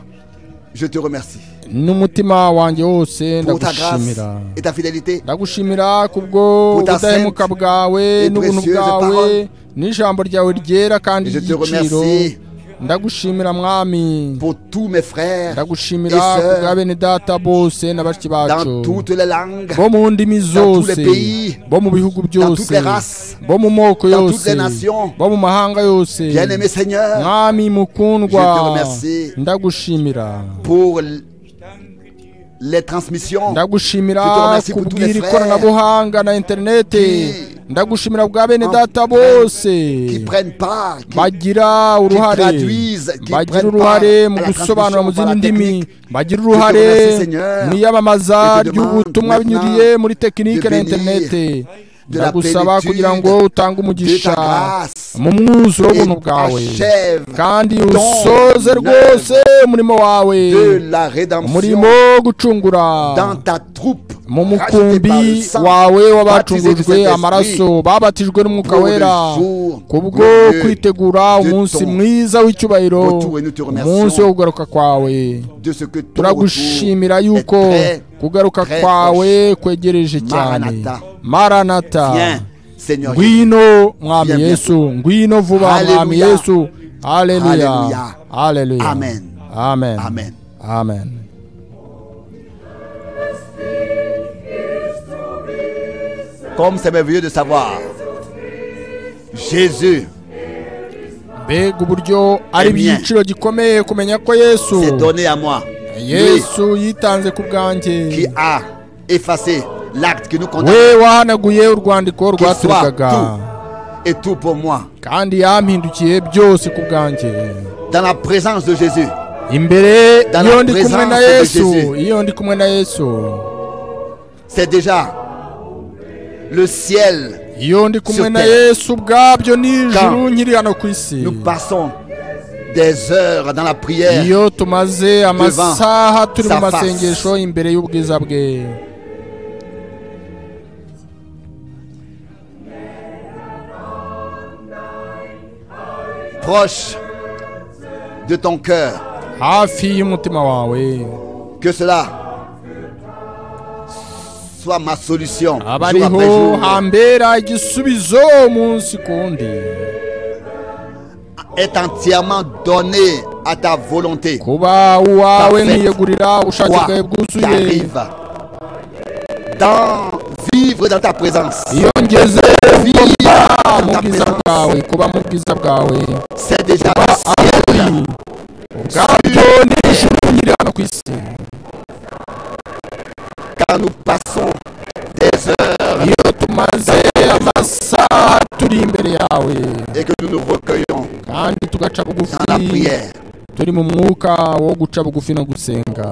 S1: je te remercie
S2: n'umutima wanjye wose
S1: pour ta grâce
S2: ndagushimira
S1: et ta fidélité.
S2: ndagushimira kubwo
S1: Pour ta
S2: ubudahemuka
S1: sainte
S2: bwawe
S1: et
S2: n'ubuntu
S1: précieuse
S2: bwawe
S1: parole.
S2: n'ijambo ryawe ryera kandi
S1: Je te
S2: ry'igiciro
S1: remercie.
S2: ndagushimira mwami
S1: Pour tous mes frères
S2: ndagushimira
S1: et sœurs
S2: kubwa bene data bose na bashiki bacu
S1: dans toutes les langues,
S2: bo mu ndimi
S1: tous les
S2: zose
S1: pays,
S2: bo mu bihugu
S1: dans toutes
S2: byose
S1: les races,
S2: bo mu moko
S1: dans toutes
S2: yose
S1: les nations.
S2: bo mu mahanga yose
S1: bien-aimé Seigneur,
S2: mwami mukundwa
S1: Je te remercie.
S2: ndagushimira
S1: pour l- les transmissions
S2: ndagushimira
S1: Je te remercie pour tous
S2: kubwira
S1: les frères
S2: ikoranabuhanga na interinete
S1: qui-
S2: ndagushimira bwa bene
S1: en-
S2: data bose
S1: qui prennent part, qui-
S2: bagira uruhare
S1: traduisent, qui
S2: bagira
S1: prennent
S2: uruhare
S1: part
S2: mu
S1: à la
S2: gusobanura
S1: transmission,
S2: mu zindi
S1: par la
S2: ndimi
S1: technique.
S2: bagira
S1: Je te
S2: uruhare
S1: remercie, Seigneur.
S2: mu
S1: Je
S2: iyamamaza
S1: te demande
S2: ry'ubutumwa
S1: maintenant
S2: binyuriye muri tekinike
S1: de
S2: na
S1: bénir
S2: interinete
S1: de la
S2: ndagusaba
S1: plénitude
S2: kugira ngo utange umugisha
S1: de ta grâce
S2: mu mwuzuro
S1: et
S2: w'ubuntu bwawe
S1: achève
S2: kandi
S1: ton
S2: usoze
S1: œuvre
S2: rwose umurimo wawe
S1: de la rédemption
S2: umurimo wo gucungura
S1: dans ta troupe
S2: mu
S1: rachetée par le
S2: mukumbi
S1: sang,
S2: wawe
S1: baptisée du
S2: w'abacungujwe
S1: Saint-Esprit,
S2: amaraso babatijwe n'umwuka
S1: pour le
S2: wera
S1: jour
S2: kubwo
S1: glorieux
S2: kwitegura
S1: de
S2: umunsi
S1: ton
S2: mwiza w'icyubahiro
S1: retour, et nous te remercions
S2: umunsi wo kugaruka kwawe
S1: de ce que ton
S2: turagushimira
S1: retour est
S2: yuko
S1: très
S2: kugaruka
S1: très
S2: kwawe kwegereje cyane
S1: Maranatha.
S2: maranata
S1: bien, Seigneur Jésus.
S2: ngwino mwami
S1: Viens
S2: yesu ngwino vuba
S1: Alléluia.
S2: mwami yesu aleluya
S1: Alléluia.
S2: aleluya
S1: Amen.
S2: amen
S1: Amen.
S2: amen
S1: Comme c'est merveilleux de savoir, Jésus,
S2: mbega uburyo ari
S1: Amen.
S2: ibyiciro gikomeye kumenya ko yesu
S1: s'est donné à moi. Lui
S2: yesu yitanze ku bwanjye
S1: qui a effacé l'acte qui nous condamne
S2: we wahanaguye urwandiko rwaturukaga
S1: et tout pour moi.
S2: kandi yampindukiye byose ku bwanjye
S1: Dans la présence de Jésus,
S2: imbere
S1: Dans
S2: iyo
S1: la
S2: ndi kumwe na
S1: présence de
S2: yesu
S1: Jésus.
S2: iyo ndi kumwe na yesu
S1: c'est déjà le ciel.
S2: iyo ndi kumwe
S1: Sur
S2: na
S1: terre.
S2: yesu ubwabyo n'ijuru
S1: Quand
S2: nkiri hano ku isi
S1: Nous passons des heures dans la prière.
S2: iyo tumaze amasaha turi mu
S1: sa face.
S2: masengesho imbere y'ubwiza bwe
S1: proche de ton cœur.
S2: hafi y'umutima wawe
S1: Que cela soit ma solution
S2: aba
S1: jour après
S2: ariho
S1: jour
S2: hambera igisubizo umunsi ku wundi
S1: est entièrement donné à ta volonté.
S2: kuba uwawe
S1: Parfait.
S2: nkiyegurira ubushake
S1: Quoi
S2: bwawe bwuzuye
S1: t'arrive dans vivre dans ta présence,
S2: iyo ngeze
S1: vivre
S2: ah,
S1: dans
S2: mu
S1: ta
S2: bwiza
S1: présence,
S2: bwawe kuba mu bwiza bwawe
S1: c'est déjà
S2: ari ubwabyo n'ishimwe nyiri hano ku isi
S1: quand nous passons
S2: iyo tumaze amasaha turi imbere yawe
S1: et que nous nous recueillons
S2: kandi tugaca
S1: dans la
S2: bugufi
S1: prière.
S2: turi mu mwuka wo guca bugufi no gusenga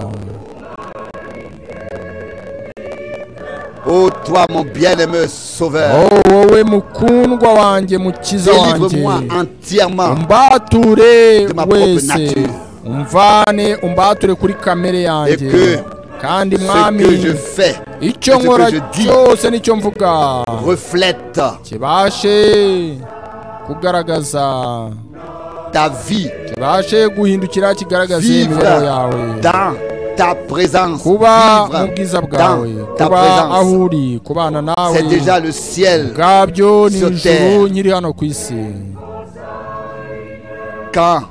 S1: Ô toi, mon bien-aimé Sauveur,
S2: Oh, wowe mukundwa wanjye mukiza wanjye
S1: délivre-moi entièrement
S2: umbature
S1: de ma propre
S2: wese
S1: nature.
S2: umvane umbature kuri kamere yanjye
S1: Et que
S2: kandi
S1: ce
S2: mwami
S1: que je fais
S2: icyo
S1: ce que
S2: nkora
S1: je dis
S2: cyose nicyo mvuga
S1: reflète
S2: kibashe kugaragaza
S1: ta vie
S2: kibashe guhindukira kigaragaza imibereho yawe
S1: vivre dans ta présence,
S2: kuba mu bwiza
S1: vivre
S2: bwawe
S1: dans ta
S2: kuba aho
S1: présence.
S2: uri kubana nawe
S1: C'est déjà le ciel.
S2: ubwabyo ni
S1: sur
S2: ijuru
S1: terre.
S2: nkiri hano ku isi
S1: Quand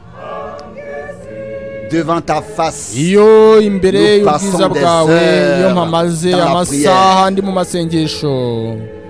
S1: devant ta face,
S2: iyo imbere
S1: Nous
S2: y'ubwiza
S1: passons des
S2: bwawe
S1: heures
S2: iyo mpamaze
S1: dans la
S2: amasaha
S1: prière.
S2: ndi mu masengesho